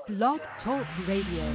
Blog Talk Radio.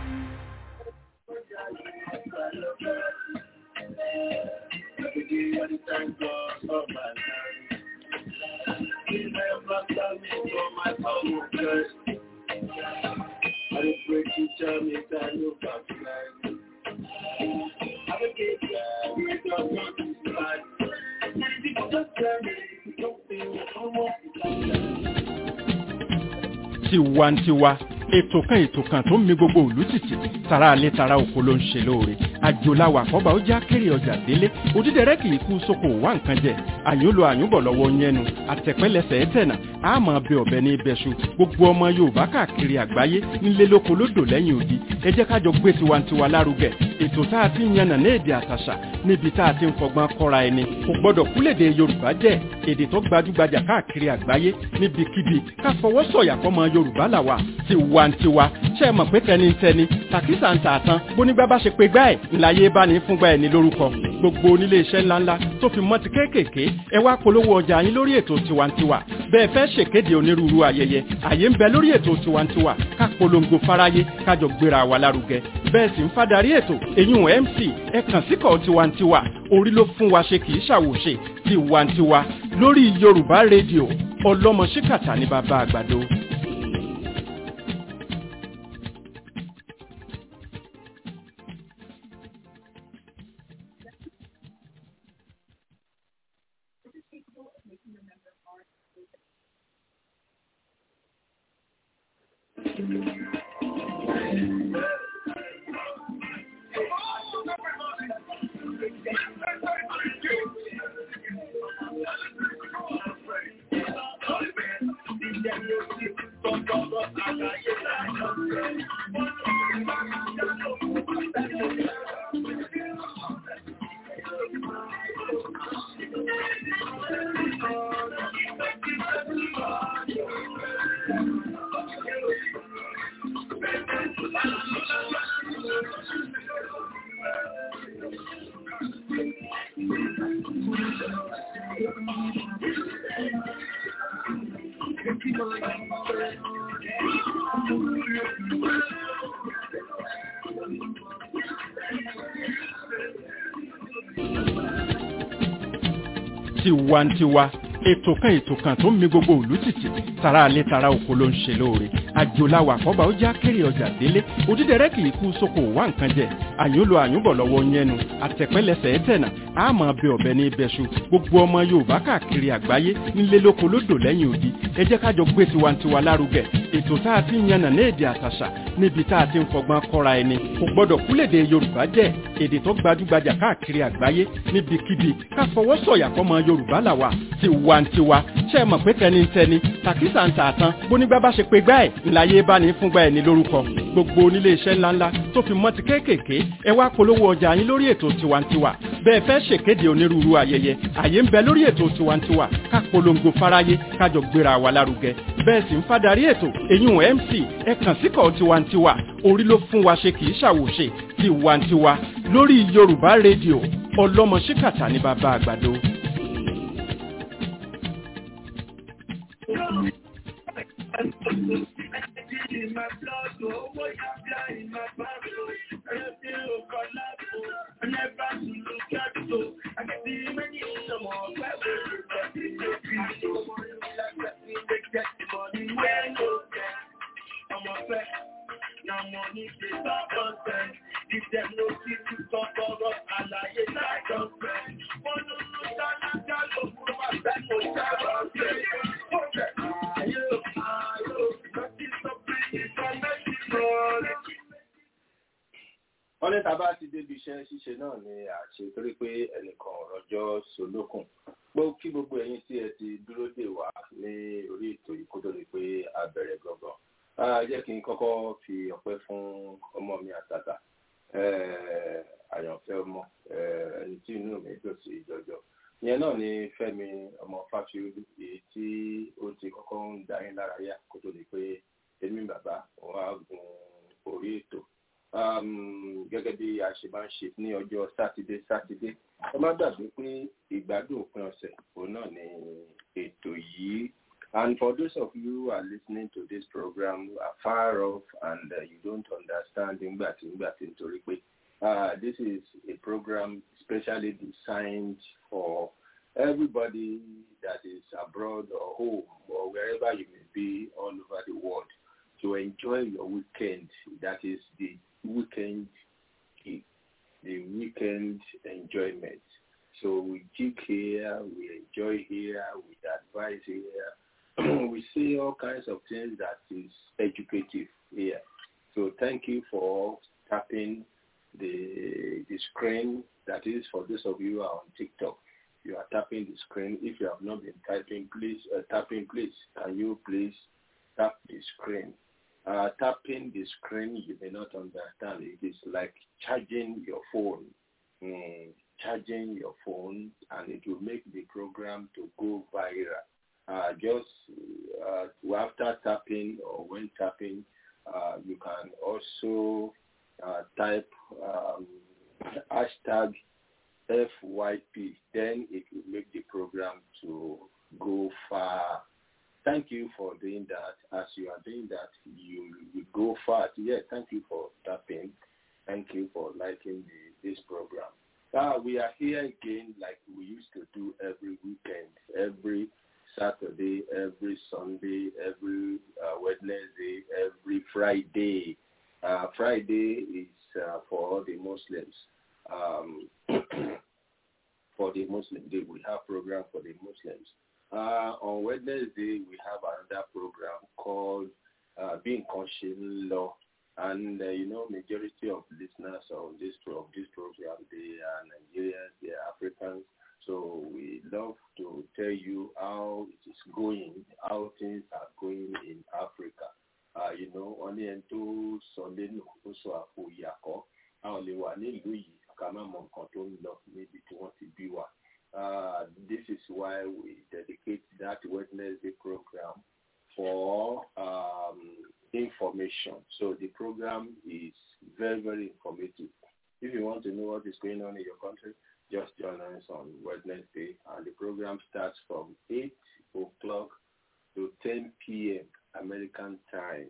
tiwantiwa ètò kan ètò kan tó ń mi gbogbo òlú tìtì tara alẹ́ tara oko ló ń ṣe lóore àjòláwà àkọ́bà ó já kéré ọjà délé òdídẹrẹ́ kì í kú sóko wá nǹkan jẹ àyùnlò àyùnbọ̀ lọ́wọ́ yẹnu àtẹ̀pẹ́lẹsẹ̀ ẹ̀tẹ̀nà àmọ́ bẹ ọ̀bẹ ní ibẹ̀ṣu gbogbo ọmọ yorùbá káàkiri àgbáyé nílé lóko lódò lẹ́yìn odi ẹ jẹ́ kájọ gbé tiwantiwa lárugẹ ètò tá a ti ń yànnà ní èdè àtàṣà níbi tá a ti ń fọgbọ́n kọ́ra ẹni kò gbọ́dọ̀ kúlèdè yorùbá jẹ́ èdè tó gbajúgbajà káàkiri àgbáyé níbikíbi ká fọwọ́ sọ̀yà fọmọ yorùbá làwà tiwantiwa ṣe é mọ̀ pé tẹnitẹni tàkísà ń tààtàn bónígbà bá ṣe pé gbá ẹ̀ ńláyé bá ní fúngbà ẹ̀ ní lórúkọ gbogbo onílé iṣẹ́ ńláńlá tó fi mọ́ ti kéékèèké ẹ wá polówó ọjà yín lórí ètò tiwantiwa bẹ́ẹ̀ fẹ́ ṣèkéde onírúurú ayẹyẹ àyè ń bẹ lórí ètò tiwantiwa ká polongo fáráyé kájọ gbéra wa lárugẹ bẹ́ẹ̀ sì ń fadarí ètò èyún mc ẹ kàn síkọ̀ tiwantiwa orí ló fún wa ṣe kì í ṣàwòṣe tiwantiwa lórí yorùbá rédíò ọlọ́mọ ṣíkàtà ní bàbá àgbàdo. tiwantiwa ètò kan ètò kan tó ń mi gbogbo òlú tìtì tara alẹ́ tara oko ló ń ṣe lóore àjòláwà àkọ́bà ó já kéré ọjà délé òdídẹrẹ́ kì í kú sóko wá nǹkan jẹ àyùnlò àyùnbọ̀ lọ́wọ́ yẹnu àtẹ̀pẹ́lẹsẹ̀ ẹ̀tẹ̀nà àmọ́ bẹ ọ̀bẹ ní ibẹ̀ṣu gbogbo ọmọ yorùbá káàkiri àgbáyé nílé lóko lódò lẹ́yìn odi ẹ jẹ́ kájọ gbé tiwantiwa lárugẹ ètò tá a ti ń yànnà ní èdè àtàṣà níbi tá a ti ń fọgbọ́n kọ́ra ẹni kò gbọ́dọ̀ kúlèdè yorùbá jẹ́ èdè tó gbajúgbajà káàkiri àgbáyé níbikíbi ká fọwọ́ sọ̀yà fọmọ yorùbá làwà tiwantiwa ṣe é mọ̀ pé tẹnitẹni tàkísà ń tààtàn bónígbà bá ṣe pé gbá ẹ̀ ńláyé bá ní fúngbà ẹ̀ ní lórúkọ gbogbo onílé iṣẹ́ ńláńlá tó fi mọ́ ti kéékèèké ẹ wá polówó ọjà yín lórí ètò tiwantiwa bẹ́ẹ̀ fẹ́ ṣèkéde onírúurú ayẹyẹ àyè ń bẹ lórí ètò tiwantiwa ká polongo fáráyé kájọ gbéra wa lárugẹ bẹ́ẹ̀ sì ń fadarí ètò èyún mc ẹ kàn síkọ̀ tiwantiwa orí ló fún wa ṣe kì í ṣàwòṣe tiwantiwa lórí yorùbá rédíò ọlọ́mọ ṣíkàtà ní bàbá àgbàdo. wọ́n ní tàbá ti débi iṣẹ́ ṣíṣe náà ni àṣẹ torí pé ẹnìkan ọ̀rọ̀jọ́ solókùn gbọ́ kí gbogbo ẹ̀yin tí ẹ ti dúró dè wá ní orí ètò yìí kó tó di pé a bẹ̀rẹ̀ gangan jẹ́ kí n kọ́kọ́ fi ọpẹ́ fún ọmọ mi àtàtà àyànfẹ́ ọmọ ẹni tí inú mi dùn sí jọjọ ìyẹn náà ni Fẹ́mi ọmọ Fáfiolú èyí tí ó ti kọ́kọ́ ń dá yín lára yá kó tó di pé èmi bàbá wọn á gun orí ètò gẹ́gẹ́ bí a ṣe máa ń ṣe ní ọjọ́ sátidé sátidé ẹ má gbàgbé pé ìgbádùn òpin ọ̀sẹ̀ òun náà ni ètò yìí And for those of you who are listening to this program who are far off and uh, you don't understand Ngbati Ngbati Ntoripe, uh, this is a program specially designed for everybody that is abroad or home or wherever you may be all over the world to enjoy your weekend. That is the weekend the weekend enjoyment. So we geek here, we enjoy here, we advise here, we see all kinds of things that is educative here. So thank you for tapping the the screen. That is for those of you who are on TikTok. You are tapping the screen. If you have not been typing, please uh, tapping, please. Can you please tap the screen? Uh, tapping the screen, you may not understand. It is like charging your phone, mm, charging your phone, and it will make the program to go viral. Uh, just uh, after tapping or when tapping, uh, you can also uh, type um, hashtag FYP. Then it will make the program to go far thank you for doing that. As you are doing that, you will go far. Yeah, thank you for tapping. Thank you for liking the, this program. Uh, we are here again like we used to do every weekend, every Saturday, every Sunday, every uh, Wednesday, every Friday. Uh, Friday is uh, for the Muslims. Um, for the Muslim Day, we have program for the Muslims. Uh, on Wednesday, we have another program called uh, Being Conscious Law. And, uh, you know, majority of listeners on this, of this program, they are Nigerians, they are Africans. So we love to tell you how it is going, how things are going in Africa. Uh, you know, only ẹni tó sọ lẹ́nu ó sọ àpò ìyàkọ́. Àwọn lè wà nílùú yìí ká má mọ nǹkan tó ń lọ níbi tí wọ́n ti bí wa. Uh, this is why we dedicate that Wednesday program for um, information. So the program is very, very informative. If you want to know what is going on in your country, just join us on Wednesday, and the program starts from 8 o'clock to 10 p.m. American time.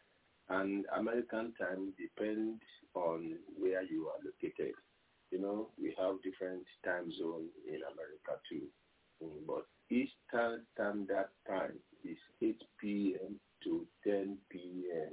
And American time depends on where you are located you know, we have different time zones in America too. Mm, but Eastern Standard Time is 8 p.m. to 10 p.m.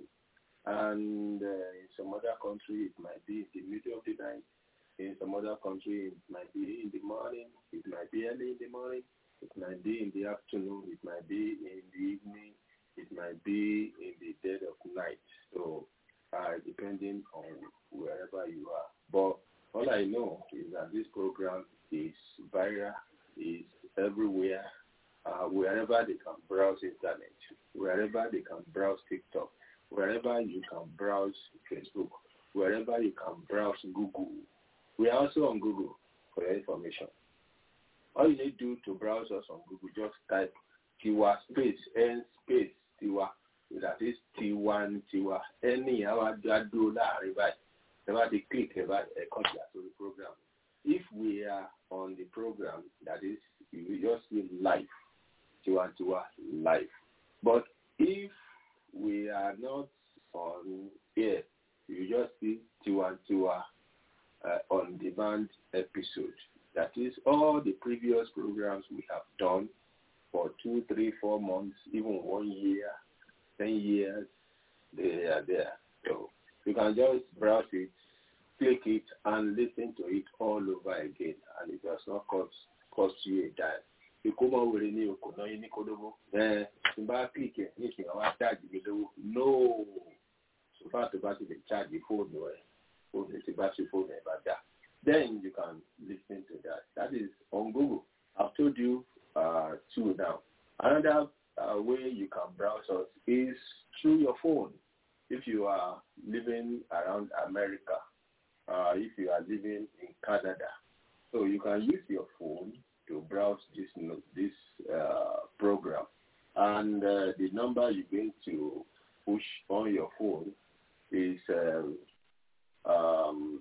And uh, in some other country, it might be in the middle of the night. In some other country, it might be in the morning. It might be early in the morning. It might be in the afternoon. It might be in the evening. It might be in the dead of night. So, uh, depending on wherever you are. But all I know is that this program is viral, is everywhere, uh, wherever they can browse internet, wherever they can browse TikTok, wherever you can browse Facebook, wherever you can browse Google. We are also on Google for your information. All you need to do to browse us on Google, just type Tiwa space N space Tiwa. That is T1 Tiwa. Any our do that never they click about a copy to the program. If we are on the program, that is, you just see live, Tiwa Tiwa live. But if we are not on air, you just see Tiwa Tiwa uh, on demand episode. That is all the previous programs we have done for two, three, four months, even one year, ten years, they are there. So you can just browse it, click it, and listen to it all over again, and it does not cost cost you a dime. ìkómọ wèrè ní okò náà yín ní kódóbó ẹ tí n bá kíkì ẹ ní ìsìn àwọn aṣáàjì mi lówó nóò sọfà tó bá ti lè ṣáàjì fóònù ẹ fóònù tí bá ṣe fóònù ẹ bá dá then you can listen to that that is on Google I've told you uh, two now another uh, way you can browse us is through your phone if you are living around America uh, if you are living in Canada so you can use your phone to browse this this uh, program, and uh, the number you're going to push on your phone is um, um,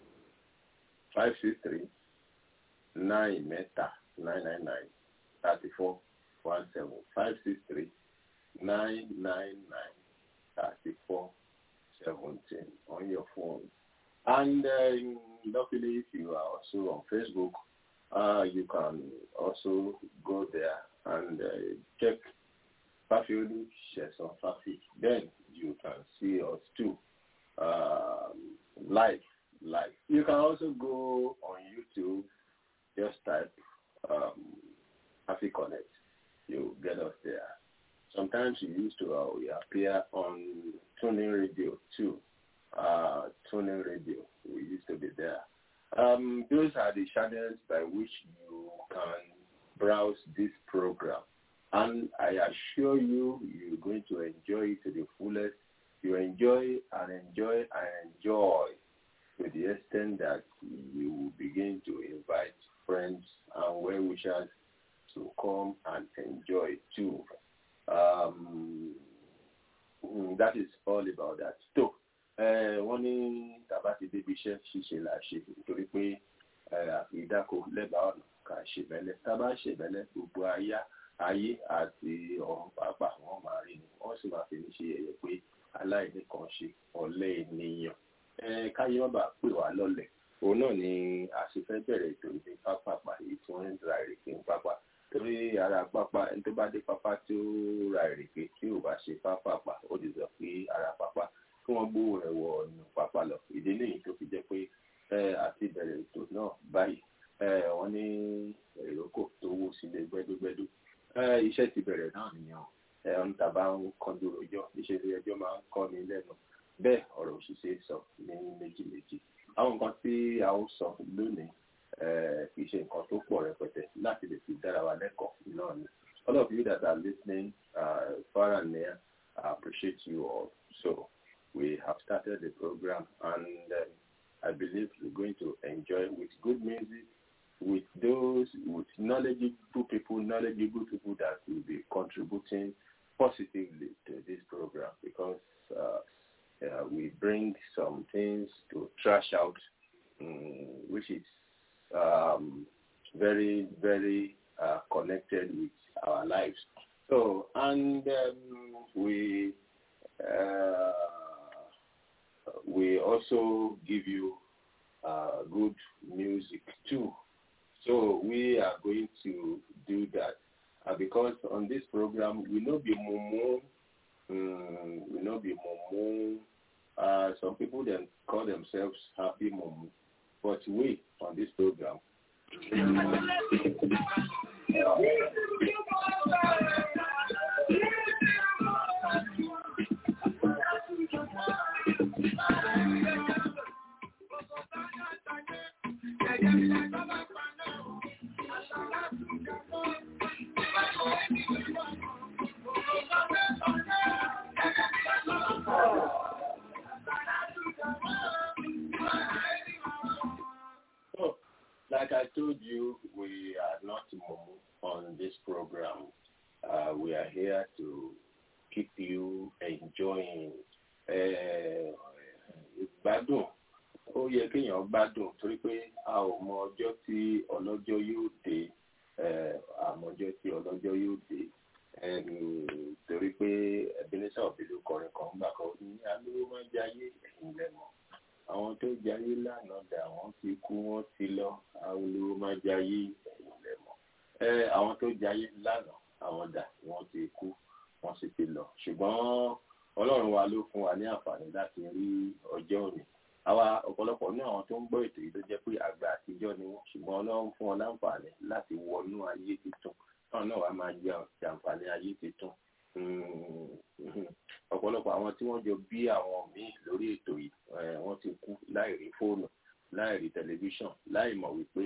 five six three nine meta nine nine nine thirty four one seven five six three nine nine nine thirty four seventeen on your phone. And uh, luckily, if you are also on Facebook, uh, you can also go there and uh, check Fafiolu Sheson Fafi. Then you can see us too um, live. Live. You can also go on YouTube. Just type um, Fafi Connect. You get us there. Sometimes we used to uh, we appear on tuning radio too. Uh, tuning radio. We used to be there. Um, those are the channels by which you can browse this program. And I assure you, you're going to enjoy it to the fullest. You enjoy and enjoy and enjoy to the extent that you will begin to invite friends and well-wishers to come and enjoy too. Um, that is all about that. So, wọ́n ní tàbá ti débi iṣẹ́ ṣíṣe là ṣe nítorí pé ìdáko lẹ́bàá ọ̀nà kà ṣe bẹ́lẹ̀ tábà ṣe bẹ́lẹ̀ gbogbo ayá ayé àti ọ̀run pàápàá wọ́n máa rí ni wọ́n sì máa fi ní ṣe ẹ̀yẹ pé aláìní kan ṣe ọ̀lẹ ènìyàn káyé má bàa pè wá lọ́lẹ̀ òun náà ni àṣefẹ́ bẹ̀rẹ̀ ètò ìdí pápápá èyí tí wọ́n ń ra ìrèké ń pápá torí ara pápá ẹni tó bá dé pápá tí ó ra ìrèké tí ò bá ṣe pápápá ó ti sọ pé ara pápá kí wọ́n gbówó rẹ̀ wọ ọ̀nà pápá lọ ìdí nìyí tó fi jẹ́ pé àti ìbẹ̀rẹ̀ ètò náà báyìí wọ́n ní èròkò tó wó sílé gbẹ́dúgbẹ́dú iṣẹ́ ti bẹ̀rẹ̀ náà nìyẹn ẹ̀hún tàbá ń kọjú rojọ́ iṣẹ́ ilé ẹjọ́ máa ń kọ́ ní lẹ́nu bẹ́ẹ̀ ọ̀rọ̀ òṣìṣẹ́ sọ ní méjì méjì àwọn nǹkan tí a ó sọ lónìí kì í ṣe nǹkan tó pọ̀ rẹpẹtẹ láti lè fi dára wa lẹ́kọ̀ọ́ náà ni all of you that are listening uh, far and near I appreciate you all so we have started the program and um, I believe we're going to enjoy with good music with those with knowledgeable people, knowledgeable people that will be contributing positively to this program because uh, uh, we bring some things to trash out, um, which is um, very, very uh, connected with our lives. So, and um, we we also give you good music too. So we are going to do that uh, because on this program we know be mumu, um, we know be mumu. Uh, some people then call themselves happy mumu, but we on this program. like I told you, we are not on this program. Uh, we are here to keep you enjoying. Ìgbádùn ó yẹ kéèyàn gbádùn torí pé a ò mọ ọjọ́ tí ọlọ́jọ́ yóò dé àmọ́ ọjọ́ tí ọlọ́jọ́ yóò dé torí pé Ebenezer Obey ló kọrin kan gbà kan ní alówó máa ń jayé ẹ̀yìn lẹ́mọ̀ àwọn tó jayé lánàá dà wọ́n ti kú wọ́n ti lọ àwọn olówó máa jayé ẹ̀yìn lẹ́mọ̀ àwọn tó jayé lánàá àwọn dà wọ́n ti kú wọ́n sì ti lọ ṣùgbọ́n Ọlọ́run wa ló fún wa ní àǹfààní láti rí ọjọ́ òní àwa ọ̀pọ̀lọpọ̀ ní àwọn tó ń gbọ́ ètò yìí ló jẹ́ pé àgbà àtijọ́ ni wọ́n ṣùgbọ́n Ọlọ́run fún wọn láǹfààní láti wọnú ayé tuntun náà náà wàá máa jẹ àǹfààní ayé tuntun ọ̀pọ̀lọpọ̀ àwọn tí wọ́n jọ bí àwọn míì lórí ètò yìí wọ́n ti kú láì rí fóònù láì rí tẹlifíṣàn láì mọ̀ wípé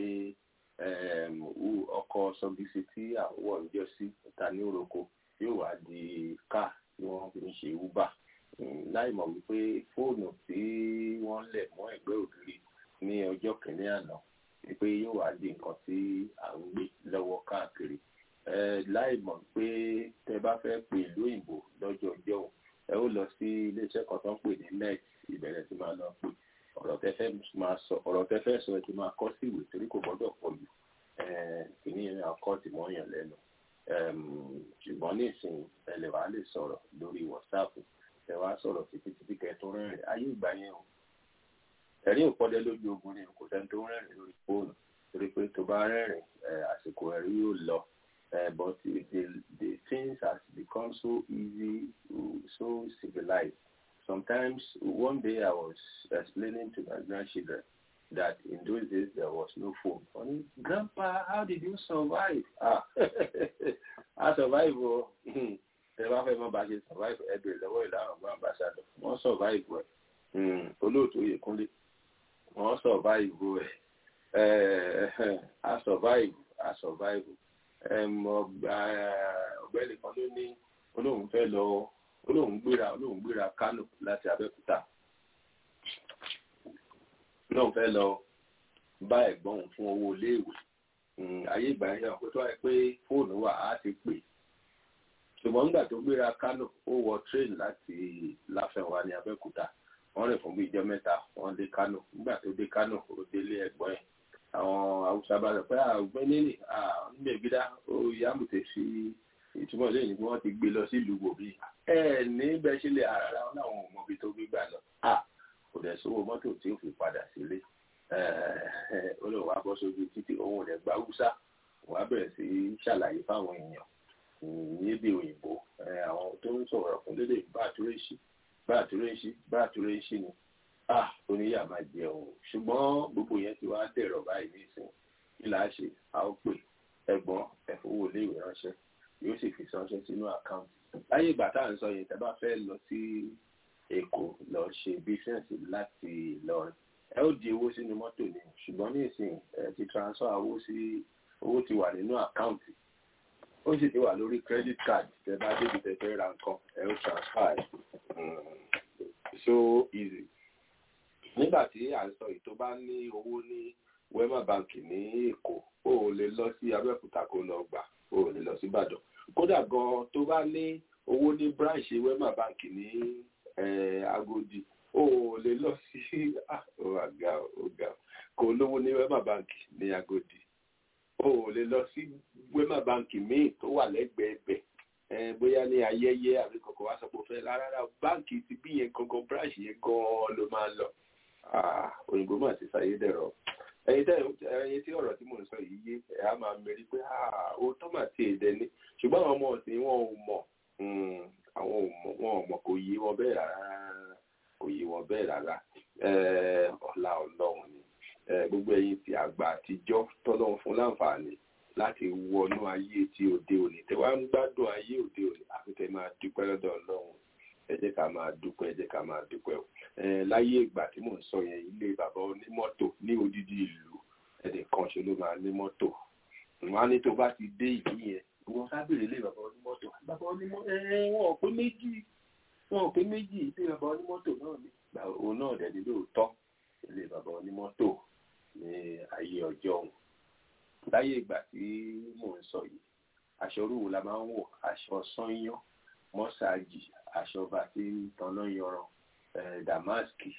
ọkọ̀ sọgbísí tí àwọ̀ ń jọ sí ta ní oroko yóò wá di káà tí wọ́n fi ń ṣe uber láì mọ̀ wípé fóònù tí wọ́n lẹ̀ mọ́ ẹ̀gbẹ́ ògiri ní ọjọ́ kìíní àná wípé yóò wá di nǹkan tí à ń gbé lọ́wọ́ káàkiri láì mọ̀ pé tẹ bá fẹ́ pè ìlú òyìnbó lọ́jọ́ ọjọ́ ẹ ó lọ sí iléeṣẹ́ kan tó ń pè ní net ìbẹ̀rẹ̀ tí máa lọ pè ọ̀rọ̀ tẹ fẹ́ máa sọ ọ̀rọ̀ tẹ fẹ́ sọ ẹ ti máa kọ́ sí ìwé torí kò gbọ́dọ̀ pọ̀ jù kìíní yẹn akọ́ ti mọ́ yàn lẹ́nu ṣùgbọ́n nísìnyí ẹ lè wá lè sọ̀rọ̀ lórí whatsapp ẹ wá sọ̀rọ̀ títí títí kẹ́ tó rẹ́rìn ayé ìgbà yẹn o ẹ̀rí òpọ́dẹ lójú ogun ni kò sẹ́ni tó rẹ́rìn lórí fóònù torí pé tó bá rẹ́rìn àsìkò ẹ̀rí yóò lọ but the, the things has become so easy so civilized sometimes one day I was explaining to my grandchildren that in those days there was no phone. Funny, Grandpa, how did you survive? Ah, I survive. Oh, ẹ bá fẹ́ mọ́ bá ṣe survive ẹ bèrè lọ́wọ́ ìlànà ọgbọ́n ambassador wọ́n survive ẹ̀ olóòtú Oyèkúnlé wọ́n survive ẹ̀ a survive a survive ọ̀gbẹ́ni kan ló ní olóhùn fẹ́ lọ olóhùn gbéra olóhùn gbéra Kánò láti Abẹ́òkúta náà fẹ́ lọ bá ẹ̀gbọ́n òun fún owó iléèwé ayé ìgbà yẹn pé tó wáyé pé fóònù wà á ti pè ṣùgbọ́n nígbà tó gbéra Kánò ó wọ tírèènì láti Láfẹ̀wá ní Abẹ́òkúta wọ́n rìn fún bí ìjọ mẹ́ta wọ́n dé Kánò nígbà tó dé Kánò ó délé ẹ̀gbọ́n ẹ̀ àwọn Haúsá bá sọ pé ọ̀gbẹ́ni nìyí níbẹ̀ gbídá ó yàmùtẹ̀ sí ìtumọ̀ lẹ́yìn pé wọ́n ti gbé lọ sí ìlú wòbí ẹ̀ ní bẹ́ẹ̀ sílẹ̀ àràrà wọn làwọn ò mọ ibi tó gbégbà lọ kò dẹ̀ sówó mọ́tò tí ó fi padà sílé ó lè wá bọ́ sójú títí òun ò dẹ̀ gba húsá wàá bẹ̀rẹ̀ sí í ṣàlàyé fáwọn èèyàn níbi òyìnbó àwọn tó ń sọ̀rọ̀ fún lédè bá àtúrẹ́sì bá àtúrẹ́sì bá àtúrẹ́sì ni oníyà máa jẹ òun ṣùgbọ́n gbogbo yẹn ti wá dẹ̀rọ̀ báyìí nísìn kí là á ṣe a ó pè ẹ̀gbọ́n ẹ̀fowó iléèwé ránṣẹ́ yóò sì fi ránṣẹ́ sínú àkáǹtì láyé ìgbà tá à ń sọ yẹn tẹ́ bá fẹ́ lọ sí èkó lọ ṣe bísíǹsì láti Ìlọrin ẹ ó di owó sínú mọ́tò ni ṣùgbọ́n ní ìsìn ẹ ti transfer owó sí owó ti wà nínú àkáǹtì ó sì ti wà lórí credit card tẹ́ bá débi tẹ́ fẹ́ ra nǹkan ẹ ó transfer ẹ so easy nígbà tí à ń sọ yìí tó bá ní owó ní Wema Bank ní Èkó ó lè lọ sí Abẹ́òkúta kó lọ gbà ó lè lọ sí Ìbàdàn kódà gan tó bá ní owó ní branch Wema Bank ní Agodi o lè lọ sí ọgá ọgá kò lówó ní Wema Bank ní Agodi o lè lọ sí Wema Bank míì tó wà lẹ́gbẹ̀ẹ́ bẹ̀ bóyá ní ayẹyẹ àbí kankan wá sọ pé ó fẹ́ rárá báǹkì ti bí yẹn gangan branch yẹn gan ló máa lọ òyìnbó mà ti sáyé dẹ̀rọ̀ ẹyin tẹ ẹyin tí ọ̀rọ̀ tí mò ń sọ yìí yé ẹ á máa mẹ́rí pé ó tó mà ti èdè ni ṣùgbọ́n àwọn ọmọ ọ̀sìn wọn ò mọ̀ àwọn ò mọ̀ wọn ò mọ̀ kò yé wọn bẹ́ẹ̀ rárá kò yé wọn bẹ́ẹ̀ rárá ọlá Ọlọ́run ni gbogbo ẹ̀yin tí àgbà àtijọ́ tọ́lọ́run fún láǹfààní láti wọnú ayé tí òde òní tẹ wá ń gbádùn ayé òde òní àfi tẹ máa dúpẹ́ lọ́dọ̀ Ọlọ́run ẹ jẹ́ ká máa dúpẹ́ ẹ jẹ́ ká máa dúpẹ́ o láyé ìgbà tí mò ń sọ yẹn ilé bàbá onímọ́tò ní odidi ìlú ẹnì kan ṣe ló máa ní mọ́tò wọn á ní tó bá ti dé ìlú yẹn wọn sábìrì ilé bàbá onímọ́tò bàbá onímọ́tò wọn ò pé méjì wọn ò pé méjì ilé bàbá onímọ́tò náà ní òun náà dẹ̀ ní lóòótọ́ ilé bàbá onímọ́tò ní ayé ọjọ́ òun láyé ìgbà tí mò ń sọ yìí aṣọ orúwo la máa ń wọ̀ aṣọ sányán mọ́sáàjì aṣọ bá ti ń tanná yanran damaski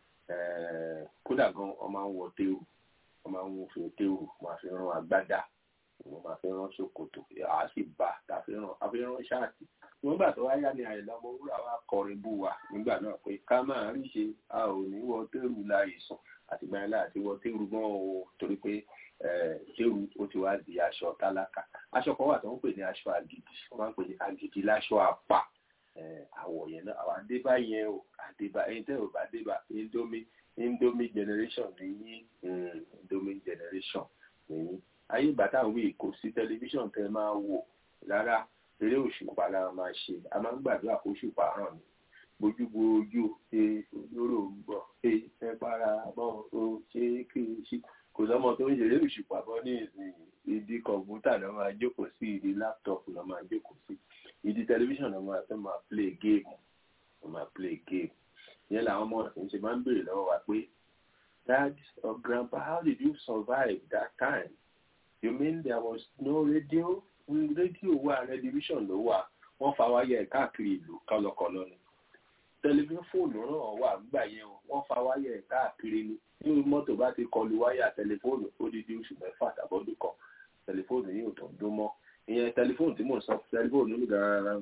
kódà gan wọn máa ń wọ téwù wọn máa ń wọ fi téwù wọn fi rán agbádá wọn máa fi rán ṣòkòtò àá sì bá tàfi rán àfi rán ṣáàtì wọn gbà tó wáyá ní àyẹ̀lá ọmọ wúrà wa kọrin bú wa nígbà náà pé ká máa rí ṣe a ò ní wọ téwù láì sùn àtìgbà yẹn láti wọ téwù gan o torí pé téwù ó ti wá di aṣọ tálákà aṣọ kan wà tó ń pè ní aṣọ àgìdì wọn máa ń pè ní àgìdì láṣọ àpà àwọ̀ yẹn náà àwọn àdébá yẹn o àdébá ẹyin tẹ́ ò bá débá indomie indomie generation nìyí indomie generation nìyí ayé bàtà wí kò sí tẹlifíṣàn tẹ máa wò rárá eré òṣùpá la máa ṣe a máa ń gbàdúrà kó òṣùpá hàn ní gbojúgbojú ṣe olóró gbọ ṣe ẹ para bọ o ṣe kí n ṣe kò sọmọ tó ń ṣeré òṣùpá bọ ní ìsìn ìdí kọ̀ǹpútà náà máa jókòó sí ìdí láptọ̀pù náà máa jókòó sí ìdí tẹlifíṣàn náà máa fẹ́ máa play game wọ́n máa play game yẹn làwọn ọmọ ọ̀sìn ṣe máa ń béèrè lọ́wọ́ wa pé dad or grandpa how did you survive that time you mean there was no radio rédíò wà rẹdívíṣàn ló wà wọ́n fa wáyà ẹ̀ káàkiri ìlú kọlọkọlọ ni tẹlifífóònù náà wà gbà yẹn o wọ́n fa wáyà ẹ̀ káàkiri ni ní mọ́tò bá ti kọlu wáyà tẹlifóònù ó di di oṣù mẹ́fà tàbọ́dún kan tẹlifóònù yìí ò tó ń dún mọ́ ìyẹn tẹlifóònù tí mò ń sọ tẹlifóònù ní gàràrà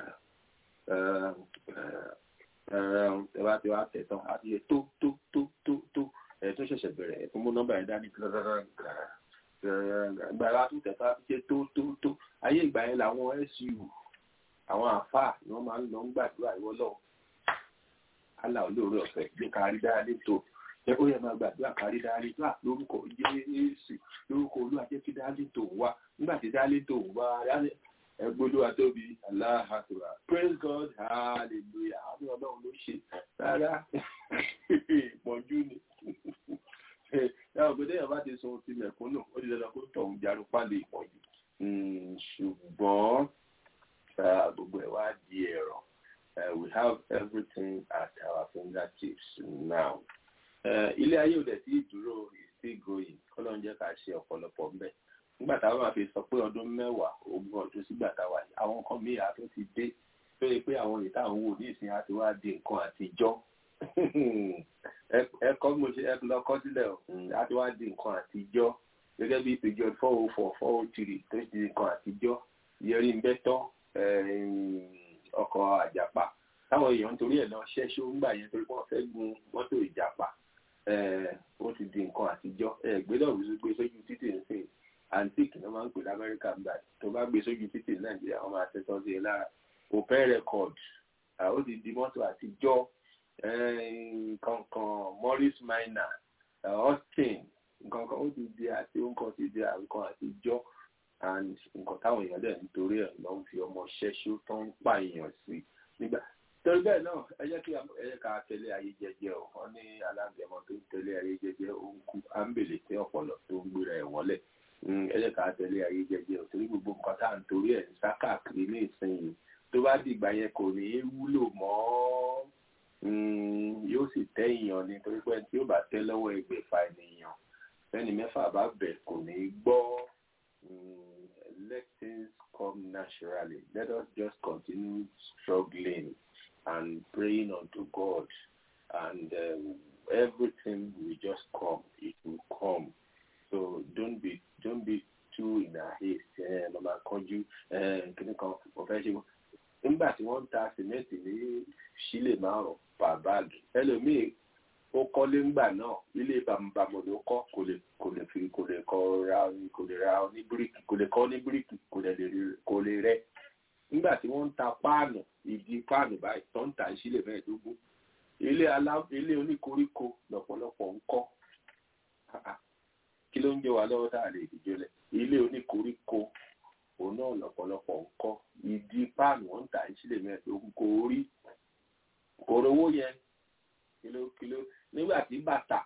ẹ bá ti wá tẹ̀ tán á ti yẹ tó tó tó tó tó ẹ̀ tó ṣẹ̀ṣẹ̀ bẹ̀rẹ̀ ẹ̀ tó mú nọ́mbà yẹn dání gbàrà tó tẹ̀ tán á ti ṣe tó tó tó ayé ìgbà yẹn làwọn su àwọn àfáà ni wọ́n máa ń lọ ń gbàdúrà ìwọ lọ́wọ́ Allah olóore ọ̀fẹ́ gbé kárí dára létò ẹ ó yẹ máa gbàdúrà kárí dára létò à lórúkọ Jésù lórúkọ Olúwa jẹ́ kí dára létò wá nígbà tí dára létò wá ẹgbólúwa tóbi Allah akbar praise God hallelujah àwọn ọlọ́run ló ṣe rárá ìpọ́njú ni yàrá ògbé déyàn bá ti sọ ohun ti mẹ̀kúnnù ó di dandan kó tọ̀hún jarú pálí ìpọ́njú ṣùgbọ́n gbogbo ẹ̀ wá di ẹ̀rọ. Uh, we have everything at our fingertips now. Ilé ayé òde tí ìdúró is still going. Kọ́lọ́n jẹ́ ká ṣe ọ̀pọ̀lọpọ̀ ńbẹ̀. Nígbà táwọn máa fi sọ pé ọdún mẹ́wàá ogún ọdún sígbà táwa yìí, àwọn nǹkan míì á tó ti dé. Tó yẹ pé àwọn ìta àwọn wò ní ìsìn àti wá di nǹkan àtijọ́. Ẹ kọ́ mo ṣe ẹ lọ kọ́ sílẹ̀ o. Àti wá di nǹkan àtijọ́. Gẹ́gẹ́ bí ìpèjọ four oh four four oh three tó ti di nǹkan àtijọ́. Yẹrí ń bẹ́tọ́ ọkọ̀ àjàpá táwọn èèyàn nítorí ẹ̀ lọ ṣẹ́ṣó ńgbà yẹn torí wọ́n fẹ́ gun mọ́tò ìjàpá ó ti di nǹkan àtijọ́ gbẹ́dọ̀ wí gbé sójú títì ń sìn antique ní wọ́n máa ń pè lamẹ́ríkà gbà tó bá gbé sójú títì ní nàìjíríà wọ́n máa tẹ́tọ́ sí i lára opel record ó ti di mọ́tò àtijọ́ kankan morris minor austin nǹkankan ó ti di àti nǹkan ti di nǹkan àtijọ́ and nǹkan táwọn èèyàn dẹ̀ nítorí ẹ̀ lọ́ ń fi ọmọ ṣẹ́ṣó tó ń pààyàn sí nígbà torí bẹ́ẹ̀ náà ẹ jẹ́ kí ẹ jẹ́ ká tẹ̀lé ayé jẹ́jẹ́ o wọ́n ní alágẹmọ tó ń tẹ̀lé ayé jẹ́jẹ́ ó ń kú ámbèlè tí ọpọlọ tó ń gbéra ẹ̀ wọlé ẹ jẹ́ ká tẹ̀lé ayé jẹ́jẹ́ o torí gbogbo nǹkan tá à ń torí ẹ̀ ń sá káàkiri ní ìsinyìí tó bá dìgbà yẹn kò ní í wúlò mọ́ yóò sì tẹ́ èèyàn ni torí pé tí ó bá tẹ́ lọ́wọ́ ẹgbẹ̀fà ènìyàn fẹ́ni mẹ́fà bá bẹ̀ kò ní í gbọ́ let things come naturally let us just continue struggling and praying unto God, and um, everything will just come. It will come. So don't be don't be too in a haste. Mama kọjú kíní kan ọ̀fẹ́ ṣe wọ́n. Nígbà tí wọ́n ń ta sìmẹ́ǹtì ní sílè márùn-ún pa báàgì. Ẹlòmíì ó kọ́lé ńgbà náà ilé bàmùbàmù ló kọ́ kò lè kò lè fi kò lè kọ́ ra kò lè ra ní bíríkì kò lè kọ́ ní bíríkì kò lè kò lè rẹ́ nígbà tí wọ́n ń ta páànù ìdí páànù báyìí tó ń ta ìsílẹ̀ mẹ́ẹ̀ẹ́dógún ilé alá ilé oníkoríko lọ́pọ̀lọpọ̀ ń kọ́ kí ló ń jẹ́ wa lọ́wọ́ tá a lè dìjọ lẹ̀ ilé oníkoríko òun náà lọ́pọ̀lọpọ̀ ń kọ́ ìdí páànù wọ́n ń ta ìsílẹ̀ mẹ́ẹ̀ẹ́dógún kò rí kò rówó yẹn kìló kìló nígbà tí bàtà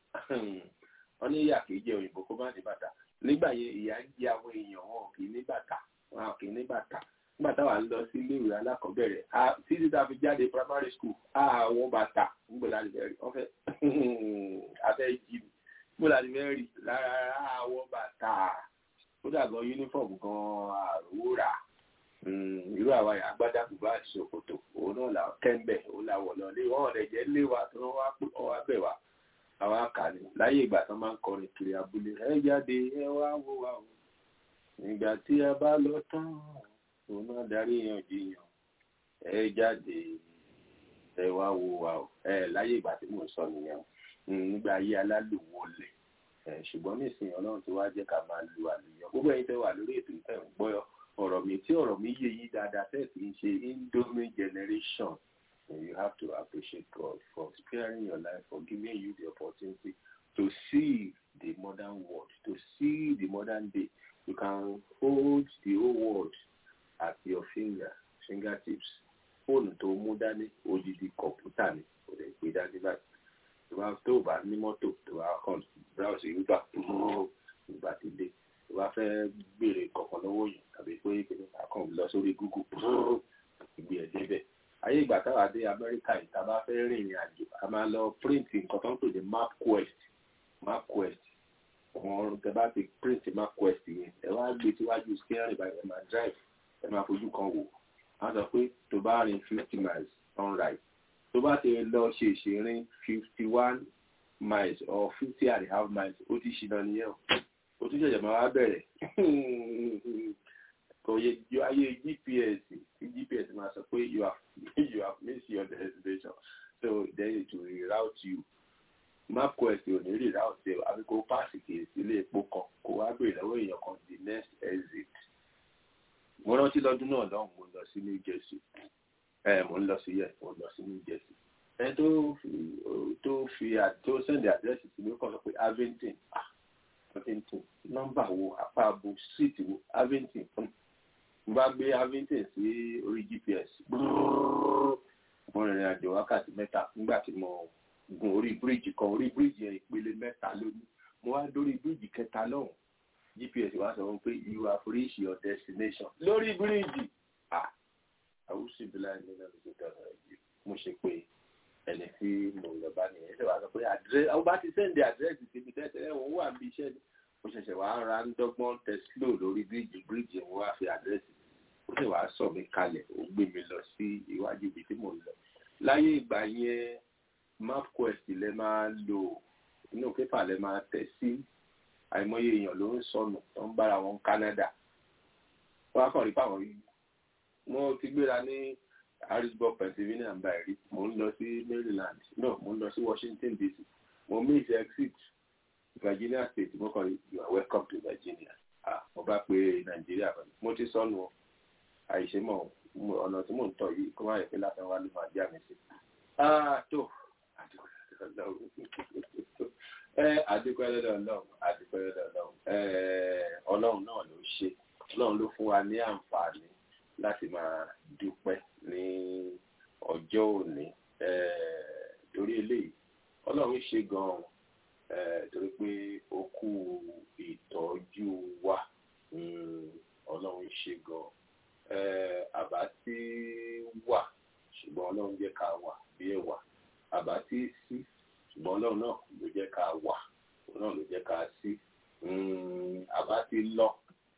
wọ́n ní ìyá kìí jẹ òyìnbó kó má ní bàtà nígbà yẹn ìyá ń jẹ àwọn èèyàn wọn kì í ní bàtà wọn kì í ní bàtà nígbà táwa ń lọ sí iléèwé alákọ̀ọ́bẹ̀rẹ̀ títí tá a fi jáde primary school àwọn bàtà nígbà láti fẹ́ rí ọ̀fẹ́ afẹ́ jí mi nígbà láti fẹ́ rí lára àwọn bàtà ó dàgbọ́ uniform gan àròwó rà irú àwa yà agbádá bùbá ìṣòkòtò òun náà là kẹ́ńbẹ̀ òun là wọ̀ lọ lé wọn ọ̀rẹ́ jẹ́ lé wa tí wọ́n wá pé wọ́n wá bẹ̀ wá àwa kà ní láyé ìgbà tó máa ń kọrin kiri abúlé ẹ jáde ẹ wá wò wá o nígbà tí a bá lọ tán òun náà darí yanjiyàn ẹ jáde ẹ wá wo wa o ẹ láyé ìgbà tí mò ń sọ nìyẹn nígbà ayé alálùwọlẹ ẹ ṣùgbọ́n nísìnyí Ọlọ́run ti wá jẹ́ ká máa lu àlùyọ gbogbo ẹ̀yin tẹ́ wà lórí ètò ìfẹ́ ń gbọ́ ọ̀rọ̀ mi tí ọ̀rọ̀ mi yé yín dáadáa tẹ́ kì í ṣe indomie generation you have to appreciate God for sparing your life for giving you the opportunity to see the modern world to see the modern day you can hold the whole world at your finger fingertips fóònù tó mú dání odidi kọ̀ǹpútà ni kò lè gbé dání báyìí tó bá tó bá ní mọ́tò tó bá kàn browse uber ìgbà tí dé tó bá fẹ́ béèrè kọ̀ọ̀kan lọ́wọ́ yìí tàbí pé kìnìún kan lọ sórí google ìgbé ẹ̀ débẹ̀ ayé ìgbà táwa dé amẹ́ríkà yìí tá a bá fẹ́ rìn ìrìn àjò a máa lọ print nǹkan tó ń pè ní mapquest mapquest wọn tẹ bá ti print mapquest yẹn ẹ wá gbé síwájú steering báyìí ẹ máa drive ẹ máa fojú kan wò wọ́n sọ pé tó bá rìn fifty miles on right tó bá ti lọ ṣe ìṣerìn fifty one miles or fifty and a half miles ó ti ṣìnà nìyẹn o ó tún ṣẹ̀ṣẹ̀ máa wá bẹ̀rẹ̀ kò yẹ ju ayé gps tí gps máa sọ pé you have you have missed your destination so then it will reroute you mapquest ò ní reroute ẹ àbí kó páàsì kìí sí ilé epo kan kó wá béèrè lọ́wọ́ èèyàn kan the next exit mo rántí lọ́dún náà lọ́hùn mo lọ sí new jersey ẹ mo ń lọ sí yẹ mo lọ sí new jersey ẹ tó fi tó fi tó sẹ́ndì àdírẹ́sì sí mi ó kàn sọ pé avington ah avington nọ́mbà wo apá abo street wo avington mo bá gbé avington sí orí gps mo rìnrìn àjò wákàtí mẹ́ta nígbà tí mo gun orí bíríìjì kan orí bíríìjì yẹn ìpele mẹ́ta lónìí mo wá dórí bíríìjì kẹta lọ́hùn gps wá sọ fún pé you have reached your destination lórí bíríìjì ah àwùsù ìbílẹ̀ ẹni náà ló ti dára yìí mo ṣe pé ẹni tí mo lọ bá nìyẹn ṣe wá sọ pé àdírẹ́sì àwọn bá ti sẹ́ndì àdírẹ́sì síbi tẹ́tẹ́ wọn wà níbi iṣẹ́ ni mo ṣẹ̀ṣẹ̀ wá ra ń dọ́gbọ́n tẹ́sílò lórí bíríìjì bíríìjì wọn wá fi àdírẹ́sì ó sì wá sọ mi kalẹ̀ ó gbé mi lọ sí iwájú ibi tí mo lọ láyé ìgbà yẹn mapquest lẹ máa lò inú pépà lẹ máa tẹ̀ sí àìmọye èèyàn ló ń sọnù tó ń bára wọn Canada wọn á kàn rí pàwọn yìí mo ti gbéra ní harrisburg pennsylvania ń báyìí rí mo ń lọ sí maryland no mo ń lọ sí washington dc mo miss exit virginia state mo kàn rí you are welcome to virginia ah mo bá pe nàìjíríà pẹ̀lú mo ti sọnù àìṣe mọ ọ̀nà tí mò ń tọ̀ yìí kó má yẹ pé láti wá ló máa já mi sí. ah tó àdúpẹ́ lọ́dọ̀ ọlọ́run àdúpẹ́ lọ́dọ̀ ọlọ́run ọlọ́run náà ló ṣe ọlọ́run ló fún wa ní àǹfààní láti máa dúpẹ́ ní ọjọ́ òní torí eléyìí ọlọ́run ṣe gan-an torí pé ó kú ìtọ́jú wa ọlọ́run ṣe gan-an àbá tí wà ṣùgbọ́n ọlọ́run jẹ́ ká wà bí ẹ̀wà àbá tí sí ṣùgbọ́n ọlọ́run náà ló jẹ́ ká wà òun náà ló jẹ́ ká sí àbá tí lọ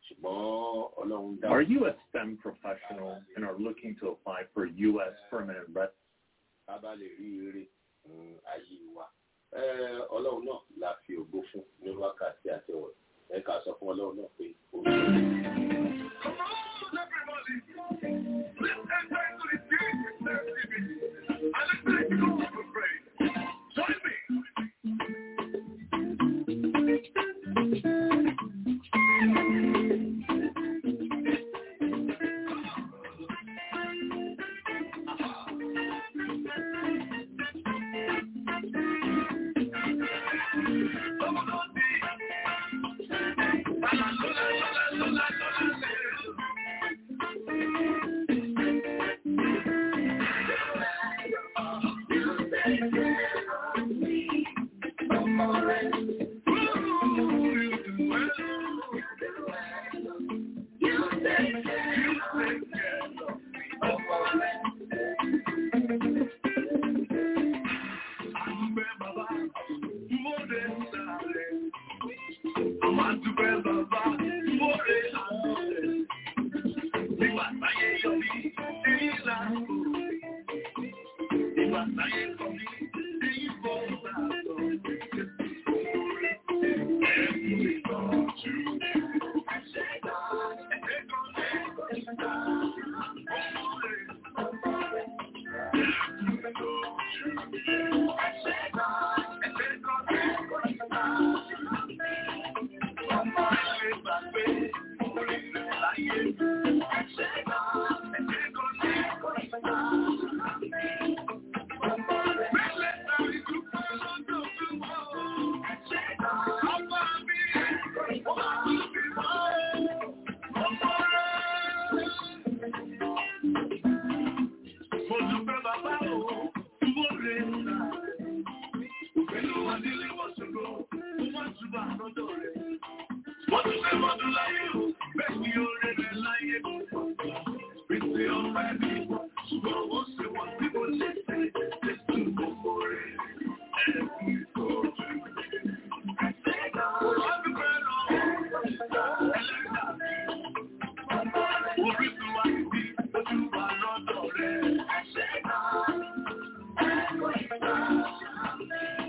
Are you a STEM professional and are looking to apply for U.S. permanent residence? Bàbá lè rí eré ayé wa. Ọlọ́run náà la fi ògo fún ní wákàtí àti ọ̀rọ̀. Ẹ ká sọ fún Ọlọ́run náà pé ó ń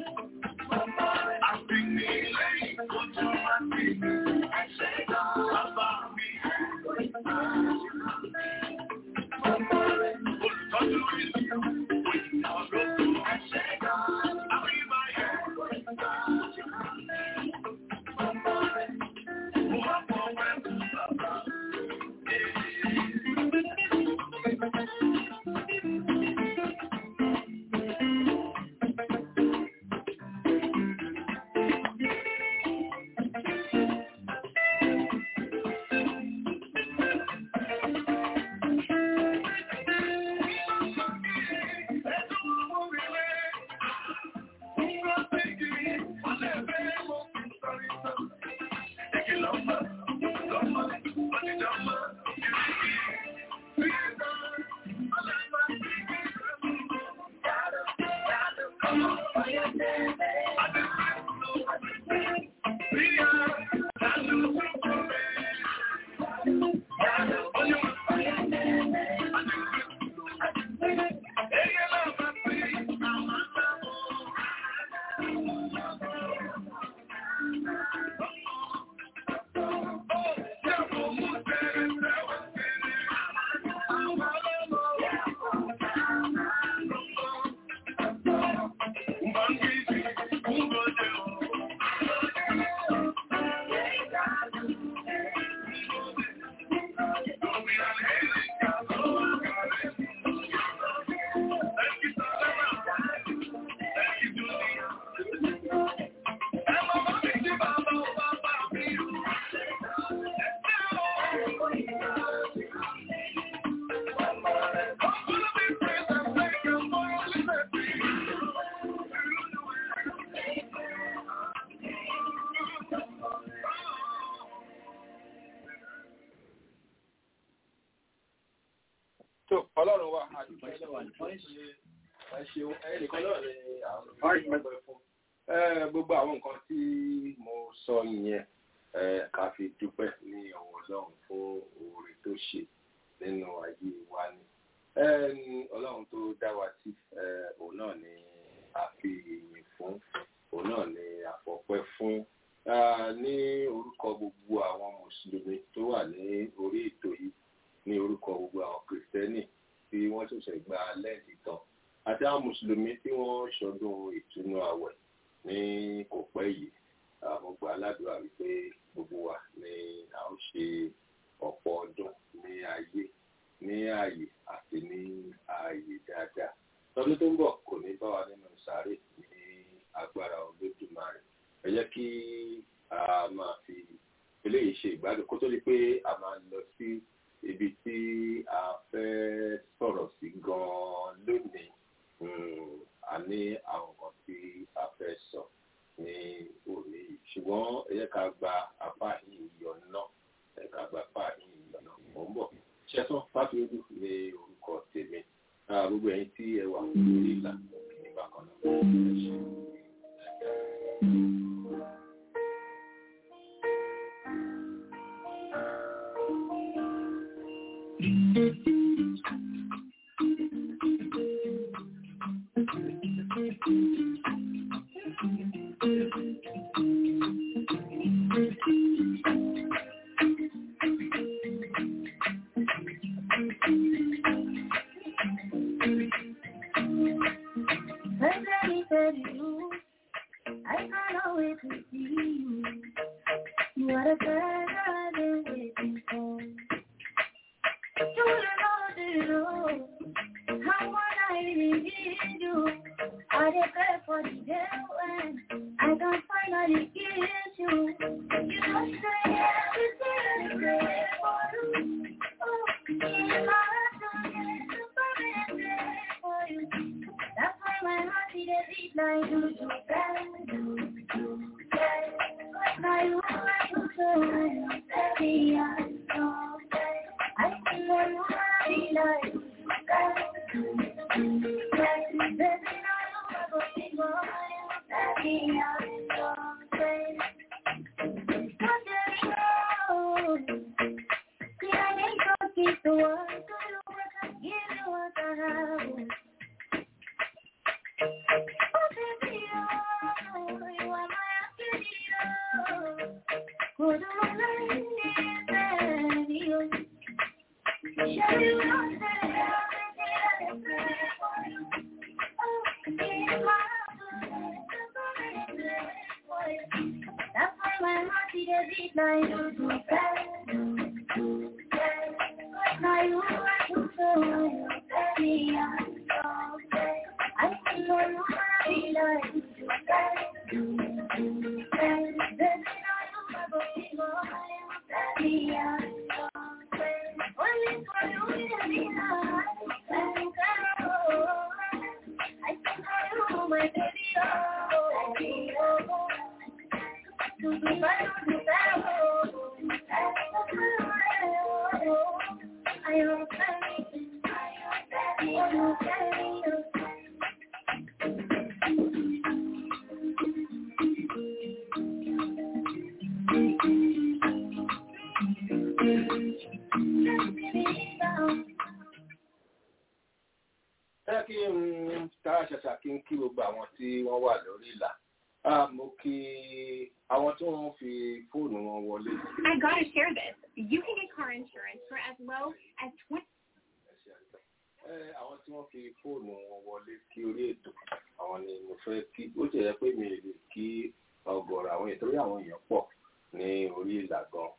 Thank you. tó ọlọ́run wa àdúgbò ẹ ṣeun ẹnìkan náà ni àwọn ìgbẹ́ fún gbogbo àwọn nǹkan tí mo sọ yẹn ká fi dúpẹ́ ní ọwọ́ ọlọ́run fún oore tó ṣe nínú ayé wa ni ọlọ́run tó dá wa sí òun náà ni a fi ìyìn fún òun náà ni a fọpẹ́ fún ní orúkọ gbogbo àwọn mùsùlùmí tó wà ní orí ètò yìí ní orúkọ gbogbo àwọn kìrìsìtẹ́nì tí wọ́n ṣẹ̀ṣẹ̀ gba lẹ́ẹ̀dì tán àti àwọn mùsùlùmí tí wọ́n ṣọdún ìtúnú àwẹ̀ ní kò pẹ́ yìí àwọn gba aládùúrà wípé gbogbo wa ni a ó ṣe ọ̀pọ̀ ọdún ní ayé ní ààyè àti ní ààyè dáadáa tọdún tó ń bọ̀ kò ní bá wa nínú sàárè ní agbára olódùmarè ẹ jẹ́ kí a máa fi eléyìí ṣe ìgbádùn kó tó di pé a máa lọ sí ibi tí a fẹ́ sọ̀rọ̀ sí gan-an lónìí a ní àwọn kan tí a fẹ́ sọ ní òní yìí ṣùgbọ́n ẹ jẹ́ ká gba apá yìí yọ náà ẹ ká gba apá yìí yọ náà mò ń bọ̀ ṣẹ́sán fáfiódù ní orúkọ tèmi gbogbo ẹ̀yin tí ẹ wà lórí ìlà nígbà kan náà ẹ ṣe. kí n kí gbogbo àwọn tí wọ́n wà lórí ìlà mo kí àwọn tí wọ́n fi fóònù wọn wọlé. I gotta share this. You can get car insurance for as low as twenty. àwọn tí wọ́n fi fóònù wọn wọlé kí orí ètò àwọn ni mo fẹ́ kí ó ti yẹ pé mi lè kí ọ̀gọ̀rọ̀ àwọn ètò orí àwọn èèyàn pọ̀ ní orí ìlà gan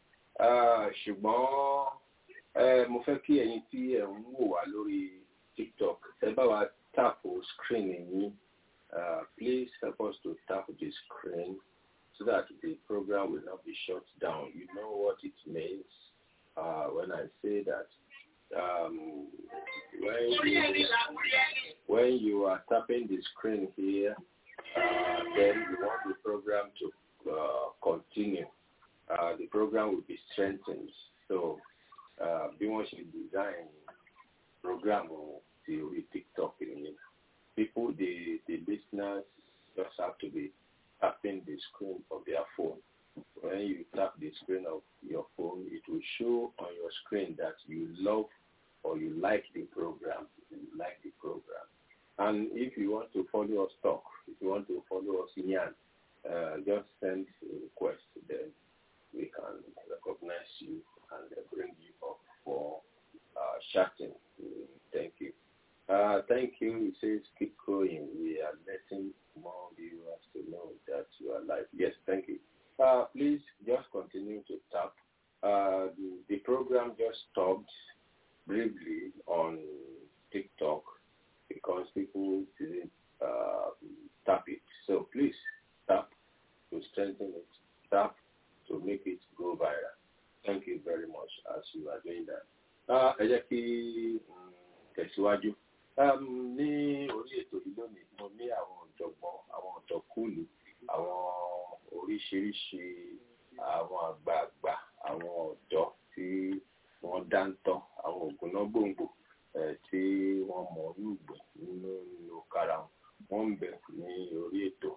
ṣùgbọ́n mo fẹ́ kí ẹ̀yin tí ẹ̀ ń wò wá lórí TikTok ẹ bá wa tàpù screen yín uh, please help us to tap the screen so that the program will not be shut down. You know what it means uh, when I say that um, when, you, when you are tapping the screen here, uh, then you want the program to uh, continue. Uh, the program will be strengthened. So, bí wọ́n ṣe design program ti orí TikTok nìyẹn people, the, the listeners just have to be tapping the screen of their phone. When you tap the screen of your phone, it will show on your screen that you love or you like the program. You like the program. And if you want to follow us talk, if you want to follow us in Yan, uh, just send a request. Then we can recognize you and bring you up for uh, chatting. Thank you. Uh, thank you. It says keep going. We are letting more viewers to know that you are live. Yes, thank you. Uh, please just continue to tap. Uh, the, the program just stopped briefly on TikTok because people didn't tap it. So please tap to strengthen it. Tap to make it go viral. Thank you very much as you are doing that. Ẹ jẹ́ kí tẹ̀síwájú ní orí ètò yìí lónìí mo ní àwọn ọ̀jọ̀gbọ́n àwọn ọ̀jọ̀kúlù àwọn oríṣiríṣi àwọn àgbààgbà àwọn ọ̀dọ́ tí wọ́n dáńtọ́ àwọn ògùnná gbòǹgbò tí wọ́n mọ̀ olùgbò nínú nínú kára wọn ń bẹ ní orí ètò.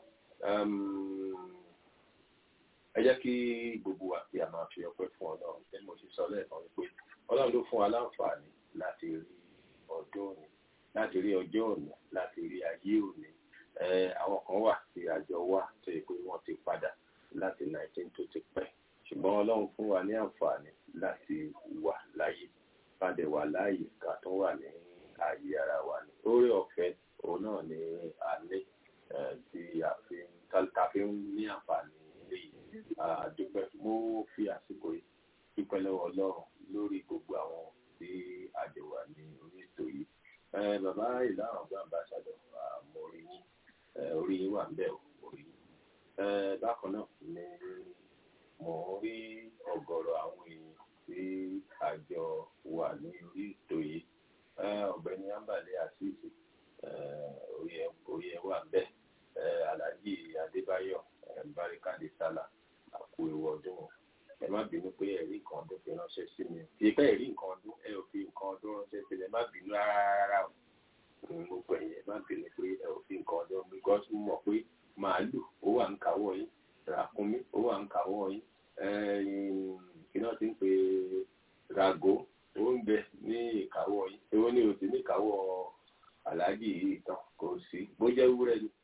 ẹ jẹ́ kí gbogbo wa kí a máa fi ọpẹ́ fún ọlọ́run bí mo ṣe sọ lẹ́ẹ̀kan wípé ọlọ́run ló fún wa láǹfààní láti rí ọdún òní láti rí ọjọ́ òní láti rí ayé òní àwọn kan wà tí àjọ wà tó yẹ pé wọ́n ti padà láti 19 tó ti pẹ́ ṣùgbọ́n ọlọ́run fún wa ní àǹfààní láti wà láyé padà wà láàyè ká tó wà ní ayé ara wa ní orí ọ̀fẹ́ òun náà ni a ní tí a fi ń ní àǹfààní léyìí àdúpẹ́ mo fi àsìkò yìí dúpẹ́ lọ́wọ́ ọlọ́run lórí gbogbo àwọn tí àjọ wà ní orí ètò yìí bàbá ìlànà ọgbà ambassadọ mo rí yín orí yín wà níbẹ̀ orí yín bákan náà ni mo rí ọ̀gọ̀rọ̀ àwọn èèyàn tí àjọ wà ní orí ètò yìí ọ̀gbẹ́ni ambale asisi orí ẹ wà níbẹ̀ alhaji adébáyọ̀ barikade sala àpò ewu ọdún ẹ má bínú pé ẹ̀rí nǹkan ọdún fi ránṣẹ́ sí mi kì í pẹ́ ẹ̀rí nǹkan ọdún ẹ ò fi nǹkan ọdún ránṣẹ́ sí mi ẹ má bínú rárá o mo pẹ̀ yẹn ẹ má bínú pé ẹ ò fi nǹkan ọdún because mo mọ̀ pé màálù ó wà ń kàwọ́ yín ràkúnmí ó wà ń kàwọ́ yín kí náà ti ń pè ràgó ó ń bẹ ní ìkàwọ́ yín èwo ni o ti ní ìkàwọ́ aláàjì yìí tán kò sí bó jẹ́ wúrẹ́ ni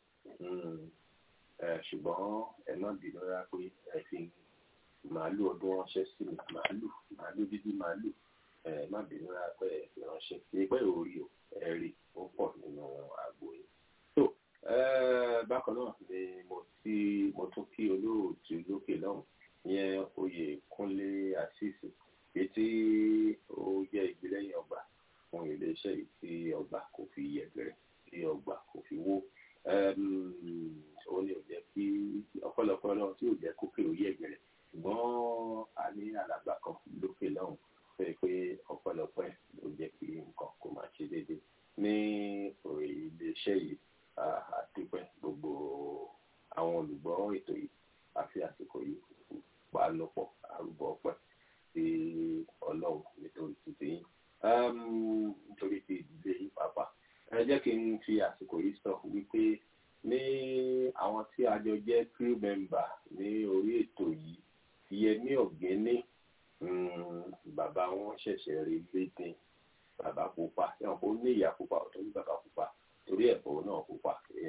ṣùgbọ́n ẹ má bínú rárá pé ẹ fi màálù ọdún ránṣẹ́ sí mi màálù màálù dídí màálù ẹ má bínú rárá pé ẹ fi ránṣẹ́ sí pé orí o ẹ rí ó pọ̀ nínú àgbo yìí. tó bákan náà ni mo ti mo tún kí olóòtú lókè lọ́hùn ìyẹn oyè kúnlé àṣìṣe èyí tí ó jẹ́ ìgbélẹ́yìn ọgbà fún iléeṣẹ́ yìí tí ọgbà kò fi yẹ̀gẹ̀rẹ̀ tí ọgbà kò fi wó ó ní ò jẹ́ kí ọ̀pọ̀lọpọ̀ náà tí ò jẹ́ kókè ó yẹ̀gẹ̀rẹ̀ ṣùgbọ́n a ní alàgbà kan lókè lọ́hùn pé pé ọ̀pọ̀lọpọ̀ ẹ̀ ló jẹ́ kí nǹkan kó máa ṣe déédéé ní orí iléeṣẹ́ yìí àdúpẹ́ gbogbo àwọn olùgbọ́ ètò yìí àfi àsìkò yìí pa lọ́pọ̀ àrùbọ̀ ọpẹ́ sí ọlọ́run nítorí títí yín nítorí ti ìdílé yìí pàápàá ẹ jẹ́ kí n fi àsìkò yìí sọ wípé ní àwọn tí a jọ jẹ́ crew member ní orí ètò yìí yẹmí ọ̀gẹ́ni bàbá wọn ṣẹ̀ṣẹ̀ rí lédè bàbá pupa ẹ̀wọ̀n kó ní ìyá pupa ọ̀tọ̀ ní bàbá pupa torí ẹ̀fọ́ náà pupa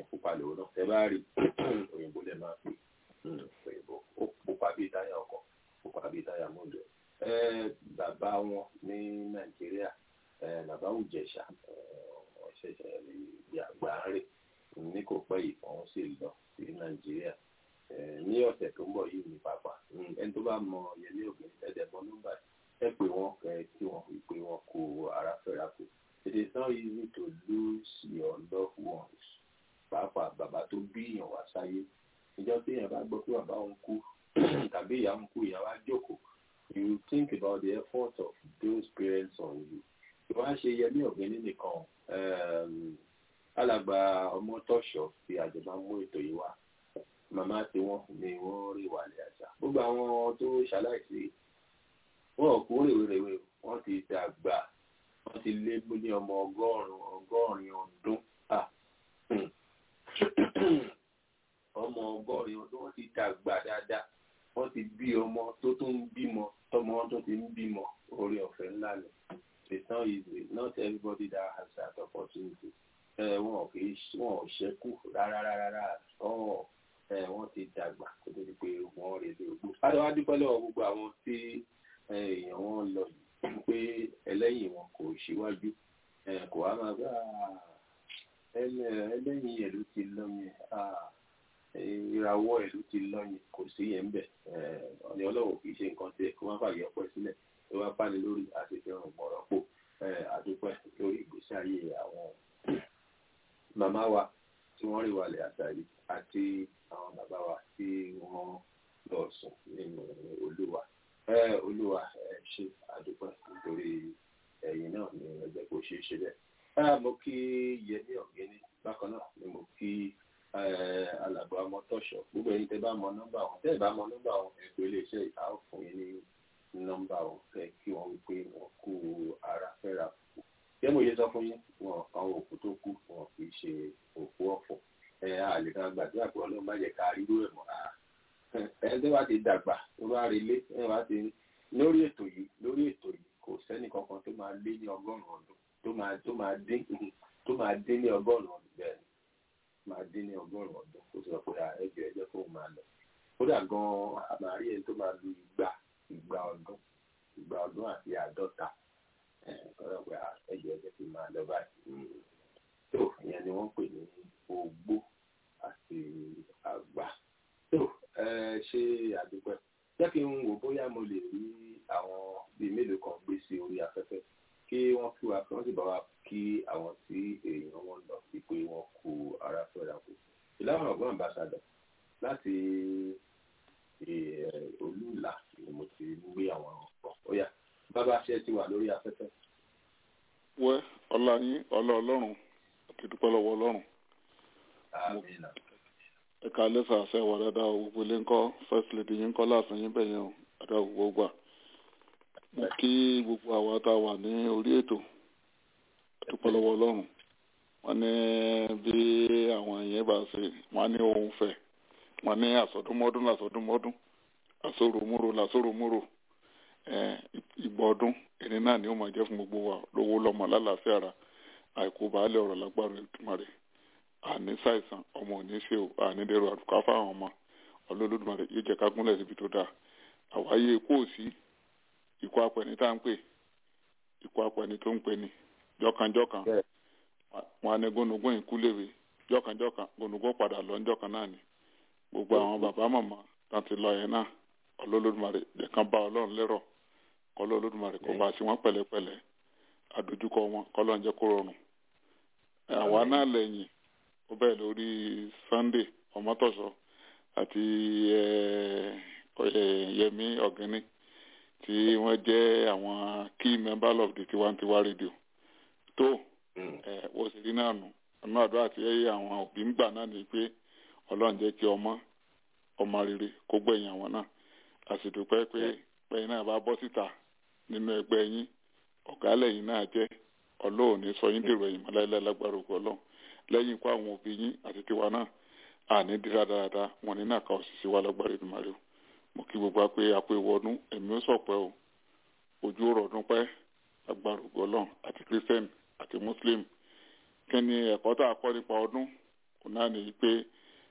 bá rí òyìnbó lè máa pè òyìnbó ó pupa bíi táyà ọkọ̀ pupa bíi táyà mọ́tò bàbá wọn ní nàìjíríà bàbá òjẹ̀ṣà ọ̀ṣẹ̀ṣẹ̀ ìdí àgbà rè ní kò pẹ́ yìí wọ́n sì lọ sí nàìjíríà ní ọ̀sẹ̀ tó ń bọ̀ yìí ní pápá ẹni tó bá mọ yẹlé ògùn ẹ̀dẹ̀bọn nọ́mbà ẹ pé wọn kẹ kí wọn fi pé wọn kó ara fẹ́ra kù it is not easy to lose your loved ones pàápàá bàbá tó bí èèyàn wá sáyé ìjọ tí èèyàn bá gbọ́ pé bàbá òun kú tàbí ìyá òun kú ìyá wa jókòó you think about the effort of those parents on you wọ́n á ṣe yẹmí ọ̀gbẹ́ni nìkan alàgbà ọmọ tọ́ṣọ̀ fi àjọba mú ètò yìí wá màmá tí wọ́n ní wọ́n rí wàlẹ̀ àṣà gbogbo àwọn tó ṣaláìsí wọn ò kú rèwerèwe wọ́n ti dàgbà wọ́n ti lé ní ọmọ ọgọ́rùn-ún ọgọ́rin ọdún ọmọ ọgọ́rin ọdún wọ́n ti dàgbà dáadáa wọ́n ti bí ọmọ tó tún ń bímọ tọmọ wọn tó ti ń bímọ orí ọ̀fẹ́ ńlá ni it's not easy not everybody that has that opportunity wọn ò kì í wọn ò ṣẹ́kù rárá rárá ọ̀ wọ́n ti dàgbà kó tó di pé wọ́n rè lé ogbó. adéwà dúpẹ́ lọ́wọ́ gbogbo àwọn tí èèyàn wọn lọ yìí pé ẹlẹ́yìn wọn kò síwájú kò wá máa bá ẹlẹ́yìn ẹ̀ ló ti lọ́yìn ìràwọ̀ ẹ̀ ló ti lọ́yìn kò sí yẹn bẹ̀ ọ̀nì ọlọ́wọ̀ kì í ṣe nǹkan tí kó má fàyè ọpẹ́ sílẹ̀ tó wá bá ní lórí àti fẹ́ràn gbọ̀rọ̀ pò àdúpẹ́ lórí ìgbésí ayé àwọn màmá wa tí wọ́n rí wàlẹ̀ àtàrí àti àwọn bàbá wa tí wọ́n lọ sùn nínú olúwa olúwa ṣe àdúpẹ́ nítorí ẹ̀yìn náà ní ẹgbẹ́ kò ṣeé ṣe bẹ́ẹ̀. mo kí yẹmí ọ̀gẹ́ni bákan náà ni mo kí alàgbà mọ́tọ́ṣọ̀ gbogbo ẹ̀yin tẹ́ bá mọ nọ́mbà wọn tẹ́ ẹ̀ bá mọ nọ́mbà wọn ẹ pé iléeṣẹ́ ìta ó fún yín ní nọ́mbà wọn fẹ́ kí wọ́n wípé wọ́n kú ara fẹ́ra kú. jẹ́ mo yẹ sọ fún yín wọn àwọn òkú tó kú wọn kì í ṣe òkú ọ̀fọ̀ ẹ àlè kan gbàdúrà pé ọlọ́run má jẹ́ ká rírú ẹ̀ mọ́ ara ẹ tó bá ti dàgbà tó bá relé ẹ bá ti lórí ètò yìí lórí ètò yìí kò sẹ́nì kankan tó máa lé ní ọgọ́rùn-ún ọdún tó máa tó máa dín tó máa dín ní ọgọ́rùn-ún ọdún bẹ́ẹ̀ ni máa dín ní ọgọ́rùn-ún ọdún kó sọ pé ẹjọ́ ẹjọ́ kó máa lọ kódà gan-an àmàrí ẹni tó máa lu ìgbà ìgbà ọdún ìgbà ọdún àti àádọ́ta kọ́dà pé ẹjọ́ ẹjọ́ kó máa lọ báyìí tó ìyẹn ni wọ́n pè ní ogbó àti àgbà tó ṣe àdúpẹ́ jẹ́ kí n wò bóyá mo lè rí àwọn bíi mélòó kan gbé sí orí afẹ́fẹ́ kí wọ́n kí wa kí wọ́n sì bá wa kí àwọn tí èèyàn wọn lọ sí pé wọ́n kú ara fẹ́ra kù. ìlànà ọ̀gbọ́n àmbàsàdọ̀ láti olúùlà ni mo ti gbé àwọn ọ̀pọ̀ ó yá bàbá ṣe ti wà lórí afẹ́fẹ́. wẹ́ ọlá yín ọlá ọlọ́run àti dúpẹ́ lọ́wọ́ ọlọ́run. àmín ẹ̀ka lẹ́sà àṣẹ wà dáadáa o gbogbo ilé ńkọ́ first lady yín kọ́ láàfin yín bẹ̀ yẹn o dáadáa gbogbo gbà. mo kí gbogbo àwa tá a wà ní orí ètò dúpẹ́ lọ́wọ́ ọlọ́run wọ́n ní bí àwọn èèyàn bá ṣe wọ́n ní ohun fẹ́ wọ́n ní àsọdúnmọ́dún làsọdúnmọ́dún àsoròmúrò làsoròmúrò ìgbà ọdún ẹni náà ni ó máa jẹ́ fún gbogbo wa lówó lọ́mọ lálàáfíà ara àìkú baálẹ̀ ọ̀rọ̀ lágbára ìtumọ̀ rẹ̀ àní ṣàìsàn ọmọ ò ní ṣe o àní dẹrù àdùká fáwọn ọmọ ọlọ́lọ́dúnmọ̀rẹ́ yóò jẹ́ ká gúnlẹ̀ síbi tó dáa àwáyé ikú òsì ikú apẹni tá à ń pè ikú apẹni tó ń pè ní jọkànjọkàn wọn á ní gónúgún ìkúléwé jọkànjọkàn gónúgún padà lọ ńjọkàn náà ni gbogbo àwọn bàbá màmá tán ti lọ yẹn náà ọlọ́lọ́dúnmọ̀rẹ́ jẹ́ kán bá ọlọ́run lérò kọ́lọ́lọ́dúnmọ̀rẹ́ kó bá sí wọn pẹ̀lẹ́pẹ̀lẹ́ àdójúkọ wọn kọ́lọ́run jẹ́ kó rọrùn àwa náà lẹ́yìn ó bẹ̀rẹ̀ lórí sunday ọmọtọ̀sọ àti yẹmi ọ̀gẹ́ni tí wọ́n jẹ́ àwọn key members of the tiwantiwa radio tó wọ́n sì rí náà nù ọ̀nà àdúrà tí àwọn òbí ń gbà náà ni pé ọlọ́run jẹ́ kí ọmọ ọmọ rere kó gbẹ̀yìn àwọn náà a sì dúpẹ́ pé pẹ̀yìn náà bá bọ́ síta nínú ẹgbẹ́ yín ọ̀gá lẹ́yìn náà jẹ́ ọlọ́run ní sọ yín dèrò ẹ̀yìn mọ́láìláì lágbára òkú ọlọ́run lẹ́yìn ikú àwọn òbí yín àti tiwa náà àní dira dáadáa wọn ní nàka òṣìṣẹ́ wa lágbára ìdùnmáre o mo kí gbogbo apẹ apẹ ìwọ́dún ẹ̀mí ó sọ̀pẹ́ o ojú ọ̀rọ̀ ọdún pẹ́ lágbára òkú ọlọ́run àti christian àti muslim kí ni ẹ̀kọ́ tá a kọ́ nípa ọdún kò náà nìyí pé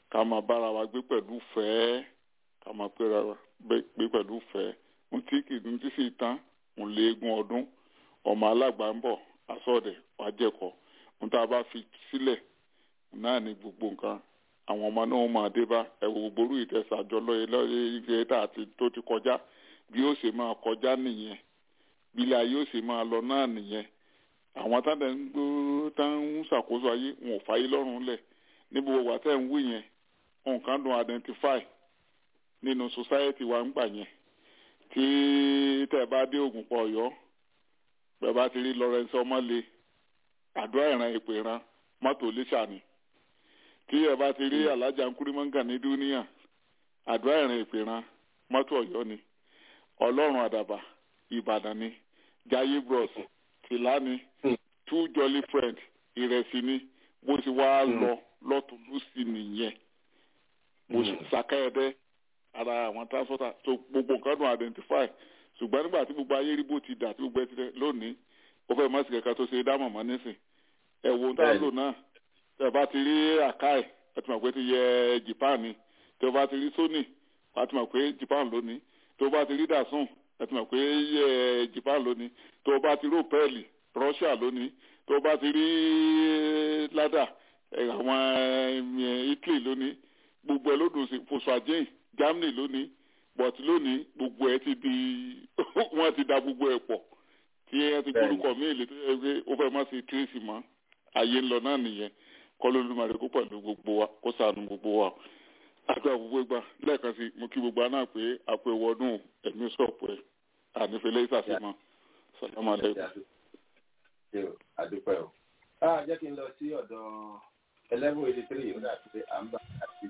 ká máa bára wa gbé pẹ̀lú fẹ́ẹ́ ká máa péra wa gbé pẹ̀lú fẹ́ẹ́ ń tí kì í tí sì tán ń lé eégún ọdún ọmọ alágbà ń bọ̀ asọ́ọ̀dẹ̀ wàá jẹ̀kọ́ ń tá a bá fi sílẹ̀ náà ni gbogbo nǹkan àwọn ọmọ náà máa dé bá ẹ̀wò gbogbo ìtẹ̀sàjọ lọ́yẹ lọ́yẹ ìgbẹ́ tá àti tó ti kọjá bí ó ṣe máa kọjá nìyẹn bí ilé ayé ó ṣe máa lọ náà nìyẹn àwọn tá ń gbó tá ń ṣàkóso ayé wọn ò fàyè lọ́rùn lẹ̀ ní gbogbo wà tẹ́ ń wí yẹn nǹkan dùn identify nínú society wa ń gbà yẹn tí tẹ́ bá dé ògùn pọ̀ ọ̀yọ́ bẹ́ẹ̀ bá ti rí Lawrence ọmọlé àdúrà ìran ìpè ìran mọ́tò lẹ́ṣà ni tí ẹ bá ti rí alájà nkúrímọ́ngà ní dúníà àdúrà ìran ìpè ìran mọ́tò ọ̀yọ́ ni ọlọ́run àdàbà ìbàdàn ni jayé bros tìlá ni two jolly friend ìrẹsì ni bó ti wá lọ lọ́tún lùsì nìyẹn bó ṣe sàkẹ́ẹ̀dẹ́ ara àwọn transporter tó gbogbo nǹkan dùn identify ṣùgbọ́n nígbà tí gbogbo ayé rí bó ti dà tí gbogbo ẹ ti rẹ lónìí ó fẹ́ mọ́ sí kẹ̀kẹ́ tó ṣe dá mọ̀mọ́ nísìn ẹ̀wọ̀n tá a lò náà tẹ̀ bá ti rí àkáì ẹ ti mọ̀ pé ti yẹ Japan ni tẹ̀ bá ti rí Sony ẹ ti mọ̀ pé Japan lónìí tó bá ti rí Dasun ẹ ti mọ̀ pé yẹ Japan lónìí tó bá ti rí Opel Russia lónìí tó bá ti rí ládà àwọn Italy lónìí gbogbo ẹ lódùn sí Volkswagen Germany lónìí but lónìí gbogbo ẹ ti di wọ́n ti da gbogbo ẹ pọ̀ tí ẹ ti gbórúkọ mí èlé tó yẹ pé ó fẹ́ má sí tírèsì mọ́ ayé ńlọ náà nìyẹn kọ́ ló lùmọ̀ rẹ̀ kó pẹ̀lú gbogbo wa kó sànù gbogbo wa àgbà gbogbo ìgbà lẹ́ẹ̀kan sí mo kí gbogbo aná pé àpò ìwọ́dún ẹ̀mí sọ̀pù ẹ̀ ànífẹ́lẹ́ ìsàfihàn sàlámù alẹ́kùn. àdúpẹ́ o. jẹ́ kí n lọ sí ọ̀dọ̀ eleven eighty three ó dàbí pé à ń bá àti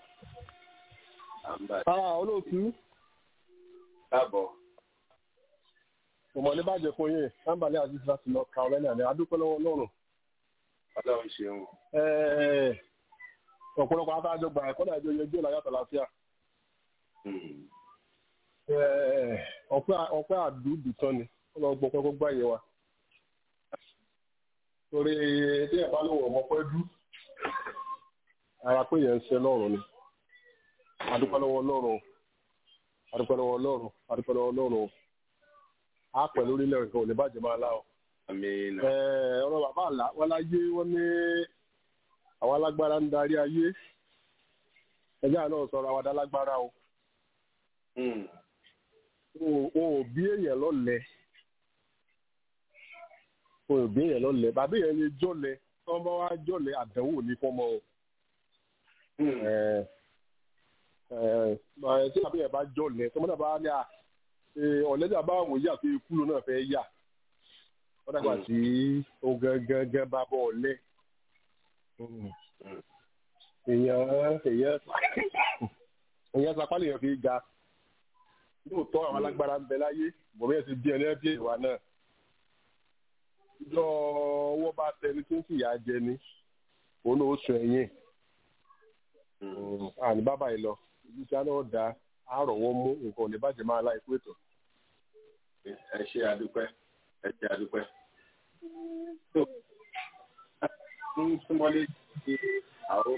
à ń bá. olóòtú. káàbọ̀. Òmò ní bàjẹ́ fún yín, Sámbàlẹ́ Aziz láti lọ Carolina ní adúpẹ́ lọ́wọ́ Ọlọ́run. Ọlọ́run ṣeun. Ọ̀pọ̀lọpọ̀ atájọ gbà ẹ̀kọ́ náà jẹ́ ojú ìlàyàtọ̀ láfíà. Ọpẹ́ àdúgbò tán ni, ó lọ gbọ́ pẹ́kọ́ gbá yẹ wa. Torí tí ẹ̀ bá lò wọ̀ mọ́pẹ́ dú, ara pé yẹn ń ṣe lọ́rùn ni. Adúpẹ́ lọ́wọ́ Ọlọ́run. Adúpẹ́ lọ́wọ́ Ọlọ́run. Adúpẹ́ lọ́wọ́ Ọlọ́run a pẹ̀lú orílẹ̀ nǹkan ò ní bàjẹ́ máa lá ọ. ọ̀rọ̀ bàbá àlá wọn láyé wọn ní àwọn alágbára ń darí ayé ẹjẹ́ àná sọ̀rọ̀ àwọn adálágbára o. wọn ò bí èèyàn lọ́lẹ̀ wọn ò bí èèyàn lọ́lẹ̀ bàbá èèyàn lè jọ̀lẹ̀ tí wọ́n bá wá jọ̀lẹ̀ àdánwò ní fọ́mọ o. tí bàbá èèyàn bá jọ̀lẹ̀ tí wọ́n náà bá ní à ọ̀lẹ́dà bá wò yà pé ikú ló náà fẹ́ yà wọ́n dàgbà tí ó gángan bá bọ̀ ọ̀lẹ́ èèyàn èèyàn èèyàn sapá lèèyàn fi ga lóòótọ́ àwọn alágbára ń bẹ láyé bọ̀mí ẹ̀ ti bí ẹni ẹbí ìwà náà ìjọ owó bá tẹni tó ń fìyà jẹ ni òun náà ó sùn ẹ̀yìn àní bábà yìí lọ ìjísà náà dáa àárọ̀wọ́ mú nǹkan ò ní bàjẹ́ máa láì pé tó. ẹ ṣe àdúpẹ́ ẹ ṣe àdúpẹ́. ń súnmọ́lé sí àwọn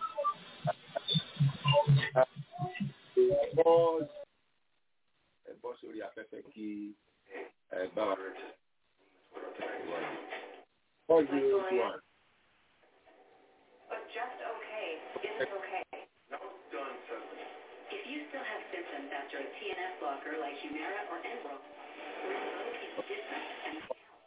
ẹ bọ́ sórí afẹ́fẹ́ kí ẹ bá wa rẹ̀ four zero one. But just okay is okay. If you still have symptoms after a TNF blocker like Humira or Enbrel, Rinvoq is different and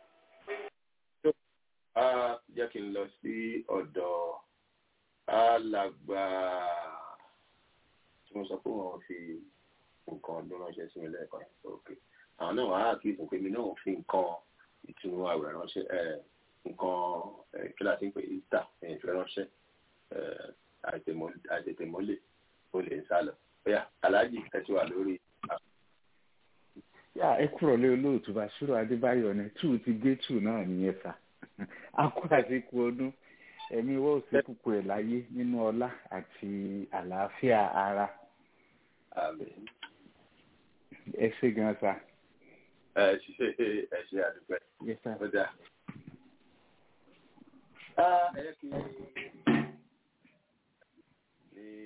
jẹ́ kí n lọ sí ọ̀dọ̀ alàgbà tí mo sọ pé wọ́n fi nǹkan ọdún ránṣẹ́ sí mi lẹ́ẹ̀kan òkè àwọn náà wàá kí ìsìnkú mi náà fi nǹkan ìtùnú àwẹ̀ ránṣẹ́ nǹkan kí láti ń pè easter ìfẹ́ ránṣẹ́ àìtètèmọ́lẹ̀ ó lè ń sálọ bóyá aláàjì ẹ ti wà lórí. yà ẹ kúrò lé olóòtú Bàṣírò Adébáyọ̀ ni tù ti gé tù náà nìyẹn sà akú àsìkò ọdún ẹ̀mí wọ́n ò sí kúkú ẹ̀ láyé nínú ọlá àti àlàáfíà ara ẹ ṣe gan sa. ẹ ṣe ẹ ṣe àdúpẹ́ ó dà. ẹ yẹ kí ní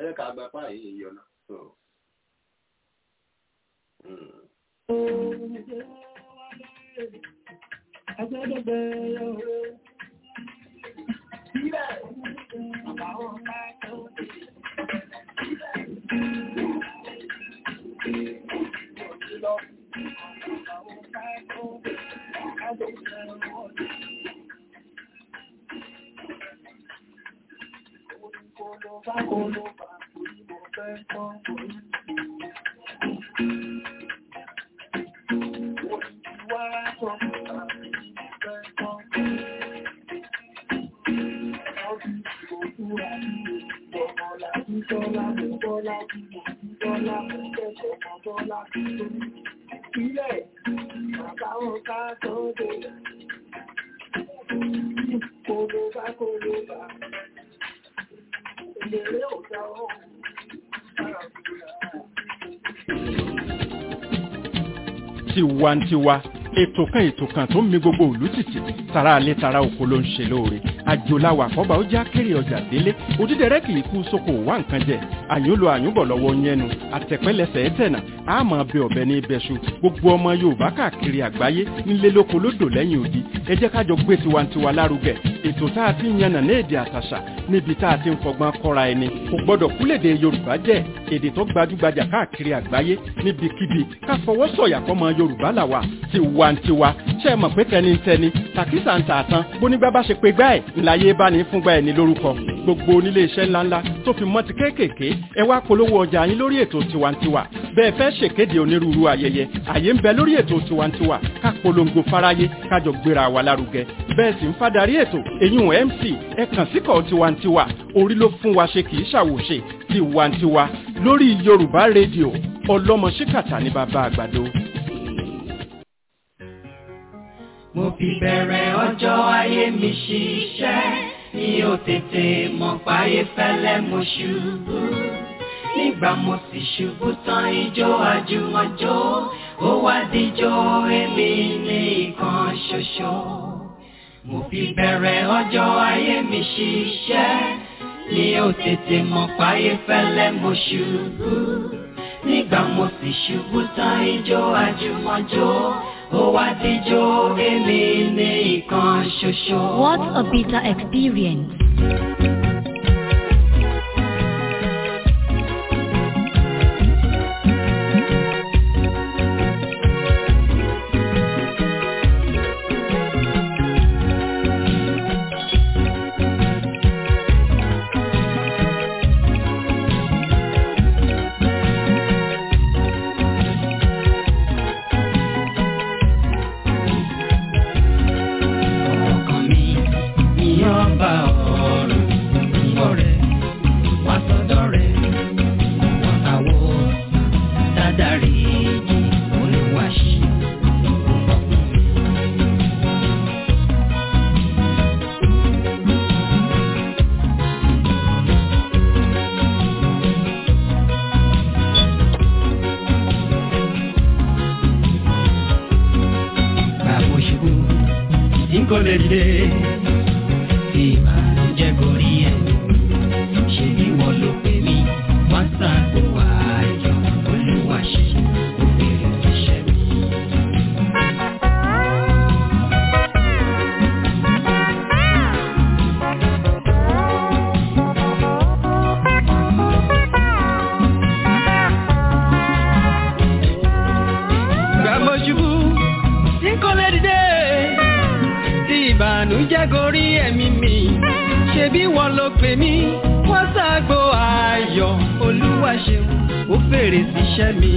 jẹ́ ká gba apá yìí yọ náà. So, mm. tiwantiwa ètò kan ètò kan tó ń mi gbogbo òlú tìtì tara alẹ́ tara oko ló ń ṣe lóore àjòláwà àkọ́bà ó já kéré ọjà délé òdídẹrẹ́ kì í kú sóko wá nǹkan jẹ àyùnlò àyùnbọ̀ lọ́wọ́ yẹnu àtẹ̀pẹ́lẹsẹ̀ ẹ̀tẹ̀nà àmọ́ bẹ ọ̀bẹ ní ibẹ̀ṣu gbogbo ọmọ yorùbá káàkiri àgbáyé nílé lóko lódò lẹ́yìn odi ẹ jẹ́ kájọ gbé tiwantiwa lárugẹ ètò tá a ti ń yànnà ní èdè àtàṣà níbi tá a ti ń fọgbọ́n kọ́ra ẹni kò gbọ́dọ̀ kúlèdè yorùbá jẹ́ èdè tó gbajúgbajà káàkiri àgbáyé níbikíbi ká fọwọ́ sọ̀yà fọmọ yorùbá làwà tiwantiwa ṣe mọ̀ pé tẹnitẹni tàkísà ń tààtàn bónígbà bá ṣe pé gbá ẹ̀ ńláyé bá ní fúngbà ẹ̀ ní lórúkọ gbogbo onílé iṣẹ́ ńláńlá tó fi mọ́ ti kéékèèké ẹ wá polówó ọjà yín lórí ètò tiwantiwa bẹ́ẹ̀ fẹ́ ṣèkéde onírúurú ayẹyẹ àyè ń bẹ lórí ètò tiwantiwa ká polongo fáráyé kájọ gbéra wa lárugẹ bẹ́ẹ̀ sì ń fadarí ètò èyún mc ẹ kàn síkọ̀ tiwantiwa orí ló fún wa ṣe kì í ṣàwòṣe tiwantiwa lórí yorùbá rédíò ọlọ́mọ ṣíkàtà ní bàbá àgbàdo. mo fi bẹ̀rẹ̀ ọjọ́ ayé mi ṣiṣẹ́ mi ò tètè mọ̀ páyé fẹ́lẹ́ mo ṣubú nígbà mo sì ṣubú tán ijó àjùmọ̀jó ó wá díjó èmi ní ìkan ṣoṣo mo fi bẹ̀rẹ̀ ọjọ́ ayé mi ṣiṣẹ́ mi ò tètè mọ̀ páyé fẹ́lẹ́ mo ṣubú nígbà mo sì ṣubú tán ijó àjùmọ̀jó ó wá díjó èmi ní ìkan ṣoṣo. What a bitter experience. ọkàn mi ní ọba ọ̀run ọ̀rẹ́ wá sọ́dọ̀ rẹ̀ wọ́n àwọ̀ dáadáa olùwàṣí bàbá ṣubú tí kò lè dé tí ìbànújẹ́ gorí ẹ̀ ṣe bí wọ́n ló pè mí wọ́n ṣàgbọ́ ayọ̀ olúwa ṣe òbèrè iṣẹ́ mi. gbàgbọ́ ṣubú tí kò lè dìde tí ìbànújẹ́ gorí ẹ̀mí mi ṣe bí wọ́n ló pè mí wọ́n ṣàgbo ayọ̀ olúwa ṣeun ó fèrè síṣẹ́ mi.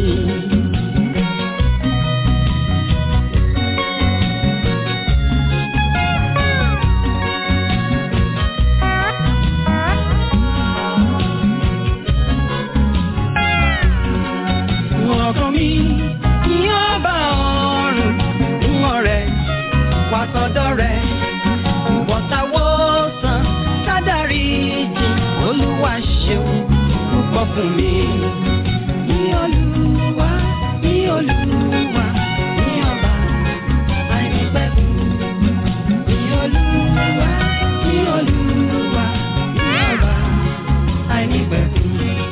ọkàn mi ní ọba ọ̀run ń ọ̀rẹ́ wá sọ́dọ̀ rẹ̀ ìwọ̀ntàwọ̀sán sádàrí jì olúwa ṣeun púpọ̀ fún mi. ní olúwa ní olúwa ní ọba àìnípẹ̀kun. ní olúwa ní olúwa ní ọba àìnípẹ̀kun.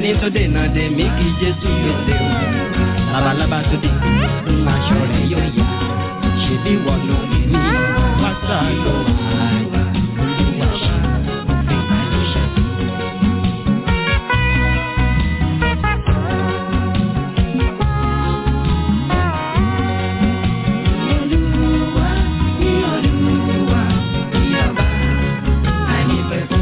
ẹni tó dènà dè mí kí jésù gbèsè o labalábá tó dé ń aṣọ rẹ̀ yóò yá ṣèbí wọ́n ló ní ní pásá ló wà olúwa ṣe òfin àìṣe. Olúwa ní Olúwa ní ọba àìnípẹ̀kun.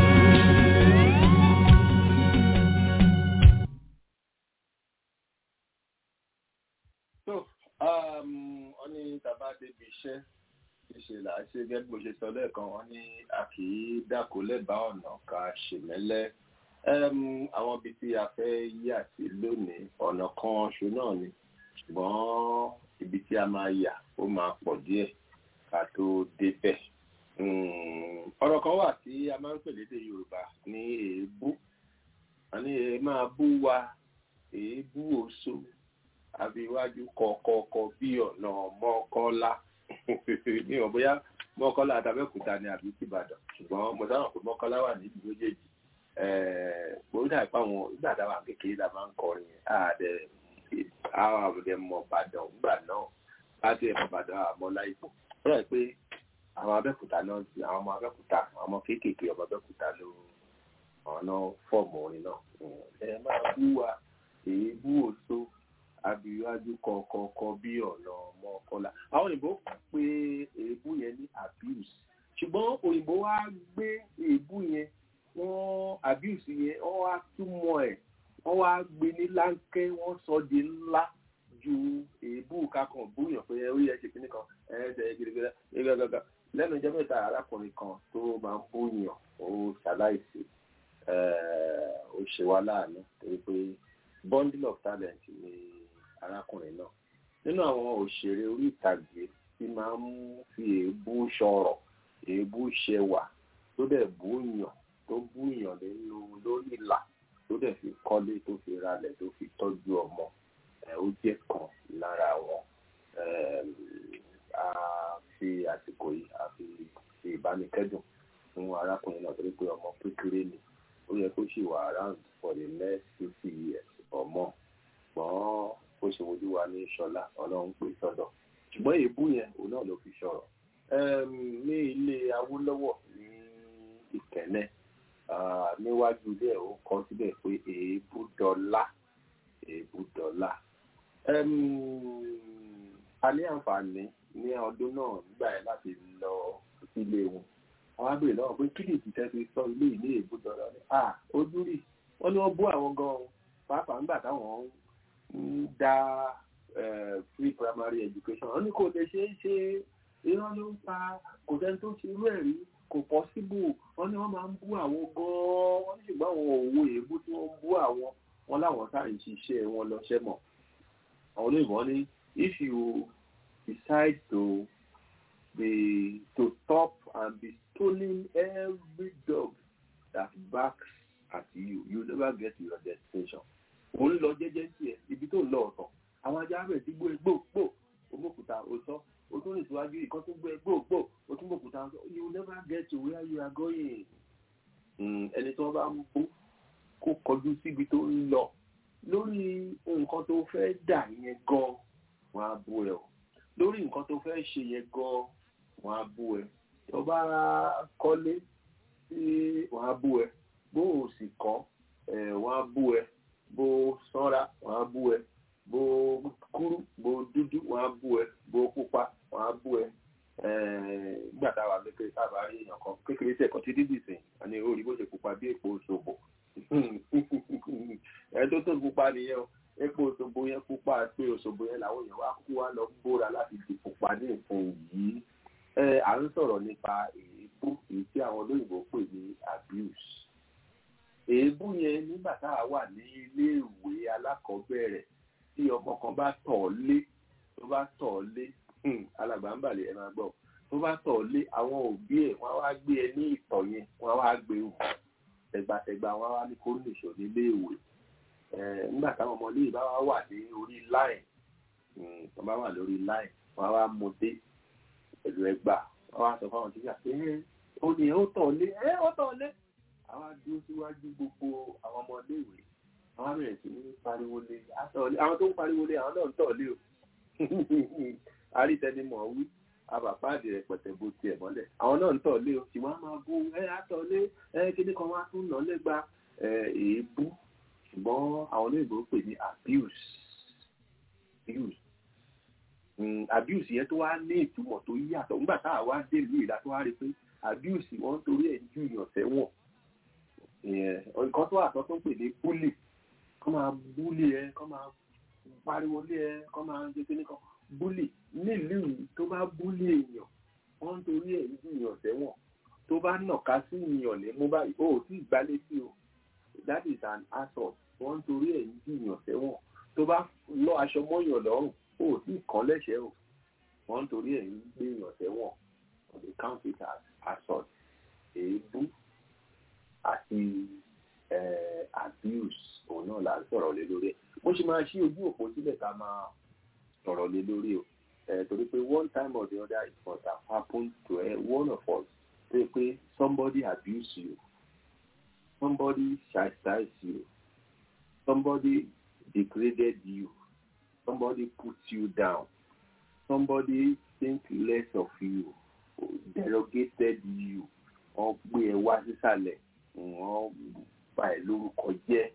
so um, wọ́n ní tàbá débi iṣẹ́ ṣíṣe là á ṣe gẹ́gẹ́ bí mo ṣe sọ lẹ́ẹ̀kan wọ́n ní a kì í dákò lẹ́bàá ọ̀nà ká ṣèmẹ́lẹ́ um, àwọn ibi tí a fẹ́ yà sí lónìí ọ̀nà kan ṣo náà ni ṣùgbọ́n ibi tí a máa yà ó máa pọ̀ díẹ̀ ká tó débẹ̀ um, ọ̀rọ̀ kan wà tí a máa ń pè lédè Yorùbá ní èébú a ní èé máa bú wa èébú oṣó àbíwájú kọ̀ọ̀kọ̀ọ̀kọ̀ bí ọ̀nà mọ́kọ́lá mi ò bóyá mọ́kọ́lá àtàbẹ́kúta ni àbí tìbàdàn ṣùgbọ́n mo sábà pé mọ́kọ́lá wà níbi méjèèjì orí dàbí páwọn nígbà táwa kékeré la máa ń kọrin yẹn àdẹ àwọn àbùdẹ mọ Ìbàdàn nígbà náà láti ẹ̀mọ Ìbàdàn àmọ́ láìpọ̀ ó rẹ̀ pé àwọn abẹ́kúta náà ti àwọn ọmọ abẹ́kúta àwọn ọmọ kéékèèké ọmọ abẹ́kúta ló àwọn náà fọ́ọ̀mù orin náà ẹ máa bú wa èébú òṣó abiwájú kọ̀ọ̀kọ̀ọ̀kọ̀ bí ọ̀nà ọmọ ọkọlá. àwọn òyìnbó pé èébú yẹn ní abuse ṣùgbọ́n òyìnbó wá gbé èébú yẹn wọ́n abuse yẹn wọ́n wá túmọ̀ ẹ̀ wọ́n wá gbé ní láńkẹ́ wọ́n sọ di ńlá ju èébú kakàn búyàn pé ẹ orí ẹ ṣe kíní kan ẹ ẹ ṣe gidigidi gàgàgà lẹ́nu ìjọba ìta arákùnrin kan tó máa ń búyàn ó ṣaláìsí ó ṣe wá láàánú torí pé bundle of talent ni arákùnrin náà nínú àwọn òṣèré orí ìtàgé tí máa ń fi èébú sọ̀rọ̀ èébú ṣẹwà tó dẹ̀ búyàn tó búyàn nínú lórí ìlà tó dẹ̀ fi kọ́lé tó fi ralẹ̀ tó fi tọ́jú ọmọ ẹ̀ ó jẹ́ kan lára wọn a fi àsìkò yìí a fi fi ìbánikẹ́dùn fún arákùnrin náà torí pé ọmọ kékeré ni ó yẹ kó sì wà around for the next fifty years or more ṣùgbọ́n bó ṣe wojú wa ní ṣọlá ọlọ́run pè sọ́dọ̀ ṣùgbọ́n èébú yẹn òun náà ló fi sọ̀rọ̀ ní ilé awólọ́wọ̀ ní ìkẹ́lẹ́ níwájú ilé ẹ̀ ó kọ síbẹ̀ pé èébú dọ́là èébú dọ́là a ní àǹfààní ní ọdún náà nígbà yẹn láti lọ sílé wọn àwọn abèrè náà pé kí ni ìtìtẹ́ fi sọ ilé ìní èébú dọ́là ni ojú rí wọ́n ní wọ́n bú àwọn gan-an pàápàá nígbà táwọn ń dá free primary education wọ́n ní kò lè ṣe é ṣe irọ́ ló ń pa kò sẹ́ni tó ṣe irú ẹ̀ rí kò possible wọ́n ní wọ́n máa ń bú àwọn gan-an wọ́n ní ṣùgbọ́n àwọn òwò èébú tí wọ́n ń bú àwọn wọn láwọn sáà ń ṣiṣẹ́ wọn lọ́ṣẹ́ mọ̀ àwọn olóyìnbó ní if you decide to be to stop and be stoning every dog that barks at you you never get to your destination òun lọ jẹ́jẹ́ sí ẹ ibi tó ń lọ ọ̀tọ̀ àwọn ajá rẹ̀ ti gbó egbò gbò omókúta òótọ́ o tún rìn síwájú ìkan tó gbó egbò gbò o tún mọ̀kúta you never get to where you are going. ẹni tí wọ́n bá ń bó kó kọjú síbi tó ń lọ lórí nǹkan tó fẹ́ dà yẹn gan wọ́n á bú ẹ o lórí nǹkan tó fẹ́ ṣe yẹn gan wọ́n á bú ẹ tó bá kọ́lé tí wọ́n á bú ẹ bó o sì kọ́ wọ́n á bú ẹ bó sanra wọ́n á bú ẹ bó kúrú bó dúdú wọ́n á bú ẹ bó pupa wọ́n á bú ẹ nígbà táwa kékeré táwa rí èèyàn kan kékeré tí ẹ̀kọ́ ti dídì sìn àní orí bó ṣe pupa bí èpo òṣogbo ẹ tó tó pupa nìyẹn o epo òṣogbo yẹn pupa pé òṣogbo yẹn làwọn èèyàn wá kú wá lọ bóra láti di pupa ní nǹkan yìí ẹ à ń sọ̀rọ̀ nípa èébú èyí tí àwọn olóyìnbó pè ní abuse èébú yẹn nígbà tá a wà ní iléèwé alákọ̀ọ́bẹ̀rẹ̀ tí ọmọ kan bá tọ̀ ọ́ lé tó bá tọ̀ ọ́ lé alàgbà ń bàlẹ̀ ẹ máa gbọ́ tó bá tọ̀ ọ́ lé àwọn òbí ẹ̀ wọ́n á wá gbé ẹ ní ìtọ̀ yẹn wọ́n á wá gbé wù tẹ̀gbàtẹ̀gbà wọ́n á wá ní kó nìṣó níléèwé nígbà táwọn ọmọ iléèwé bá wá wà ní orí láì tó bá wà lórí láì wọ́n á wá mú dé pẹ̀lú ẹgbà wọ́n á sọ fáwọn tíṣà pé ó ní ó tọ̀ ọ́ lé ẹ ó tọ̀ ọ́ lé àwa dúró síwájú gbogbo àwọn ọmọléèwé àwọn abẹ̀rẹ̀ sí ní pariwo lé àtọ̀lé àwọn tó ń pariwo lé àwọn náà ń tọ̀lé o àrítẹnimọ̀ wí abàpáàdì rẹ̀ pẹ̀tẹ̀ bo tiẹ̀ mọ́lẹ̀ àwọn náà ń tọ̀lé o ṣùgbọ́n a máa bú ẹ àtọ̀lé ẹ kíní kan wá tún nà lẹ́gba èébú ṣùgbọ́n àwọn olóyìnbó pè ní abuse abuse abuse yẹn tó wá ní ìtumọ̀ tó yàtọ̀ nígbà tá a wá dé ìlú ìlà tó wá rí pé abuse wọ́n torí ẹ̀ ju ìyàn sẹ́wọ̀n nǹkan tó àtọ́ tó ń pè ní bully kọ́ máa bully ẹ kọ́ máa pariwo lé ẹ kọ́ máa ṣe kíní kan bully nílùú tó bá bully èèyàn wọ́n torí ẹ̀ ju ìyàn sẹ́wọ̀n tó bá nàka sí ìyàn ní mú báyìí ó tí ì gbálé sí o that is an assault wọ́n torí ẹ̀ ju ìyàn sẹ́wọ̀n tó bá lọ aṣọ mọ́yàn lọ́rùn ó tí ì kàn lẹ́sẹ̀ o wọ́n torí ẹ̀ ń gbé ìyàn sẹ́wọ̀n on the count it as assault èébú àti abuse òun náà là ń sọ̀rọ̀ lé lórí ẹ̀ mo ṣe máa ṣí ojú òpó sílẹ̀ ká máa sọ̀rọ̀ lé lórí o torí pé one time or the other it must have happened to uh, one of us tó yẹ pé somebody abuse you somebody chastise you somebody degraded you somebody put you down somebody think less of you derogated you wọ́n gbé ẹ wá sísàlẹ̀ wọ́n bà ẹ́ lórúkọ jẹ́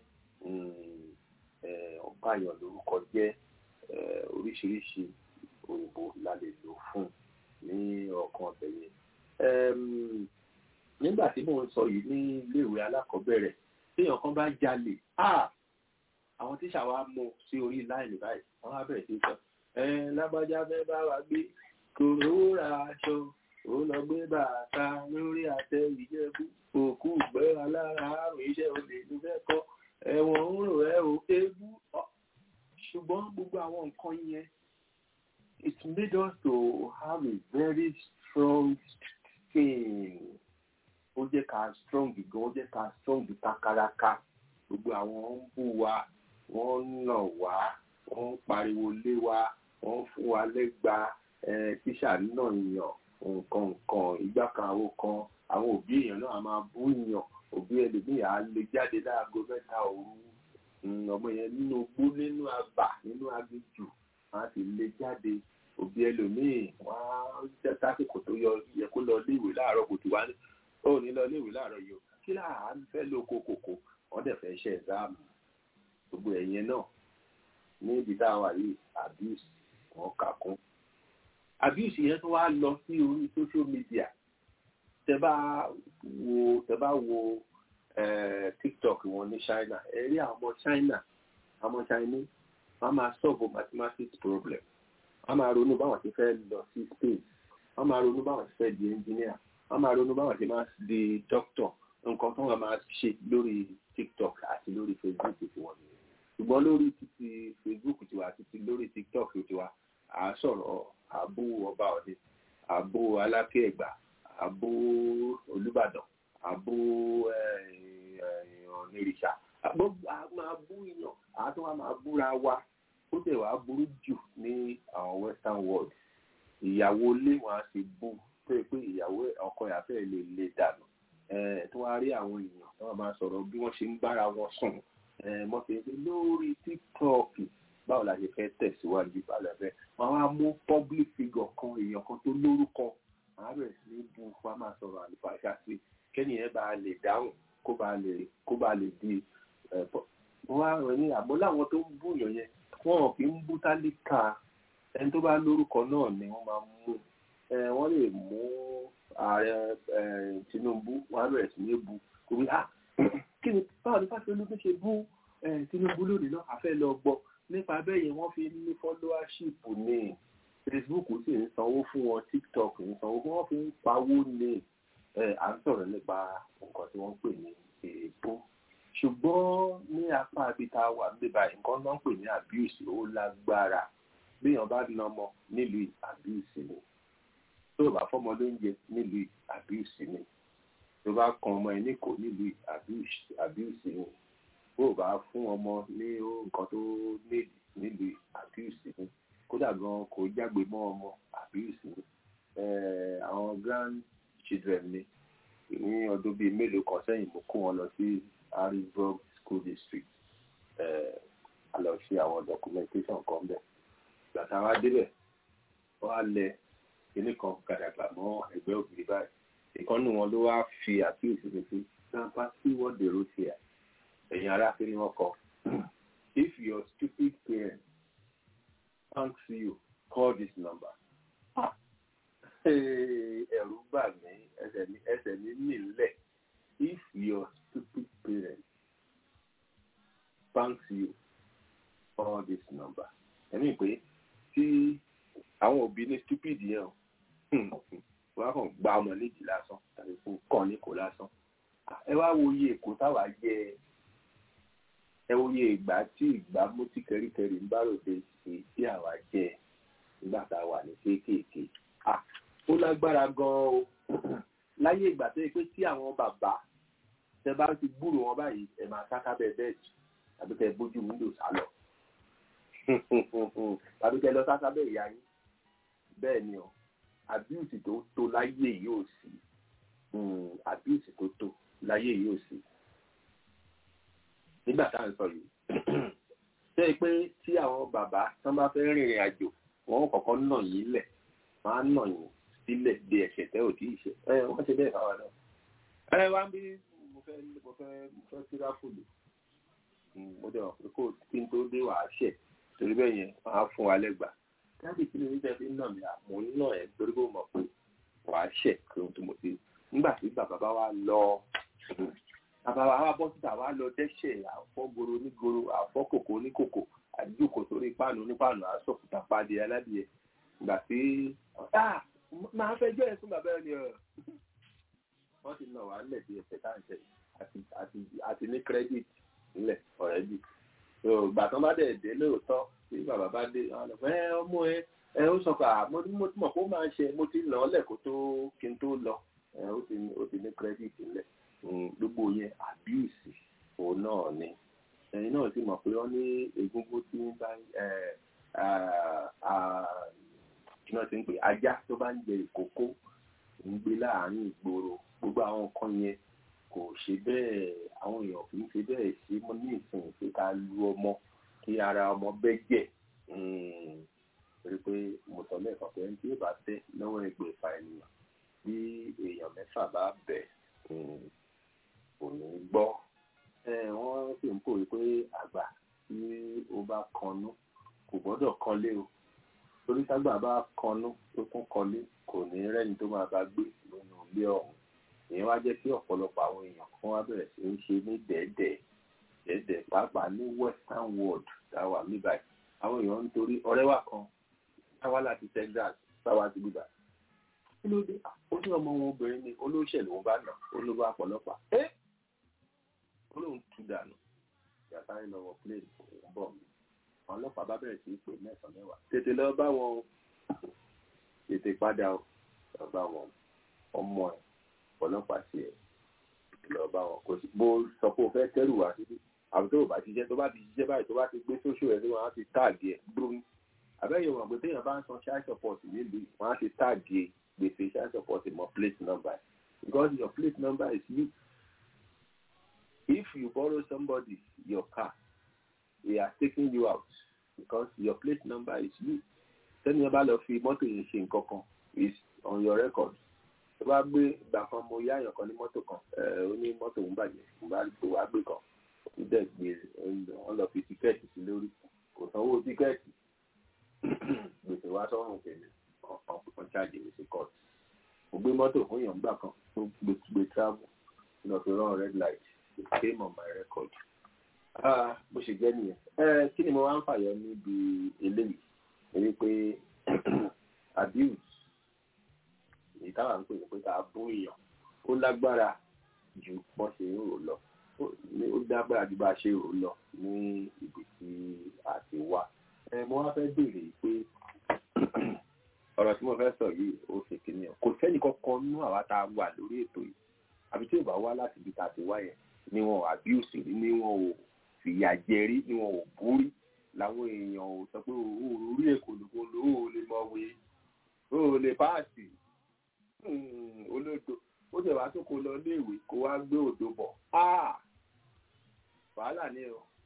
ọ̀bàyàn lórúkọ jẹ́ oríṣiríṣi òyìnbó la lè lò fún ní ọkàn ọbẹ̀ yẹn. nígbà tí mò ń sọ yìí ní iléèwé alákọ̀ọ́bẹ̀rẹ̀ téèyàn kan bá jalè àwọn tíṣà wa mú sí orí láìní báyìí wọ́n á bẹ̀rẹ̀ sí sọ lágbájá fẹ́ bá wa gbé kòró ra aṣọ ó lọ gbé bàtà lórí àtẹ ìjẹ̀bú òkú gbẹ́ alára àrùn iṣẹ́ olè ló fẹ́ kọ́ ẹ̀wọ̀n ń rò ẹ́ o ewu ṣùgbọ́n gbogbo àwọn nǹkan yẹn it made us to have a very strong skin ó jẹ́ ká strong gan ó jẹ́ ká strong kakaraka gbogbo àwọn ń bú wa wọ́n ń nà wá wọ́n ń pariwo lé wa wọ́n ń fún wa lẹ́gba tíṣà náà yàn nǹkan nǹkan ìgbà kan àwọn kan àwọn òbí èèyàn náà máa bú yàn òbí ẹlòmíì á lè jáde láago mẹ́ta òru ọmọ yẹn nínú ogbó nínú àbà nínú aginjù wọn á sì lè jáde òbí ẹlòmíì wọn á jẹ́ sásìkò tó yọ yẹ kó lọ léèwé láàárọ̀ kò tí wá ní ó ní lọ léèwé láàárọ̀ yìí o kí láà ń fẹ́ lóko kòkò wọ́n dẹ̀ fẹ́ ṣe ẹ̀záàmù gbogbo ẹ̀yẹn náà ní ibi tá a wà yìí abuse wọn kà kún abuse yẹn tó wá lọ sí orí social media tẹ bá wo tẹ bá wo tiktok wọn ní china ẹ rí àwọn ọmọ china àwọn chinese wọn máa solve mathematics problem wọn máa ronú báwọn ti fẹ́ lọ sí space wọn máa ronú báwọn ti fẹ́ di engineer wọn máa ronú báwọn ti máa di doctor nǹkan tó wọn máa ṣe lórí tiktok àti lórí facebook tiwọn nìyẹn ṣùgbọ́n lórí títí facebook tiwa àti lórí tiktok tiwa à sọ̀rọ̀ àbú ọba ọdẹ àbú alákẹ́ ẹ̀gbá àbó olùbàdàn àbó ọ̀nìrìṣà máa bú yàn àtún wa máa búra wa ó tẹ̀ wá burú jù ní àwọn western world ìyàwó ilé wọn á sì bú pé pé ìyàwó ọkọ ìyàfẹ́ lè lè dànù tó wá rí àwọn èèyàn tó wà máa sọ̀rọ̀ bí wọ́n ṣe ń bára wọn sùn mọ́ fi pé lórí tiktok báwo la ṣe fẹ́ tẹ̀síwájú balẹ̀ bẹ́ẹ̀ wọ́n á mú public figure kan èèyàn kan tó lórúkọ àárẹ̀ sí ní bu wa máa sọ̀rọ̀ àlùfáàṣà sí kẹ́ni ẹ̀ bá lè dáhùn kó bá lè kó bá lè di ẹ̀bọ̀. wọ́n á rẹ̀ ní àmọ́ láwọn tó ń búyàn yẹn wọ́n kì í bú tálíkà ẹni tó bá lórúkọ náà ni wọ́n máa mú wọ́n lè mú ààrẹ Tinubu wọ́n á bẹ̀rẹ̀ sí ní bu kò wí ah kí ni báwo ni fásitì ológun ṣe bú Tinubu lónìí náà àfẹ́ lọ gbọ́ nípa bẹ́ẹ̀ yẹn wọ́n fi ní followership ní facebook sì ń sanwó fún wọn tiktok ń sanwó fún wọn fi ń pawó ní à ń sọ̀rọ̀ nípa nǹkan tí wọ́n ń pè ní èèbó ṣùgbọ́n ní apá abita wà níbà nǹkan náà ń pè ní abuse ó lágbára béèyàn bá na ọmọ nílùú abuse ni tó bá fọmọ lóúnjẹ nílùú abuse ni tó bá kan ọmọ ẹ níkò nílùú abuse ni bó bá fún ọmọ ní nǹkan tó nílùú nílùú abuse ni kódà gan kò jágbe mọ́ ọmọ abuse ni àwọn grand children mi ní ọdún bíi mélòó kan sẹ́yìn mo kó wọn lọ sí harrisburg school district a lọ ṣe àwọn documentation kan bẹ̀ gbàtà wa débẹ̀ wọ́n á lẹ kíní kan gàdàgbà mọ́ ẹgbẹ́ òbí báyìí ìkànnì wọn ló wá fi àkíyèsí mi sí grandpa see what they wrote here ẹ̀yin ará kí ni wọ́n kọ if your stupid parents thanks you call this number ẹ̀rù bà mí ẹsẹ̀ mi ẹsẹ̀ mi nílẹ̀ if your stupid parents thanks you call this number ẹ̀mí pé tí àwọn òbí ní stupid yẹn o wọ́n á kàn gba ọmọ léjì lásán tàbí kó kàn ní kò lásán ẹ wá wo iye èkó táwa jẹ ẹ wo iye ìgbà tí ìgbà mú tí kẹríkẹrí ń bá ròde sí tí àwa jẹ nígbà tá a wà ní kéékèèké ó lágbára gan-an o láyé ìgbà tó yẹ pé tí àwọn bàbá tẹ bá ti gbúrò wọn báyìí ẹ máa sáká bẹ́ẹ̀ bẹ́ẹ̀ jù tàbí kẹ bójú wíńdò sálọ tàbí kẹ lọ sáká bẹ́ẹ̀ ìyá yín bẹ́ẹ̀ ni o abuse tó tó láyé yóò sí abuse tó tó láyé yóò sí nígbà tá à ń sọ yìí ṣé pé tí àwọn bàbá tán bá fẹ́ rìnrìn àjò wọn kọ́kọ́ nà yín lẹ̀ máa ń nà yín sílẹ̀ de ẹ̀ṣẹ̀ tẹ́ ò tí ì ṣe ẹ wọ́n ṣe bẹ́ẹ̀ fáwọn náà. ẹ wá ń bí mo fẹ́ mo fẹ́ mo fẹ́ tíráfùlù mo dẹ̀ wọ́n pé kó kí n tó dé wàá ṣẹ̀ torí bẹ́ẹ̀ yẹn máa fún wa lẹ́gbàá dábì kí ni oníṣẹ́ fi ń nà mí àmọ́ ń nà ẹ̀ torí kó mọ̀ pé wàá ṣẹ̀ kí ohun tó mo ti nígbà tí bàbá bá wa lọ bàbá wa bọ́ síta wa lọ dẹ́ṣẹ̀ àfọ́goro onígoro àfọ́kòkò oníkòkò àdúgbò sórí páànù onípáànù àsọ̀kùtà pàdé aládìyẹ ìgbà tí máa fẹjọ́ ẹ̀ fún bàbá ẹ̀ ni wọ́n ti nà wá lẹ̀ bí ẹsẹ̀ káàkiri àti ní credit nílẹ̀ ọ̀rẹ́dì ìgbà tán bá dẹ̀ dé lóòótọ́ tí bàbá bá dé ẹ ọmọ ẹ ẹ ó sọ pé mo ti mọ̀ kó máa ṣe mo ti nà ọ́ lẹ̀ kó tó kí n tó lọ ó ti ní credit nílẹ̀ gbogbo yẹn abuse òun náà ni ẹ̀yin náà sì mọ̀ pé wọ́n ní egungun tí ń bá kí wọ́n ti ń pè ajá tó bá ń jẹ ìkókó ń gbé láàárín ìgboro gbogbo àwọn nǹkan yẹn kò ṣe bẹ́ẹ̀ àwọn èèyàn kì í ṣe bẹ́ẹ̀ ṣe mọ́ ní ìsìn pé ká lu ọmọ kí ara ọmọ bẹ́jẹ̀ torí pé mo sọ lẹ́ẹ̀kan pé ẹni tí yóò bá tẹ́ lọ́wọ́ ẹgbẹ̀fà ènìyàn bí èèyàn mẹ́fà bá bẹ̀ kò ní gbọ́ wọ́n sì ń pòwe pé àgbà tí ó bá kanú kò gbọ́dọ̀ kanlé o torí ságbà bá kanú tó tún kanlé kò ní rẹ́ni tó máa bá gbé nínú ilé ọ̀hún ìyẹn wá jẹ́ kí ọ̀pọ̀lọpọ̀ àwọn èèyàn kan wá bẹ̀rẹ̀ sí ń ṣe ní dẹ́ẹ̀dẹ́ẹ̀ dẹ́ẹ̀dẹ́ẹ̀ pàápàá ní western world táwa níbàyí àwọn èèyàn ń torí ọ̀rẹ́ wa kan táwa láti Texas táwa ti gbígbà kí ló dé ó ní ọmọ wọn obìnrin ni olóṣèlú wọn bá nà olówó àpọ̀lọpàá ẹ́ ó lóun tú dànù yàtá ń lọ́wọ́ plane òun bọ̀ mí àwọn ọlọ́pàá bá bẹ̀rẹ̀ sí í pè mẹ́sàn-án mẹ́wàá tètè lọ bá wọn o tètè padà o lọ bá wọn ọmọ ẹ ọlọ́pàá sí ẹ lọ bá wọn kò sí bó sọ pé o fẹ́ kẹ́rù wá síbí àbí tó o bá ti jẹ́ tó bá ti jíjẹ́ báyìí tó bá ti gbé sóṣù ẹ̀ sí wọn á ti táàgì ẹ̀ gbórí àbẹ́yẹ̀ wọn pé téèyàn bá ń san child support nílùú wọn á ti táàgì gbèsè child support mọ́ plate number because your plate number is you if you borrow somebody your car they are taking you out because your plate number is you sẹ́ni ẹ bá lọ fi mọ́tò yẹn ṣe nǹkan kan is on your record tó bá gbé ìgbà kan mo yá àyàn kan ní mọ́tò kan ó ní mọ́tò ń bàjẹ́ mo bá tó wá gbé kan ó dẹ̀ gbé wọ́n lọ fi tíkẹ́ẹ̀tì sí lórí kò sanwó tíkẹ́ẹ̀tì gbèsè wá sọ́run tèmi ọ̀kan ṣáàjì mi sí court mo gbé mọ́tò fún yàn gbà kan tó gbé gbé travel lọ fi rán red light it came on my record bó ṣe jẹ́ nìyẹn kí ni mo wá ń fàyọ níbi eléyìí èyí pé abuse èyí táwa ń pè ní pé ká bú èèyàn ó lágbára ju bọ́n ṣe ń rò lọ ó lágbára ju bá a ṣe rò lọ ní ibi tí a ti wá mo wá fẹ́ béèrè pé ọ̀rọ̀ tí mo fẹ́ sọ yìí ó ṣe kìíní ọ̀ kò sẹ́ni kankan nú àwa tá a wà lórí ètò yìí àbí tí ò bá wá láti ibi tá a ti wá yẹn ni wọn ò abuse rí ni wọn ò fìyà jẹ rí ni wọn ò bú rí làwọn èèyàn ò sọ pé orí èkó ló kó ló ò lè mọ̀wé ó lè páàsì olódo ó tẹ̀ wá tó kó lọ léèwé kó wá gbé òdo bọ̀ wàhálà ni o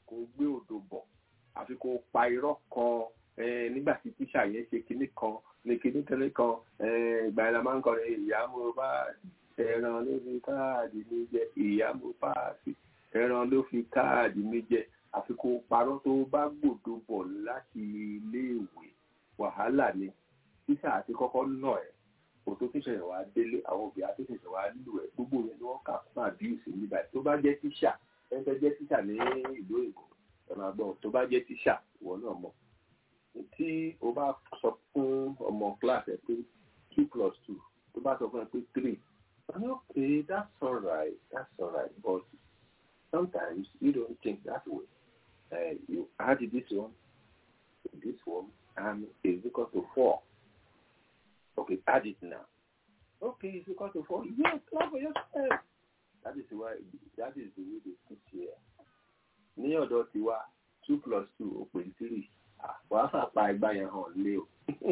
kó gbé odò bọ̀ àfi kó pa irọ́ kan nígbà tí tíṣà yẹn ṣe kinní kan ní kinní kinní kan ìgbà yẹn la máa ń kọrin ìyá mo bá ẹran ló fi káàdì mi jẹ ìyá mo páàsì ẹran ló fi káàdì mi jẹ àfi kó parọ́ tó bá gbòdo bọ̀ láti iléèwé wàhálà ni tíṣà àti kọ́kọ́ nà ẹ̀ kò tó tíṣà yẹn wá délé àwọn òbí àti tíṣà wá lù ẹ̀ gbogbo yẹn ni wọ́n kà fún àbíyèsí nígbà tó bá jẹ́ tíṣà ẹ fẹ́ jẹ́ tíṣà ní ìlú èkó ẹ máa gbọ́ tó bá jẹ́ tíṣà ìwọ náà mọ̀ tí o bá sọ fún ọmọ class ẹ pé two plus two tó bá sọ fún ẹ pé three okay that's alright that's alright but sometimes you don't think that way uh, you add this one to this one and it's equal to four okay add it now okay it's equal to four yes clap for yourself that is why that is the way they teach here ní ọ̀dọ̀ tiwa two plus two ó pè three wàá fàpá ẹgbà yẹn hàn lé o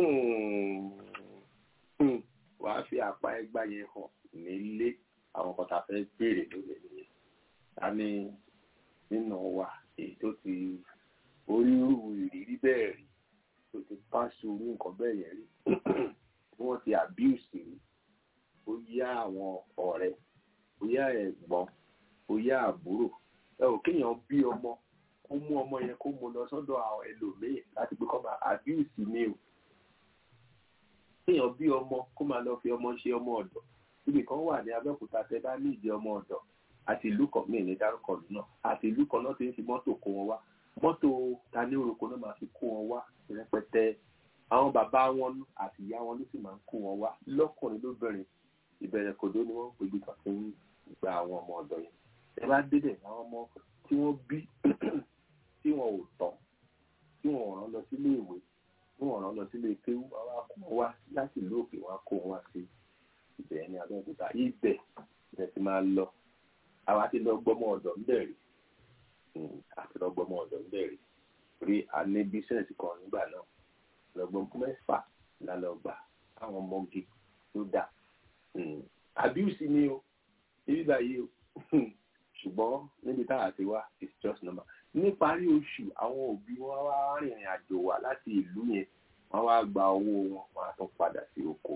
wàá fi àpá ẹgbà yẹn hàn nílé àwọn kan tá a fẹ́ béèrè lórí ẹ̀yẹ ta ni nínú wa èyí tó ti orírú ìrírí bẹ́ẹ̀ rí tó ti pàṣẹ orí nǹkan bẹ́ẹ̀ yẹn rí bí wọ́n ti abuse rí ó yá àwọn ọ̀rẹ́ ó yá ẹ̀gbọ́n ó yá àbúrò ẹ ò kéèyàn bí ọmọ kó mú ọmọ yẹn kó mú lọ sọ́dọ̀ àwọn ẹlòmíì láti pé kó máa abuse mi o kéèyàn bí ọmọ kó máa lọ fi ọmọ ṣe ọmọ ọ̀dọ̀ ibì kan wà ní Abẹ́òkúta tẹ bá ní ìdí ọmọ ọ̀dọ̀ àti ìlú kan míì ní dárúkọ lù náà àti ìlú kan náà ti ń fi mọ́tò kó wọn wá mọ́tò tani orúkọ náà máa fi kó wọn wá rẹpẹtẹ àwọn bàbá wọn àti ìyá wọn ló sì máa ń kó wọn wá lọ́kùnrin lóbìnrin ìbẹ̀rẹ̀ kòdó ni wọ́n pè bí kan fi ń gba àwọn ọmọ ọ̀dọ̀ yẹn ẹ bá débẹ̀ àwọn ọmọ tí wọ́n bí tí wọn ò tọ́ tí wọn ò rán lọ sílé ìwé tí wọn ò rán lọ sílé kéwú àwọn akó wọn wá láti ìlú òkè wọn kó wọn wá sí ibẹ̀ ní Abẹ́òkúta ibẹ̀ ibẹ̀ ti máa lọ àwa ti lọ gbọ́mọ ọ̀dọ̀ ńbẹ̀ rí àti lọ gbọ́mọ ọ̀dọ̀ ńbẹ̀ rí rí a ní bísíǹsì kan nígbà náà lọ́gbọ́n mẹ́fà la lọ gbà àwọn ọmọge tó dà abuse ni o ibi báyìí o ṣùgbọ́n níbi táwa ti wá it's just normal níparí oṣù àwọn òbí wọn wá rìnrìn àjò wá láti ìlú yẹn wọn wá gba owó wọn wọn á tún padà sí oko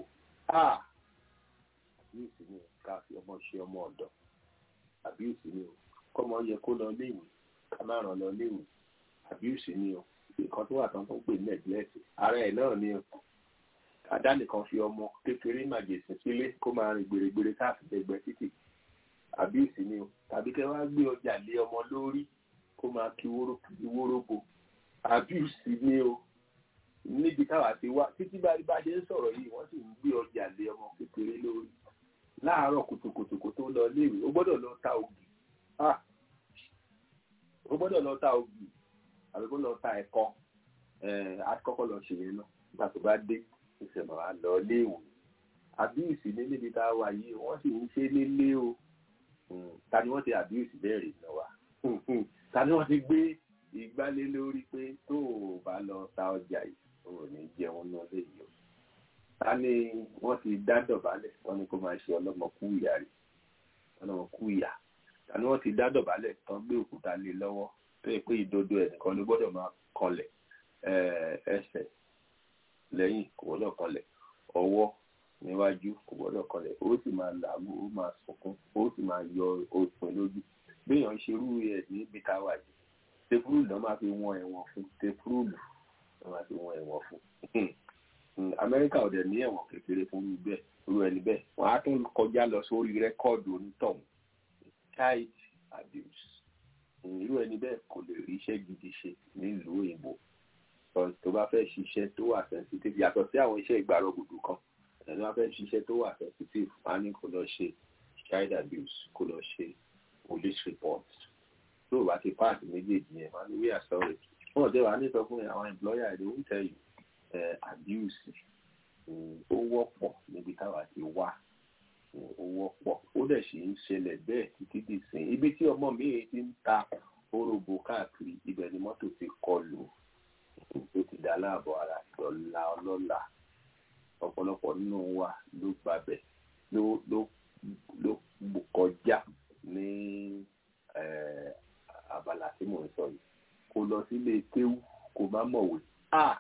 àbíyèsí ni ká fi ọmọ ṣe ọmọ ọ̀dọ̀ àbíyèsí ni o kọ́mọ yẹ kó lọ léèwé ká má ràn lọ léèwé àbíyèsí ni o nǹkan tó wà tán tó ń pè neglect ara ẹ̀ náà ni o àdá nìkan fi ọmọ kékeré màjèsín sílé kó máa rìn gbèrègbèrè káàkiri ẹgbẹ́ títì àbíyèsí ni o tàbí kẹ́ wá gbé ọjà lé ọmọ lórí kó máa kí wórógbó àbíyèsí ni o níbi táwa ti wá títí bá bá ṣe ń sọ̀rọ̀ yìí wọ́n sì ń gbé ọjà lé ọmọ kékeré lórí láàárọ̀ kùtùkùtù kó tó lọ léèwé ó gbọ́dọ̀ lọ ta ògì ó gbọ́dọ̀ lọ ta ògì àbí kó lọ ta ẹ̀kọ́ àkọ́kọ́ lọ ṣe yẹn náà nígbà tó bá dé ìṣẹ̀mọ̀ wa lọ léèwé àbíyèsí ní níbi tá a wà yìí wọ́n sì ń ṣe nílé o ta ni wọ́n ti àbíyèsí bẹ́ẹ̀ rí náà wá ta ni wọ́n ti gbé ìgbálé lórí pé tó o bá lọ ta ọjà yìí o ò ní jẹun náà léyìí o ta ni wọ́n ti dá dọ̀bálẹ̀ wọ́n ní kó máa ṣe ọlọ́mọ kú ìyá rẹ̀ ọlọ́mọ kú ìyá ta ni wọ́n ti dá dọ̀bálẹ̀ tán gbé òkúta lé lọ́wọ́ tó yẹ pé ìdodo ẹnìkan ló gbọ́dọ̀ máa kanlẹ̀ ẹsẹ̀ lẹ́yìn kò gbọ́dọ̀ kanlẹ̀ ọwọ́ níwájú kò gbọ́dọ̀ kanlẹ̀ ó sì máa làágùn ó máa sunkún ó sì máa yọ òpin lójú béèyàn ṣe irú ẹ̀ níbi tá a wà yìí tefurulu náà máa fi wọ́n ẹ̀wọ̀n fún tefurulu náà máa fi wọ́n ẹ̀wọ̀n fún amẹ́ríkà ò dẹ̀ ní ẹ̀wọ̀n kékeré fún irú bẹ́ẹ̀ irú ẹni bẹ́ẹ̀ wọ́n á tún kọjá lọ sórí rẹ́kọ́ọ̀dù onítọ̀hún child abuse irú ẹni bẹ́ẹ̀ kò lè rí iṣẹ́ gidi ṣe nílùú òyìnbó tó bá fẹ́ ṣiṣẹ́ tó wà sensitive yàtọ̀ sí àwọn iṣẹ́ ìgbàrọ̀ gbùdù kan ẹni wá fẹ́ ṣiṣẹ́ tó wà sensitive wọ́n á ní kó lọ ṣe child abuse kó lọ ṣe police report tó o bá ti pass méjèèjì yẹn wọ́n á ní we are sorry wọ́n ò dé wàá ní sọ fún àwọn employer they won't tell you uh, abuse ó wọ́pọ̀ níbi táwa ti wá ó wọ́pọ̀ ó dẹ̀ sì ń ṣẹlẹ̀ bẹ́ẹ̀ títí dì sí ibi tí ọmọ mi ti ń ta orobo káàkiri ibẹ̀ ni mọ́tò ti kọlù tó ti dá láàbọ̀ ara lọ́la ọlọ́la ọ̀pọ̀lọpọ̀ nínú wa ló gbabẹ̀ ló ló ló kọjá ní abala tí mò ń sọ yìí lọ sílé kéwú kó má mọ̀wé ah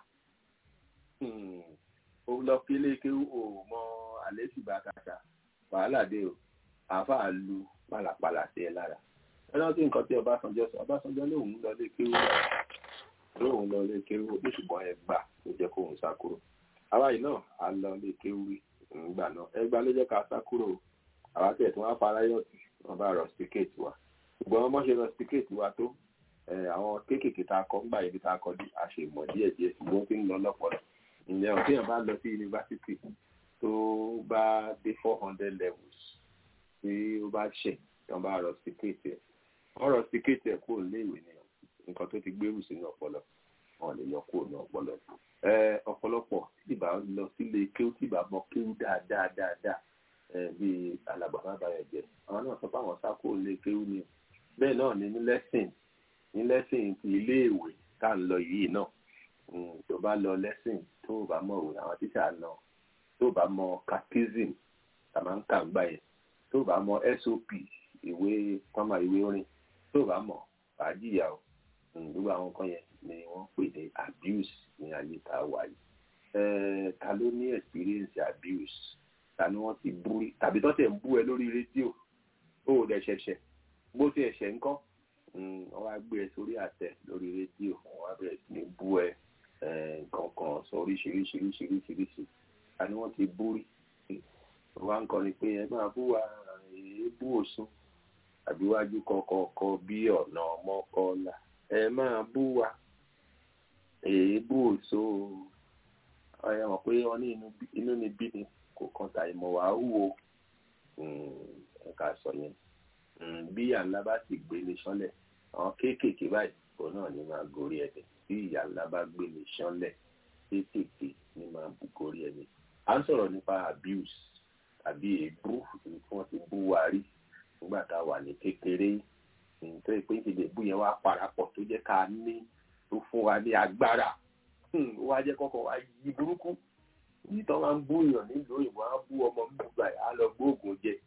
ó lọ sí ilé kéwú ò mọ àlẹ́ sì bá kàkà wàhálà dé o àáfàá lu pàlàpàlà sí ẹ lára ẹnà tí nǹkan tí Ọbásanjọ́ sọ Ọbásanjọ́ lóun lọ lé kéwú lóun lọ lé kéwú ó ṣùgbọ́n ẹ gbà ló jẹ́ kóun sá kúrò àwa yìí náà a lọ lé kéwú rí ńgbà náà ẹ gbà ló jẹ́ ká sá kúrò àwa tẹ̀ tí wọ́n fara yọ̀tì wọ́n bá rọ síkéètì wa ṣùgbọ́n wọ́n ṣe rọ síkéètì wa tó àwọn kéékèèké tá a kọ́ ńgbà ibi tá a kọ́ dé a ṣe mọ̀ díẹ̀ díẹ̀ ṣùgbọ́n tí ń lọ lọ́pọ̀lọ́ ǹjẹ́ ọ̀ téèyàn bá lọ sí yunifásitì tó bá dé four hundred levels tí ó bá ṣẹ̀ tí wọ́n bá rọ síkéètì ẹ̀ wọ́n rọ síkéètì ẹ̀ kúrò nílé ìwé nìyẹn nǹkan tó ti gbérù sínú ọpọlọ wọn lè yọ kúrò ní ọpọlọ ọ̀pọ̀lọpọ̀ tí ìbá lọ sílé kéwú tí ìbá mọ kéwú dáadáa dáadáa bíi alàgbàmá bayọ̀ jẹ́ àwọn náà sọ pé àwọn sá kúrò nílé kéwú ni bẹ́ẹ̀ náà ni ní lẹ́sìn ní lẹ́sìn ti iléèwé tá à ń lọ yìí náà tó bá lọ lẹ́sìn tó o bá mọ̀ òwe àwọn tíṣà náà tó o bá mọ catechism tá a máa ń kà ń gbà yẹn tó o bá mọ sop ìwé pọ́nmà ìwé orin tó o bá mọ̀ fàájìyà o gbogbo àwọn nǹkan yẹn ni wọ́n pè ní abuse ní ayé tá a wà yìí ta ló ní experience abuse ta ni wọ́n ti bú rí tàbí tó tẹ̀ ń bú ẹ lórí rédíò ó ò dẹ̀ ṣẹ̀ṣẹ̀ bó ti ẹ̀ṣẹ̀ ńkọ́ wọ́n wá gbé ẹ sórí àtẹ lórí rédíò wọ́n wá bẹ̀rẹ̀ sí ní bú ẹ nǹkan kan sọ oríṣiríṣiríṣiríṣiríṣi ta ni wọ́n ti bú rí wọ́n wá ń kọrin pé ẹ máa bú wa èébú òsùn àbíwájú kọ̀ọ̀kọ̀ bí ọ̀nà ọmọkọ́lá ẹ máa bú wa èébú òso ọ̀yà mọ̀ pé wọ́n ní inú ni bí ni kò kan ta ìmọ̀ wàá wúwo ẹ̀ka sọ yẹn bí ìyá ńlá bá sì gbé ní sánlẹ̀ àwọn kéékèèké báyìí òun náà ní máa gorí ẹ̀dẹ̀ bí ìyá ńlá bá gbé ní sánlẹ̀ kéékèèké ní máa bù gorí ẹ̀dẹ̀ à ń sọ̀rọ̀ nípa abuse tàbí èébú tí wọ́n ti bú wa rí nígbà tá a wà ní kékeré nítorí pé ìdílé ìbú yẹn wá parapọ̀ tó jẹ́ ká ní tó fún wa ní agbára ó wá jẹ́ kọ́kọ́ wá yí burúkú yìí tó máa ń bú èèyàn nílùú òyìnbó á bú ọmọ gbogbo ẹ̀ á lọ gbóògùn jẹ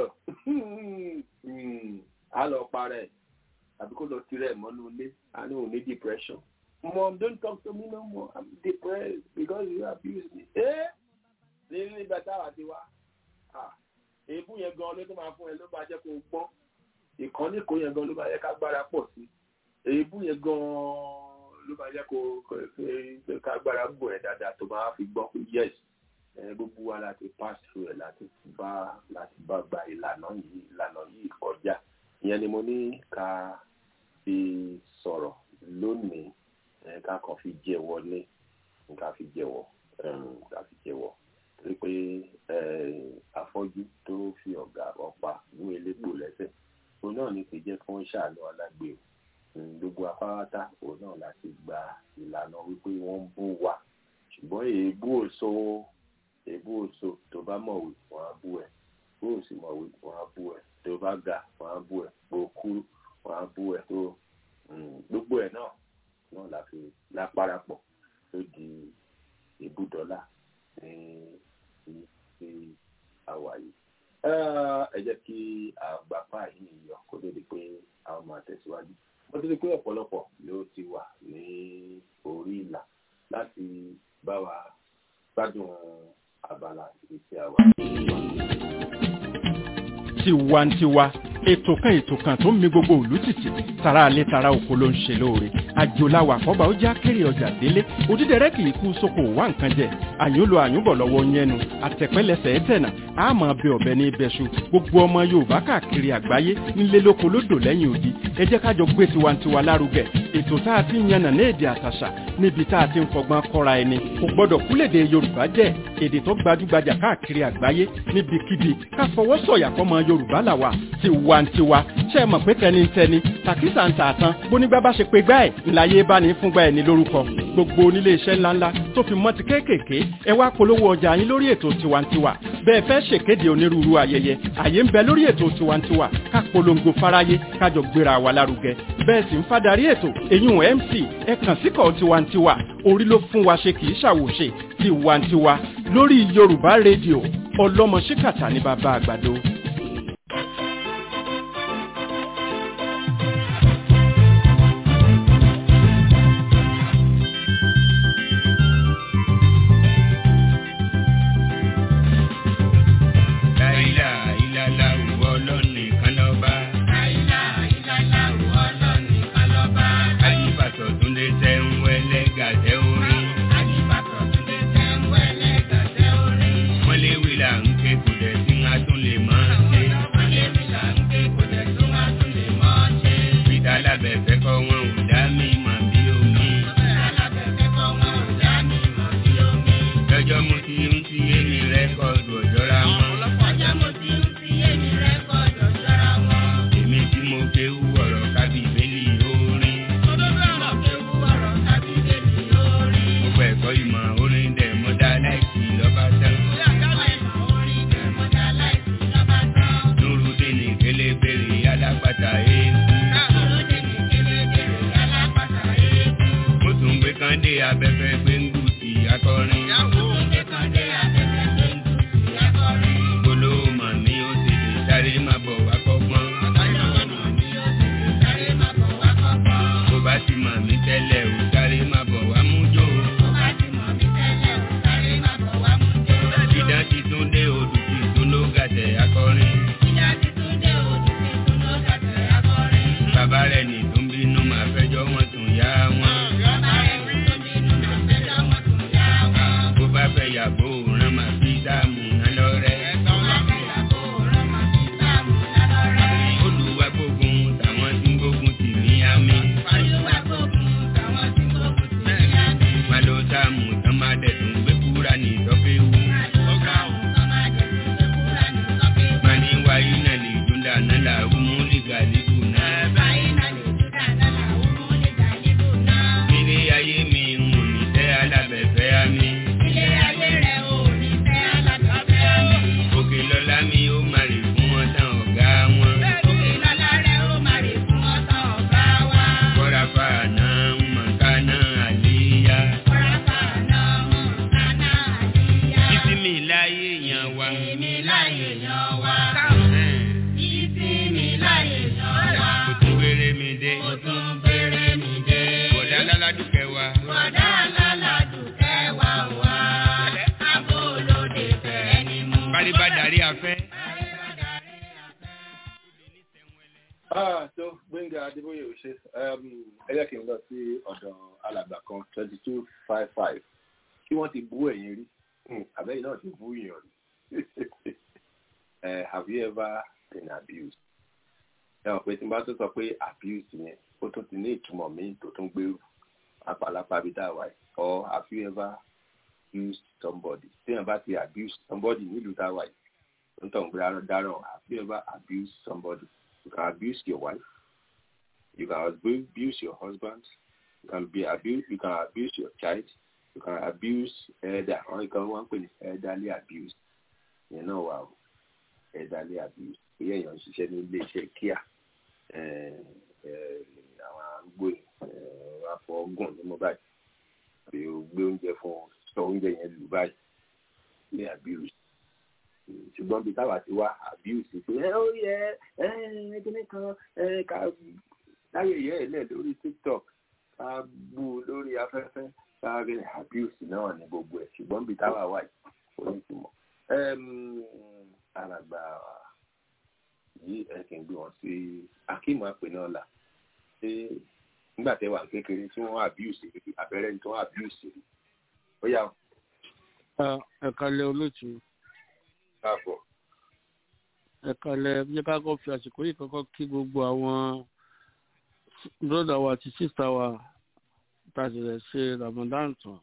á lọ parẹ́ àbí kó lọ tirẹ̀ mọ́nú ilé á ní òun ní depression mom don't talk to me no more i'm depressed because you abuse me. ẹ ní nígbà táwa ti wá èébú yẹn gan ló tó máa fún ẹ ló bá jẹ́ kó o gbọ́n ìkànnì kò yẹn gan ló bá yẹ ká gbára pọ̀ sí èébú yẹn gan ló bá yẹ kó ká gbára bò ẹ dáadáa tó máa fi gbọ́ pé yes gbogbo wa láti pass through ẹ láti bá láti bá gba ìlànà yìí ìlànà yìí kọjá ìyẹn ni mo ní ká fi sọ̀rọ̀ lónìí ká kàn fi jẹ́wọ́ ní ká fi jẹ́wọ́ ká fi jẹ́wọ́ torí pé afọ́jú tó fi ọ̀gá ọ̀pá mú elépo lẹ́sẹ̀ òun náà ní kì í jẹ́ kí wọ́n ṣàánú alágbe o gbogbo apáráta òun náà láti gba ìlànà wípé wọ́n ń bú wa ṣùgbọ́n èébú òso èébú òso tó bá mọ̀wé wọ́n á bú ẹ̀ bó o sì mọ̀wé wọ́n á bú ẹ̀ tó bá ga wọ́n á bú ẹ̀ bó o kúrú wọ́n á bú ẹ̀ tó gbogbo ẹ̀ náà náà la fi lápárapọ̀ tó di ìbúdọ́là ní ti àwa yìí ẹ jẹ́ kí àgbàpá yìí yọ kó tó di pé àwọn máa tẹ̀síwájú wọ́n ti rí pé ọ̀pọ̀lọpọ̀ ló ti wà ní orí ìlà láti bá wa gbádùn abala ibi tí a wà. tiwantiwa ètò kan ètò kan tó ń mi gbogbo òlú títì tara alẹ́ tara oko ló ń ṣe lóore àjòláwà kọ́ba ó já kéré ọjà délé òdídẹrẹ́ kì í kú sóko wá nǹkan jẹ àyúnlò àyúnbọ̀ lọ́wọ́ yẹnu àtẹ̀pẹ́lẹsẹ̀ ẹ̀tẹ̀nà àmọ́ bẹ ọ̀bẹ ní ibẹ̀ṣu gbogbo ọmọ yorùbá káàkiri àgbáyé nílé lóko lódò lẹ́yìn odi ẹ jẹ́ kájọ gbé tiwantiwa lárugẹ ètò tá a ti ń yànnà ní èdè àtàṣà níbi tá a ti ń fọgbọ́n kọ́ra ẹni kò gbọ́dọ̀ kúlèdè yorùbá jẹ́ èdè tó gbajúgbajà káàkiri àgbáyé níbikíbi ká fọwọ́ sọ̀yà fọmọ yorùbá làwà tiwantiwa ṣe é mọ̀ pé tẹnitẹni tàkísà ń tà tán bónígbà bá ṣe pé gbá ẹ̀ ńláyé bá ní fúngbà ẹ̀ ní lórúkọ gbogbo onílé iṣẹ́ ńláńlá tó fi mọ́ ti kéékèèké ẹ wá polówó ọjà yín lórí ètò tiwantiwa bẹ́ẹ̀ fẹ́ ṣèkéde onírúurú ayẹyẹ àyè ń bẹ lórí ètò tiwantiwa ká polongo fáráyé kájọ gbéra wa lárugẹ bẹ́ẹ̀ sì ń fadarí ètò eyín mc ẹ kàn síkọ̀ tiwantiwa orí ló fún wa ṣe kì í ṣàwòṣe tiwantiwa lórí yorùbá rédíò ọlọ́mọ ṣíkàtà ní bàbá àgbàdo. alábẹ̀fẹ́ kọ́ wọn ò dá mi mọ̀ bí omi. lọ́jọ́ mo ti ń ti èmi rẹ́kọ̀dù ọ̀jọ́ra wọn. èmi tí mo kéwú ọ̀rọ̀ kábíbélì orin. gbogbo ẹ̀kọ́ ìmọ̀ orin dẹ̀ mọ́dá láìsí lọ́ba tán. nurudini kelebere alápàtà eégún. mo tún gbé kàndé abẹ́fẹ́ gbẹ́ngùsì akọrin. gbólóhùn mọ̀ ní ó tètè sáré má bọ̀ wá kọ́gbọ́n. bó bá ti mọ̀ mí tẹ́lẹ̀ ò sáré má bọ̀ wá mú jò. ìdán ti tún dé odù ti tún ló gàtẹ̀ akọrin. bàbá rẹ̀ ní tó ń bínú máa fẹjọ́ wọn tún yá wọn. bó bá fẹ́ yàgò rán máa fi dáàmú náà lọ́rẹ́. olùwà gbógun tàwọn tí ń gbógun tì ní àmì. má ló dáàmú tán má dẹ̀ tún gbé kúrà ní ìtọ́fẹ́wù. má ní wáyé náà lè dúndà náà làwọn mú lè gàlíbù náà. ilé ayé mi ń wò ní tẹ́ alábẹ̀fẹ́ àmì. òkè lọ́lá mi ó máa rè fún wọn tán ọ̀gá wọn. kọ́ra fa àná mọ̀kánná àléyá. títí mi láyé yan wa. mo tún gbére mi dé. bọ̀dá láládùkẹ́ wa. bálíbá darí afẹ́. Ah, so Gbẹ́ngà Adébóyè ò ṣe ẹ jẹ́ kí n lọ sí ọ̀dọ̀ alàgbà kan twenty two five five kí wọ́n ti bú ẹ̀yìn rí àbẹ́yìn náà ti bú yàn rí Eh, have you ever been abused? ẹ mọ̀ pé tí n bá tó sọ pé abuse yẹn ó tún ti ní ìtumọ̀ míì tó tún gbèrú apàlápà bí dáwà yìí or have you ever used somebody téèyàn bá ti abuse somebody nílùú dáwà yìí tó ń tọ̀ ń gbé dáràn have you ever abused somebody? You can abuse your wife. You can abuse your husband. You can be abuse. You can abuse your child. You can abuse elder. Or you can one pè ní elderly abuse. You know wow. Elderly abuse. Ìyá èèyàn ń ṣiṣẹ́ ní ilé iṣẹ́ kíá. Àwọn arúgbó yìí wọ́n á fọ ọgùn ní mo báyìí. Àbí o gbé oúnjẹ fún sọ oúnjẹ yẹn lù báyìí. Ní abuse ṣùgbọ́n bí táwa ti wá abuse pé ẹ ó yẹ ẹ kíní kan ẹ ká láyé yẹ ẹ lẹ lórí tiktok ká bú lórí afẹ́fẹ́ ká rí abuse náà ní gbogbo ẹ̀ ṣùgbọ́n bí táwa wà yìí ó ní ìtumọ̀. alàgbà yìí ẹ kì í gbé wọn sí akíìmọ̀ àpè náà là ṣé nígbà tẹ wà kékeré tí wọ́n abuse abẹ́rẹ́ tí wọ́n abuse ó yà. ẹ̀ka lẹ olóòtú káàbọ̀. ẹ kalẹ̀ bí ká kọ́ fi àsìkò yìí kọ́kọ́ kí gbogbo àwọn broda wa àti sista wa tá a ti rẹ̀ ṣe ramadan tán.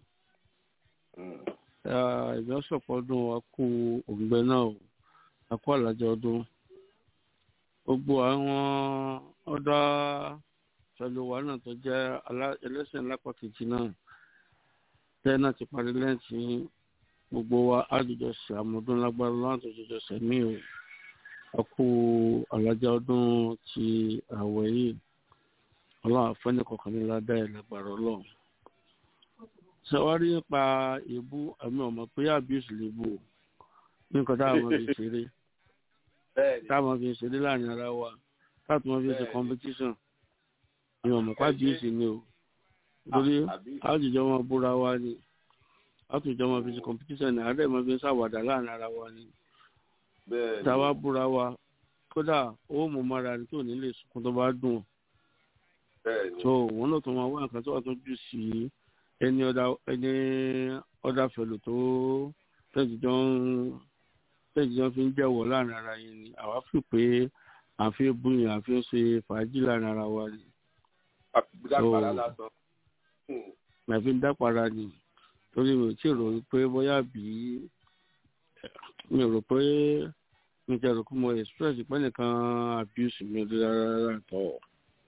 ìjọsọ̀pọ̀ ọdún wa kú òǹgbẹ náà o a kú àlàjẹ ọdún. gbogbo àwọn ọ̀dọ́ pẹ̀lú wa náà tó jẹ́ ẹlẹ́sìn lápapọ̀ náà tẹ́ náà ti parí lẹ́yìn gbogbo wa àjọjọ ṣe àmọdún lágbára lọ́wọ́ àjọjọ sẹ̀mí o a kú alájà ọdún ti àwẹ̀ yìí ọlọ́run àfẹ́ni kọkànlélá bẹ́ẹ̀ lágbára ọlọ́run. sọwárí nípa ìbú àmì ọmọ pé abuse lè bù ní nǹkan táwọn fi ṣeré táwọn fi ṣeré láàrin ara wa táwọn fi ṣe competition ní ọmọ pa abuse ni o torí àjọjọ wọn búra wa ni àtúnjọ máa fi ṣe competition ní àárẹ̀ máa fi ń ṣàwàdà láàrin ara wa ni táwa búra wa kódà owó mọ̀ mọ́ra ní tí ò ní lè sunkún tó bá dùn so wọn náà tó máa wá nǹkan tó wà tó jù sí ẹni ọ̀dà ẹni ọ̀dà fẹ̀lò tó tẹ̀síjọ́ ń tẹ̀síjọ́ fi ń jẹ́wọ̀ láàrin ara yẹn ni àwa fi pé àfi búyàn àfi ń ṣe fàájì láàrin ara wa ni dápàrà lásán. màfi ń dápàrà ni torí mi ò tí ì rò pé bóyá bí mi rò pé mi ti rò pé mo express pé nìkan abuse mi rí rárá tọ̀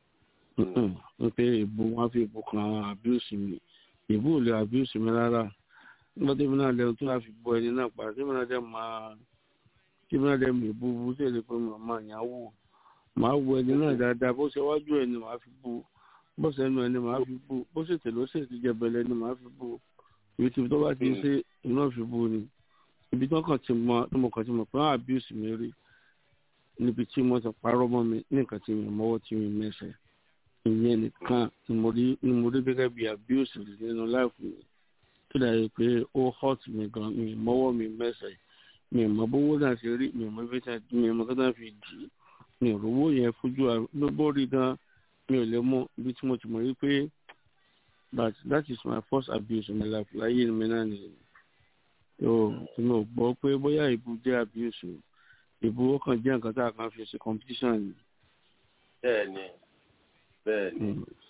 n pé ìbò wọn fi ìbò kan abuse mi ìbò ò lè abuse mi rárá nígbà tí mi náà lẹ́nu tó láfi bọ ẹni náà pa tí mi náà dẹ́ máa tí mi náà dẹ́ mi ìbò bú tí èdè pé màmá yàn wò màá wo ẹni náà dáadáa bó ṣe wájú ẹni màá fi bú bó ṣe ẹnu ẹni màá fi bú bó ṣe tèló ṣe ti jẹbẹlẹ ẹni màá fi bú ibi tí tó bá ti ń ṣe iná fi bú ni ibi tí wọn kàn ti mọ tí mo kàn ti mọ pé wọn abuse mi rí níbi tí mo ti parọ́ mọ́ mi ní nǹkan tí mi mọ́wọ́ tí mi mẹ́sẹ̀ ìyẹn nìkan ni mo rí ni mo rí gẹ́gẹ́ bí abuse rí nínú láìpẹ́ mi tó dàbí pé ó hot mi gan mi mọ́wọ́ mi mẹ́sẹ̀ mi mọ bówó náà ṣe rí mi mọ bí mi mọ kí wọ́n fi dì í mi ò rówó yẹn fojú gbogbo rí gan mi ò lè mọ ibi tí mo ti mọ̀ rí pé but that is my first abuse in my life láyé mi náà nìyẹn yóò tí mo gbọ́ pé bóyá ìbú jẹ́ abuse ìbú ó kàn jẹ́ nǹkan tá a kan fi ṣe competition ni. bẹ́ẹ̀ni bẹ́ẹ̀ni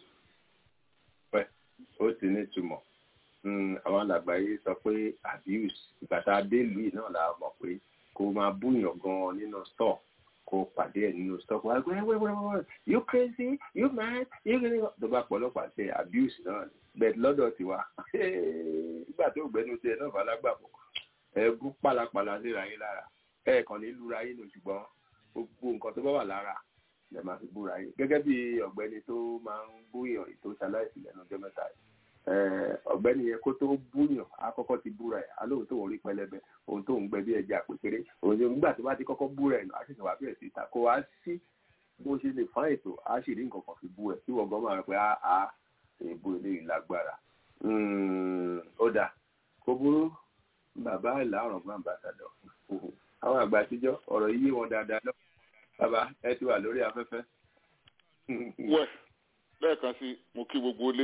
pẹ ó ti ní ìtumọ̀ àwọn alàgbáyé sọ pé abuse ìgbà tá a dé ìlú yìí náà la mọ̀ pé kó máa búyàn gan nínú store kó pàdé ẹ̀ nínú stock wa gbé wẹ́wẹ́wẹ́ you crazy you mad you gonna tó bá pọ̀lọpàá ṣe abuse náà bẹ́ẹ̀ lọ́dọ̀ tiwa nígbà tó gbẹnu tiẹ̀ náà falágbàpọ̀ ẹ̀ẹ́gún pàlàpàlà léra yín lára ẹ̀ẹ̀kan ní lura yín nù ṣùgbọ́n gbogbo nǹkan tó bá wà lára lè máa fi búra yín gẹ́gẹ́ bí ọ̀gbẹ́ni tó máa ń búyàn tó ṣaláìsí lẹ́nu ọjọ́ mẹ́ta yìí ọ̀gbẹ́ni yẹn kó tó búyàn àkọ́kọ́ ti búra ẹ̀ alóhùn tó ń rí pẹlẹbẹ ohun tó ń gbẹ bí ẹja pépéré òun ni nígbà tó bá ti kọ́kọ́ búra ẹ̀ nù á sì sọ wá bẹ̀rẹ̀ sí ta kó wá sí bó ṣe lè fán ètò á sì rí nǹkan kan fi bú ẹ̀ tí wọ́n gan máa rẹ pé á á èèbó eléyìí lágbára ó dà kó burú bàbá ìlà ọ̀rọ̀ fún àmbàsàdọ̀ àwọn àgbà àtijọ́ ọ̀rọ̀ yìí wọn dáadáa lọ bàbá ẹ ti wà lórí afẹ́fẹ́. wẹ̀ lẹ́ẹ̀kan sí mo kí gbogbo ilé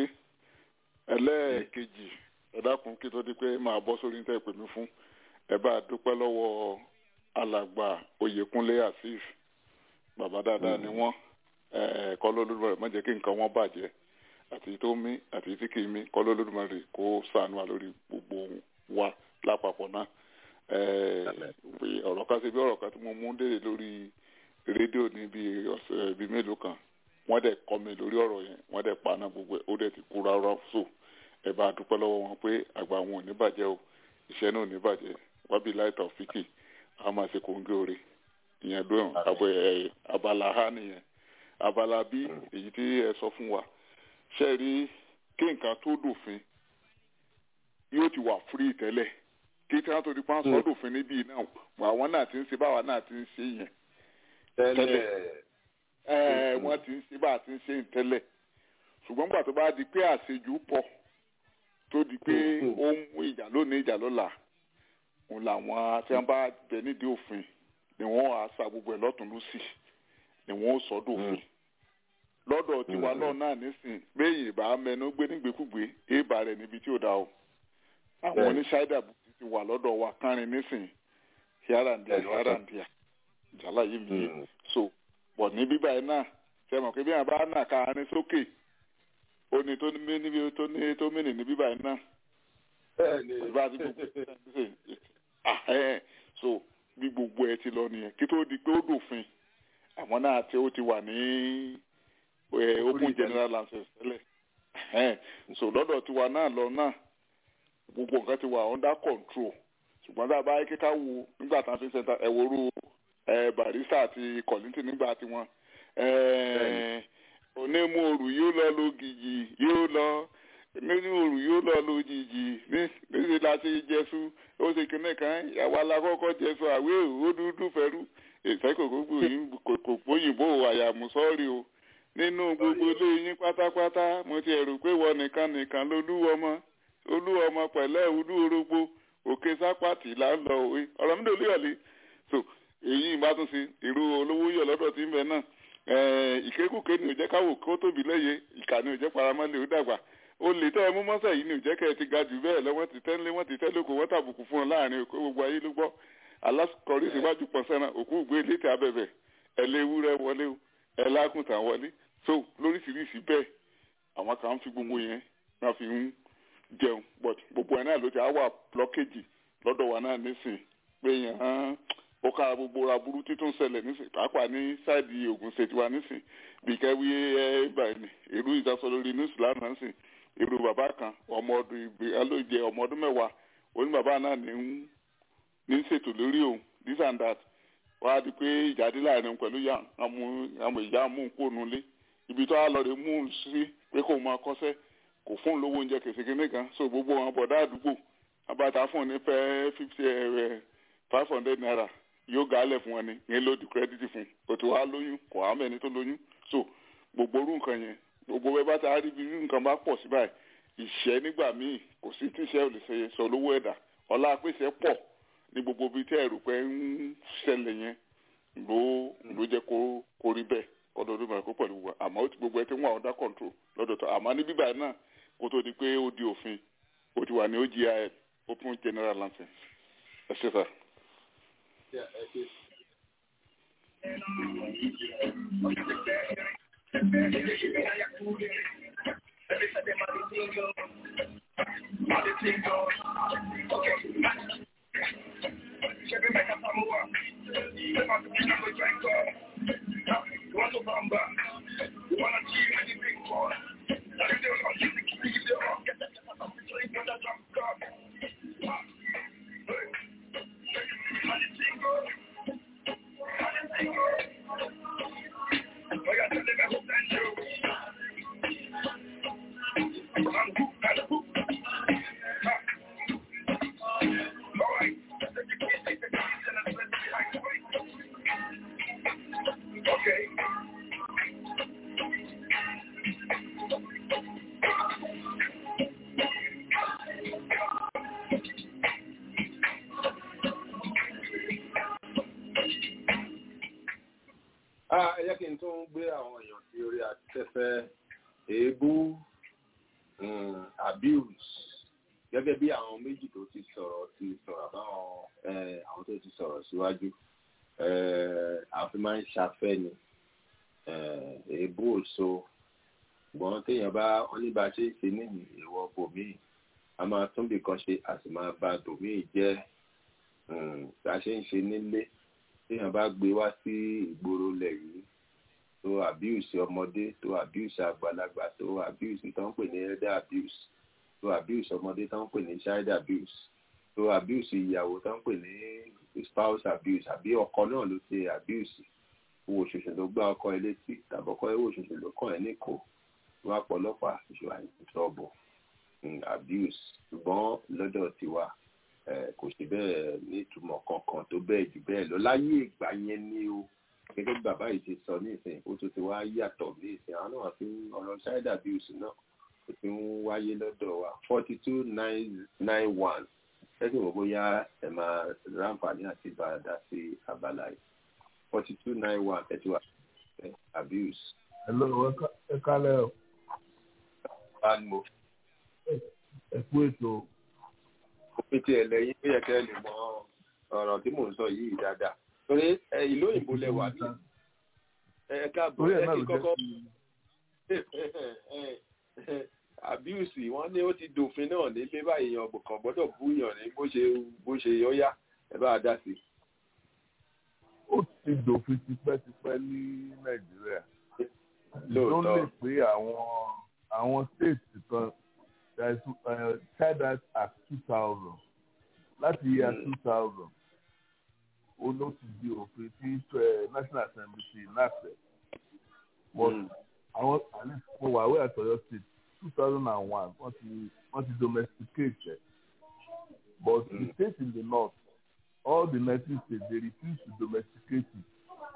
ẹlẹ́ẹ̀kejì ẹ dákun kí tó di pé máa bọ́ sórí níta ìpè mí fún ẹ bá a dúpẹ́ lọ́wọ́ alàgbà oyèkúnlé azeez bàbá dáadáa ni wọ́n kọ́ lólùmọ̀rẹ́ má jẹ́ kí nǹkan wọn bàjẹ́ àti tó mí àti tí kì í mí kọ́ lólùmọ̀rẹ́ kó sànù wa lórí gbogbo wa lápapọ̀ náà ọ̀rọ̀ kan ṣe bí ọ̀rọ̀ kan tí mo mú délé lórí rédíò ní bí ọ̀sẹ̀ bíi mélòó kan wọ́n dẹ̀ kọ́ mi lórí ọ̀rọ̀ yẹn wọ́n dẹ̀ paná gbogbo ẹ̀ ó dẹ̀ ti kú rárá so ẹ bá dúpẹ́ lọ́wọ́ wọn pé àgbà wọn ò ní bàjẹ́ o iṣẹ́ náà ò ní bàjẹ́ wábí láìta òfìkì a máa ṣe kóńgé oore ìyẹn lóyún àbọ̀ ẹ̀ abala ha nìyẹn abala bí èyí tí ẹ sọ fún wa ṣe rí kí nǹkan tó dòfin yóò ti wà free tẹ́lẹ̀ kí tí wọ́n tó di pa sọ́ dòfin níbí náà àwọn náà ti ń ṣe báwa náà ti ń ṣe yẹn tẹ́lẹ̀ wọ́n ti ń ṣe bá a ti ń ṣe tẹ́lẹ̀ ṣùgbọ́n gbà tó bá di pé àṣejù pọ̀ tó di pé ó ń mú ìjà lónìí ìjà lọ́la òun làwọn tí wọ́n bá bẹ nídìí òfin ni wọ́n á sa gbogbo ẹ̀ lọ́tún lọ́sì ni wọ́n ó sọ́dọ̀ òfin lọ́dọ̀ tiwa náà náà nísìn béèyàn ìbá mẹnu gbé nígbèkúgbé èèbà rẹ̀ níbi tí ò dá o àwọn oníṣáìdà bùkún ti wà lọ́dọ̀ wa kárin nísìn híáràndíà híáràndíà jàlá yìí mi so bọ̀ ní bíbá ẹ̀ náà ṣe mọ̀ pé bí wọn bá nà káàárín sókè ó ní tó ní níbi tó ní tó mìnì ní bíbá ẹ̀ náà ìbá ti gbogbo ẹ̀ so bí gbogbo ẹ̀ ti lọ nìyẹn kí tó di pé ó dòfin àwọn náà tí ó ti wà ní open general license tẹ́lẹ̀ so lọ́dọ̀ tiwa náà lọ náà gbogbo nǹkan ti wà under control ṣùgbọ́n tá a bá yẹ kíkà wo nígbà tá a fi ń sẹ́ńtà ẹ̀wòrú barista àti kọ̀lìntì nígbà tí wọ́n onímọ̀ọ́rù yóò lọ lógìjì yóò lọ onímọ̀ọ́rù yóò lọ lójijì níṣẹ́ la ṣe jẹ́sú ó ṣe kíní kan ìyàwó alákọ̀ọ́kọ́ jẹ́sú àwé ó dúdú fẹ́rú ìfẹ́ kòkó òyìnbó àyàmúsọ́ọ̀rì o nínú gbogbo ilé yín pátápátá mo ti ẹ̀rù pé wọ́n nìkan nìkan lolúwọ́mọ olúwọ́mọ pẹ̀lẹ́ ìwúdú orógbó òkè sápàtì là ń lọ òwe ọ̀rọ̀ mi dòlú ọ̀lẹ́ so èyí ìbá tún sí irú olówó yọ lọ́dọ̀ tí ń bẹ náà ìkékùké ni ò jẹ́ káwò kó tóbi lẹ́yẹ ìkà ni ò jẹ́ paramọ́lẹ̀ ó dàgbà ó lè tẹ́ ẹ mú mọ́sẹ̀ yìí ni ò jẹ́ kẹ́ ẹ ti ga jù bẹ́ẹ̀ lọ wọ́n ti tẹ́lẹ̀ wọ́n ti tẹ́lẹ̀ kó wọ́n tàbùkù fún ọ láàrin òkú gbogbo ayé ló gbọ́ alákọ̀ọ́rí síwájú pọ̀ sẹ́nà òkú gbé létí abẹ́bẹ̀ ẹ lé ewúrẹ́ wọlé o ẹ lágùntàn wọlé so lóríṣiríṣi bẹ́ẹ̀ àwọn kan ń fi gbogbo yẹn náà fi ń jẹun but gbogbo ẹ̀ náà ló ti á wà blọkéjì lọ́dọ̀ wa náà nísìn pé yẹn hàn ó ká gbogbo aburú títún ṣẹlẹ̀ nísìn pàápàá ní sáìdì Ògùn state wa nísìn bí kẹ́wí ẹ báyìí irú ìdásọ lórí news lánàá nísìn irú bàbá kan ọmọ ọdún ìgbé alóòjẹ ọmọ ọdún mẹ́wàá oní bàbá náà ní ń ní ń ṣètò lórí òun this and that wọ́n á di pé ìjáde láàrin pẹ̀lú àwọn ìyá amúnkóònù lé ibi tó á lọ rè mú un sí pé kó máa kọ́sẹ́ kò fún un lówó oúnjẹ kèsì kínní kan so gbogbo wọn bọ̀dá àdúgbò abata fún un ní fẹ́ fifty five hundred naira yóò gálẹ̀ fún wọn ni yẹn ló di credit fún un kò tó wá lóyún kò á mẹ́ni tó lóyún so gbogbo orú nǹkan yẹn gbogbo bẹ́ẹ̀ bá ta rí bí nǹkan bá pọ̀ sí báyìí ìṣẹ́ nígbà míì kò sí tíṣẹ́ ò lè ṣe sọ lówó ẹ̀dá ọlá pèsè pọ̀ ní gbogbo ibi tí ẹ̀rù pé ń ṣẹlẹ̀ yẹn ló ló jẹ́ kó kó rí bẹ́ẹ̀ ọdọọdún mẹ́rin kó pẹ̀lú wa àmọ́ ó ti gbogbo ẹ ti ń wà under control lọ́dọ̀ tó àmọ́ ní bíbá náà kó tó di pé ó di òfin ó ti wà ní OGIL open general license ẹ ṣe sá. ẹ jẹ́ kí n tún gbé àwọn èèyàn sí orí afẹ́fẹ́ èébú abuse gẹ́gẹ́ bí àwọn méjì tó ti sọ̀rọ̀ ti sọ̀rọ̀ àbáwọn àwọn tó ti sọ̀rọ̀ síwájú àfi máa ń ṣafẹ́ ni èébú òṣò ṣùgbọ́n téèyàn bá wọ́n ní bá a ṣe é ṣe níyì ìwọ bòmíì a máa tún bì kan ṣe a sì máa ba bòmíì jẹ́ bá a ṣe ń ṣe nílé téèyàn bá gbé wá sí ìgboro lẹ̀ yìí tó abuse ọmọdé tó abuse àgbàlagbà tó abuse tó ń pè ní elder abuse tó abuse ọmọdé tó ń pè ní child abuse tó abuse ìyàwó tó ń pè ní spouse abuse àbí ọkọ náà ló ṣe abuse owó òṣèṣe ló gbá ọkọ ẹ létí tàbí ọkọ owó òṣèṣe ló kàn ẹ níkò wá pọ̀lọpàá ìṣòwò àìsàn abuse ṣùgbọ́n lọ́dọ̀ tiwa kò sí bẹ́ẹ̀ nítumọ̀ kankan tó bẹ́ẹ̀ jù bẹ́ẹ̀ lọ láyé ìgbà yẹn ni o gẹ́gẹ́ bí bàbá yìí ti sọ ní ìsìn ó tún ti wá yàtọ̀ ní ìsìn àwọn náà fi ń ọ̀rọ̀ child abuse náà ó ti ń wáyé lọ́dọ̀ wa forty two nine nine one ẹ̀sìn wò bóyá ẹ̀ máa ráǹfààní àti bàdà sí abala yìí forty two nine one ẹ̀ ti wà abuse. hello ẹ kálẹ̀ o. bá mo. ẹ kú ètò òfin tí ẹ lẹ́yìn ó yẹ kẹ́ ẹ lè mọ ọ̀rọ̀ tí mò ń sọ yìí dáadáa torí ìlú òyìnbó lẹ wà ní ẹ káàbọ̀ ẹ kí kọ́kọ́ abuse wọ́n ní ó ti dòfin náà nílé báyìí yan kàn gbọ́dọ̀ búyàn ní bó ṣe bó ṣe yọ́yá ẹ bá a dá sí. ó ti dòfin tipẹ́tipẹ́ ní nàìjíríà ló lè pé àwọn àwọn state kan there is uh, child rights act two thousand láti year two thousand ó ló ti di òfin tí national assembly ti náfẹ but àwọn mo wà wẹ́ àtọ̀yọ́ state two thousand and one wọ́n ti wọ́n ti domesticate ẹ̀ but mm. the states in the north all the nineteen states they refuse to domesticate it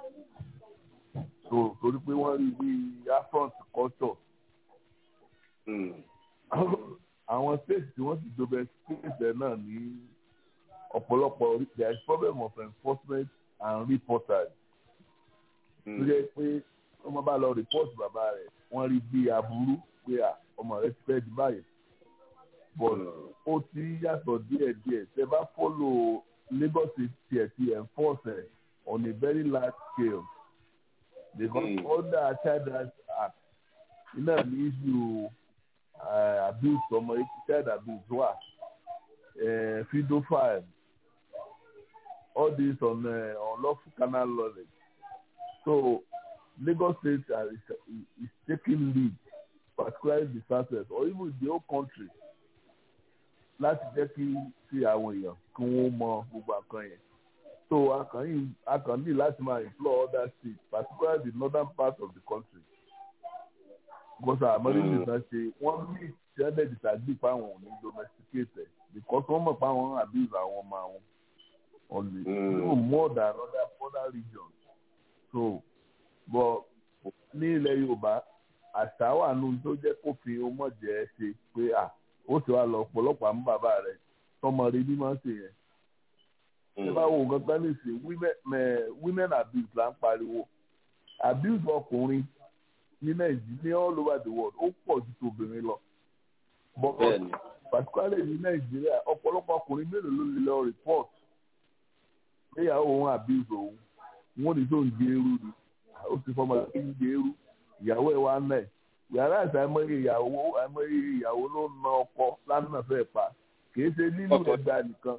so torí pé wọ́n rí bí affront culture. Mm àwọn states tí wọ́n ti domesticate ẹ̀ náà ní ọ̀pọ̀lọpọ̀ there is problem of enforcement and reportage. tó jẹ́ pé ọmọ bá lọ report bàbá rẹ̀ wọ́n rí bí aburú pé ọmọ rẹ̀ ti fẹ́ di báyìí. but ó ti yàtọ̀ díẹ̀díẹ̀ tẹ́ bá follow Lagos state ẹ̀ ti enforce ẹ̀ on a very large scale because mm. under child rights act iná ní issue uh, abuse ọmọ child abuse wà uh, pedophile all this on uh, unlawful carnal knowledge so Lagos State uh, is, is taking lead particularly the southwest or even the whole country láti jẹ́ kí kí àwọn èèyàn kí wọ́n mọ gbogbo àkàn yẹn so akàn ní láti máa implore other states particularly the northern part of the country because àmọ́lé nìkan ṣe wọ́n ní ìṣẹ́lẹ̀ disagree fáwọn ò ní domesticate because wọ́n mọ̀ fáwọn abuse àwọn ọmọ àwọn only even more than other other regions so but ní ilẹ̀ Yorùbá àṣà wà nù tó jẹ́ kófin ọmọdé ṣe pé à ó sì wá lọ ọ̀pọ̀lọpọ̀ àmú bàbá rẹ̀ tọmọ rẹ̀ ní máa ń ṣe yẹn. ṣé bá wo nǹkan kan ní sè women abuse là ń pariwo abuse ọkùnrin ní nàìjíríà all over the world ó pọ̀ ju tòbìnrin lọ. but particularly ní nàìjíríà ọ̀pọ̀lọpọ̀ ọkùnrin mélòó ló lè lọ report léyàwó òun abuse òun wọn ní tó ń gé eru ni ó sì fọmọ kí ń gé eru ìyàwó ẹ̀ wá náà yàrá àti àìmọye ìyàwó àìmọye ìyàwó ló na ọkọ lánàá fẹ́ pa kì í ṣe lílù ẹgbà nìkan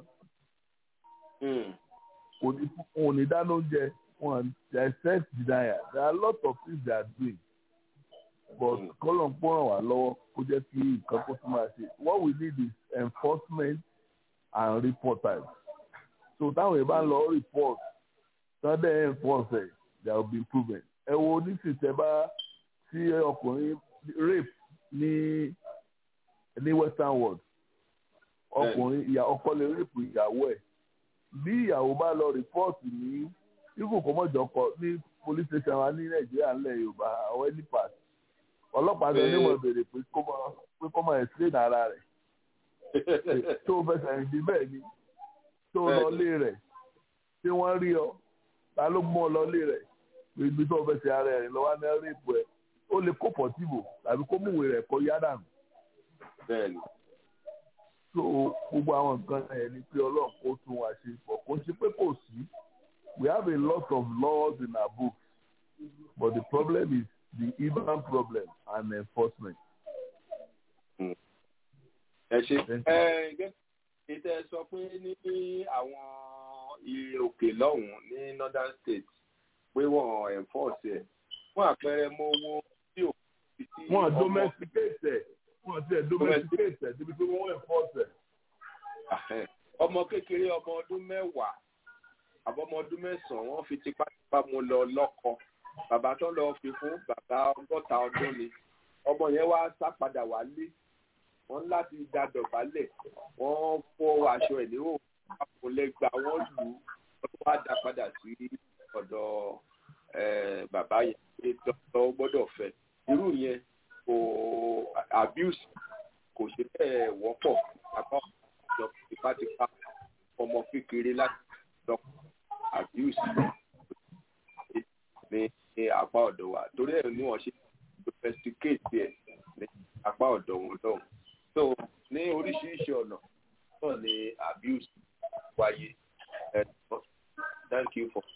kò ní dáná oúnjẹ wọn their sex denial there are a lot of things they are doing but kọ́lọ̀ ń pọ́nrán wá lọ́wọ́ kó jẹ́ kí nǹkan kó tún máa ṣe what we need is enforcement and reporters so táwọn èèyàn bá ń lọ report sunday enforce ẹ̀ there will be improvement ẹ wo oníṣìṣẹ́ bá tí ọkùnrin rape ní ní western world ọkùnrin ìyá ọkọ lè rape ìyàwó ẹ̀ bí ìyàwó bá lọ rìpọ́ọ̀tì ní ibù kọ́mọ̀jọ́kọ ní police station wa ní nàìjíríà ńlẹ̀ yorùbá àwọn ẹni pass ọlọ́pàá gan ní wọ́n béèrè pé kó mọ pé kó mọ explain ara rẹ̀ tó fẹsẹ̀ rìn bí bẹ́ẹ̀ ni tó lọ lé rẹ̀ tí wọ́n rí ọ ta ló mú ọ lọ lé rẹ̀ ibi tó fẹsẹ̀ ara rẹ̀ lọ́wọ́ ní rape ẹ̀ ó lè kó pọ̀tìbò tàbí kó múwèé rẹ̀ kọ́ yá dànù. bẹ́ẹ̀ni. so gbogbo àwọn nǹkan ẹ̀ ni pé ọlọ́run kó tún wá ṣe pọ̀ kó ṣe pé kò sí we have a lot of laws in our books but the problem is the human problem and enforcement. ẹ ṣe ẹ gẹ́gẹ́ sọ pé ní àwọn ilé òkè lọ́hùn-ún ní northern states pé wọ́n enforce ẹ̀ fún àpẹẹrẹ mo wo tí ò fi tí wọn domesticate ẹ wọn ti ẹ domesticate ẹ débi pé wọn enforce ẹ. ọmọ kékeré ọmọ ọdún mẹ́wàá àbọ̀mọ ọdún mẹ́sàn-án wọ́n fi tipátipá mu lọ lọ́kọ bàbá tó lọ fi fún bàbá ọgọ́ta ọdún ni ọmọ yẹn wá sá padà wálé wọ́n láti da dọ̀bálẹ̀ wọ́n fọ aṣọ ẹ̀ níhò àpòlẹ́gbà wọ́n lù ú wọ́n wá dá padà sí ọ̀dọ̀ bàbá yẹn pé dọ́kítọ̀ gbọ́dọ̀ fẹ́ irú yẹn kò abuse kò ṣe bẹ́ẹ̀ wọ́pọ̀ apá ọ̀dọ̀ tipátipá ọmọ kékeré láti dọ́ abuse ní ní apá ọ̀dọ̀ wa torí ẹ̀ ní wọ́n ṣe domesticate ẹ̀ ní apá ọ̀dọ̀ wọn lọ́hùn so ní oríṣiríṣi ọ̀nà náà ni abuse wáyé ẹ̀ thank you for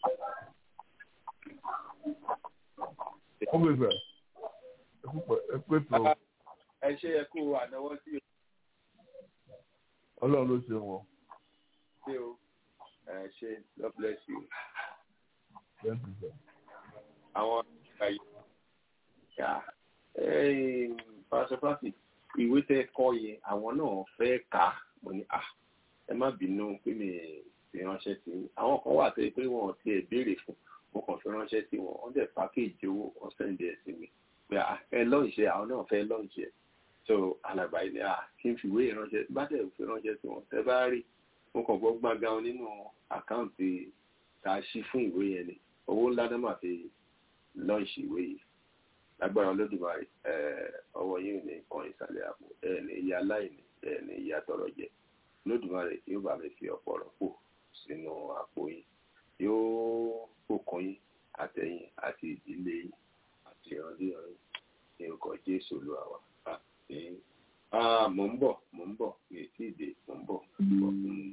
ó gbé sẹ ẹ pé tó. ẹ ṣe ẹ kú ànáwọ́ sí o. ọlọ́run ló ṣe wọn. ṣé o ẹ ṣe God bless you. thank you sir. àwọn àyè yà pàṣẹpàṣẹ ìwé tẹ kọ yẹn àwọn náà fẹ́ kà á mo ní à ẹ má bínú pé mi fi ránṣẹ́ sí i àwọn kan wà tó yẹ pé wọn ò tiẹ̀ béèrè fún mo kàn fi ránṣẹ́ sí wọn wọ́n dẹ̀ pákéjì owó wọ́n sẹ́ndì ẹ̀ sí mi pé ẹ lọ́ọ̀ṣẹ́ àwọn náà fẹ́ lọ́ọ̀ṣẹ́ so alàgbà ilẹ̀ à kí n fi ìwé ìránṣẹ́ bá dẹ̀ fi ránṣẹ́ sí wọn tẹ́ bá rí mo kàn gbọ́ gbàngàn nínú àkáǹtì tá a ṣí fún ìwé yẹn ni owó ńlá náà máa fi lọ́ọ̀ṣì ìwé yìí lágbára olódùmarè ọwọ́ yìí ní kan ìsàlẹ̀ àpò ẹ̀ ní ìyá aláìní ẹ̀ ní ìyá tọrọ jẹ olódùmarè yóò bá mi fi ọ̀pọ̀ rọ̀pò sínú àpò yìí yóò bùkún yín àtẹ̀yìn àti ìdílé yín àti ìrandíran yín ní orúkọ jésù olúwa wa àti mò ń bọ̀ mò ń bọ̀ mi ì tí ì dé mò ń bọ̀ mò ń bọ̀. mò ń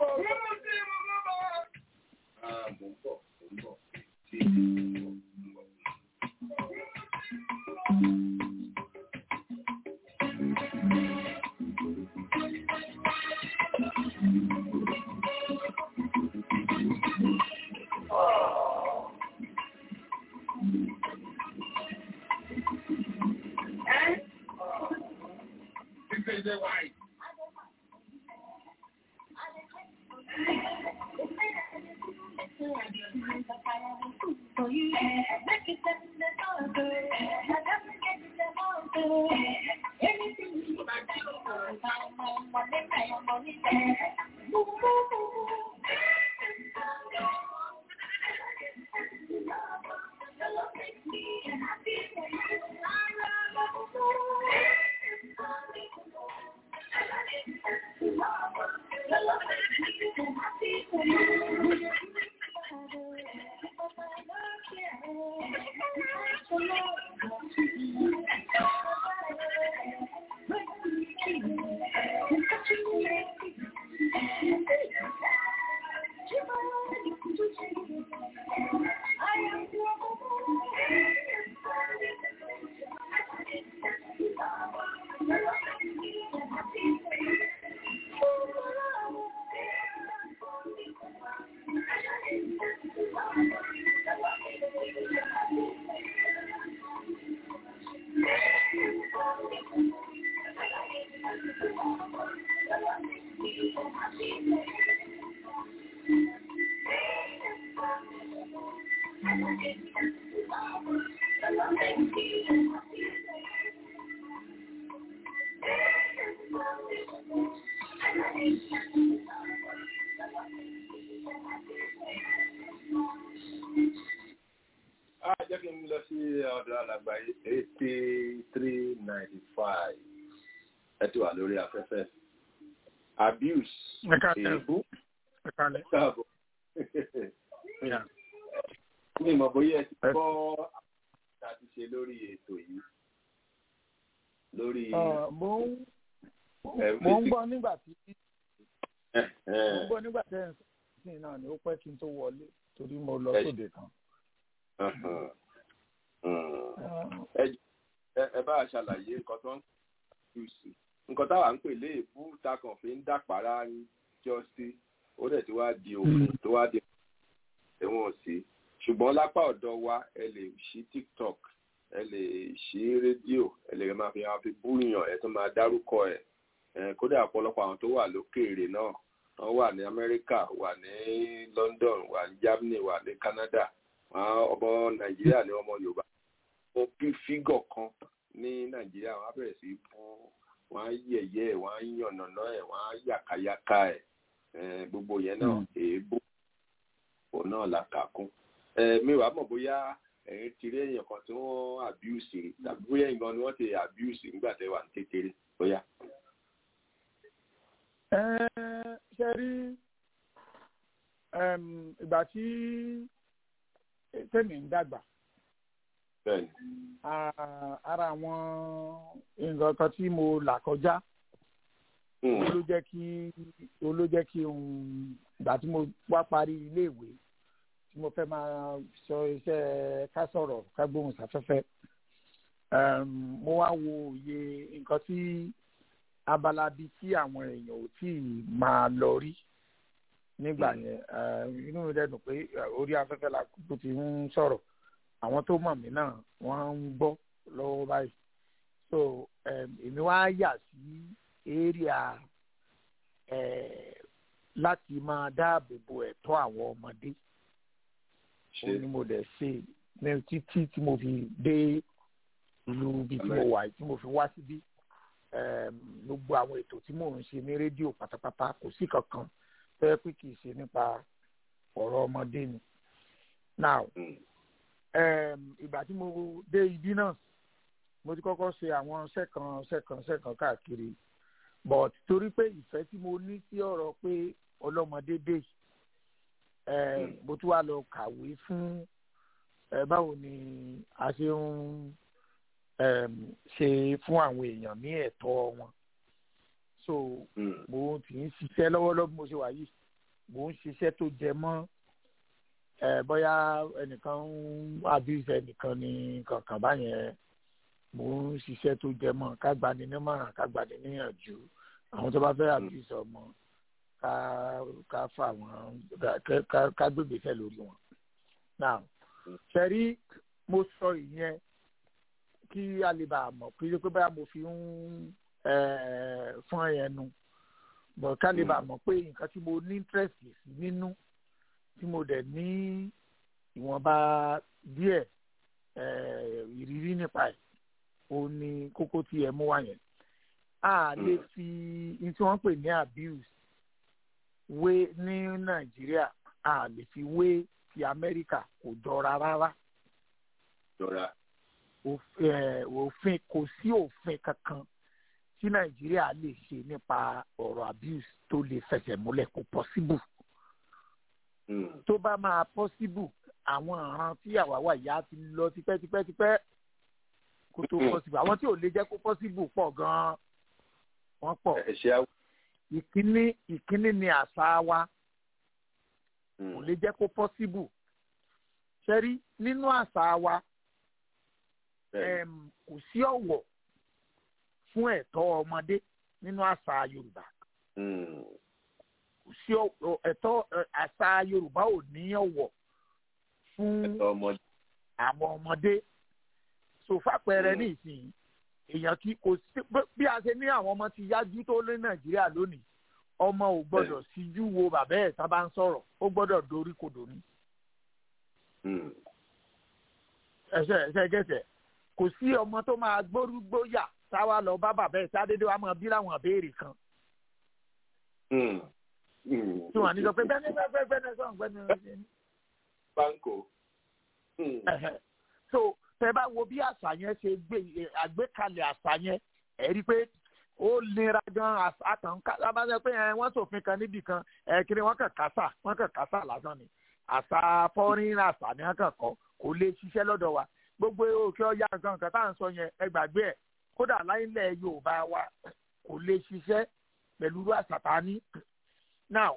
bọ̀ mò ń bọ̀ mi ì tí ì dé mò ń bọ̀. crazy white. Ah, jẹ́ kí n lọ sí ọ̀dọ̀ alàgbà eighty three ninety five ẹ ti wà lórí afẹ́fẹ́ abuse èébú káàbọ̀ mi mọ̀ bóyá ẹ ti gbọ́ àti ṣe lórí ètò yìí lórí. mo ń mo ń gbọ́ nígbà tí mo ń gbọ́ nígbà tí ẹ̀ ń sìn náà ni ó pẹ́ kí n tó wọlé torí mo lọ sóde kan ẹ bá a ṣàlàyé nǹkan tó ń kú sí nǹkan táwa ń pè léèbú takàn fi ń dàpárá jọ sí ó dẹ̀ tí wàá di òfin tó wàá di ẹ̀wọ̀n sí ṣùgbọ́n lápá ọ̀dọ̀ wa ẹ lè ṣí tiktok ẹ lè ṣí rédíò ẹ lè máa fi máa fi búyàn ẹ tó máa dárúkọ ẹ kódà ọ̀pọ̀lọpọ̀ àwọn tó wà lókèèrè náà wọ́n wà ní amẹ́ríkà wà ní london wà ní germany wà ní canada ọmọ nàìjíríà ní ọmọ yorùbá wọn bí fígọ̀ kan ní nàìjíríà wọn á bẹ̀rẹ̀ sí bú wọn á yẹ̀yẹ́ ẹ̀ wọn á yànnàná ẹ̀ wọn á yàkàyàkà ẹ̀ gbogbo yẹn náà èébú òun náà la kà kún mi wàá mọ̀ bóyá ẹ̀yin ti rí èèyàn kan tí wọ́n abuse rí tàbí bóyá ìgbọ́n ni wọ́n ti abuse nígbà tẹ́ wà ní kékeré bóyá. ṣe rí ìgbà tí tẹ́mi ń dàgbà. ara àwọn nǹkan kan tí mo là kọjá ló jẹ́ kí ló jẹ́ kí ìgbà tí mo wá parí iléèwé tí mo fẹ́ máa sọ iṣẹ́ ká sọ̀rọ̀ ká gbóhùn sáfẹ́fẹ́ mo wá wo òye nǹkan tí abala bíi tí àwọn èèyàn ò tí ì máa lọ rí nígbà yẹn inú mi dẹ́dùn pé orí afẹ́fẹ́ la kúkú ti ń sọ̀rọ̀ àwọn tó mọ̀ mí náà wọ́n ń gbọ́ lọ́wọ́ báyìí so èmi wá yà sí area láti máa dáàbò bo ẹ̀tọ́ àwọn ọmọdé ó ní mo dẹ̀ ṣe ní títí tí mo fi dé ìlú ibi tí mo wà tí mo fi wá síbí gbogbo àwọn ètò tí mò ń ṣe ní rédíò pátápátá kò sí kankan fẹ́ pé kì í ṣe nípa ọ̀rọ̀ ọmọdé ni. now ìgbà tí mo dé ibi náà mo ti kọ́kọ́ ṣe àwọn sẹ́kàn sẹ́kàn sẹ́kàn káàkiri but torí pé ìfẹ́ tí mo ní sí ọ̀rọ̀ pé ọlọ́mọdé dé mo tún wá lọ kàwé fún báwo ni a ṣe ń ṣe fún àwọn èèyàn ní ẹ̀tọ́ wọn so mo ti ń ṣiṣẹ́ lọ́wọ́lọ́wọ́ mo ṣe wà yìí mo ń ṣiṣẹ́ tó jẹ mọ́ bóyá ẹnìkan ń abuse ẹnìkan ní kankan báyẹn mo ń ṣiṣẹ́ tó jẹ mọ́ ká gbani nímọ̀ràn ká gbani níyànjú àwọn tó bá fẹ́ abuse ọmọ ká ká fà wọ́n ká gbégbèsè lórí wọn. now ṣẹ́rí mo sọ ìyẹn kí a lè bá a mọ̀ kí ló pé báyà mo fi ń fún ẹnu bọ̀ ká lè bá mọ̀ pé nǹkan tí mo ní interest sí nínú tí mo dẹ̀ ní ìwọ̀nba díẹ̀ ìrírí nípa ẹ̀ ó ní kókó tí ẹ mú wá yẹn a lè fi ní tí wọ́n pè ní abuse wé ní nàìjíríà a lè fi wé ti amẹ́ríkà kò jọra rárá. jọra. òfin kò sí òfin kankan tí nàìjíríà lè ṣe nípa ọ̀rọ̀ abuse tó lè fẹsẹ̀ múlẹ̀ kò possible. tó bá máa possible àwọn ọ̀ràn tí àwa wà yá ti lọ tipẹ́tipẹ́tipẹ́ kó tó possible àwọn tí ò lè jẹ́ kó possible pọ̀ gan-an wọ́n pọ̀ ìkíní ìkíní ni àṣà wa kò lè jẹ́ kó possible ṣẹ́rí nínú àṣà wa kò sí ọ̀wọ̀ fún ẹ̀tọ́ ọmọdé nínú àṣà yorùbá kò sí ẹ̀tọ́ àṣà yorùbá ò ní ọ̀wọ̀ fún àwọn ọmọdé sòfàpẹrẹ ní ìsìn èèyàn kí kò sí bí a ṣe ní àwọn ọmọ ti yájú tó lé nàìjíríà lónìí ọmọ ò gbọ́dọ̀ síjú wo bàbá ẹ̀ tá bá ń sọ̀rọ̀ ó gbọ́dọ̀ dorí kodò ní. ẹsẹ ẹsẹ gẹsẹ kò sí ọmọ tó máa gbórúgbóyà táwa lọ bá bàbá ẹ̀ tá dédé wa máa bí láwọn àbẹ́ẹ̀rẹ̀ kan. tí wọn ní sọ pé bẹ́ẹ̀ni bẹ́ẹ̀ni bẹ́ẹ̀ni sọ̀rọ̀ bẹ́ẹ̀ni. banko. so tẹ bá wo bí àṣà yẹn ṣe gbé àgbékalẹ̀ àṣà yẹn ẹ rí i pé ó nira gan àtàn abájọ pé wọ́n ṣòfin kan níbì kan kiri wọ́n kàn kásà wọ́n kàn kásà lásán ni àṣà fọ́rin àṣà ni wọ́n kàn kọ́ kò lè ṣiṣẹ́ lọ́dọ̀ wa gbogbo òkè ọ̀yà nǹkan nǹkan tá à ń sọ yẹn ẹ gbàgbé ẹ̀ kódà láìlẹ̀ yorùbá wa kò lè ṣiṣẹ́ pẹ̀lú àṣà tá a ní. now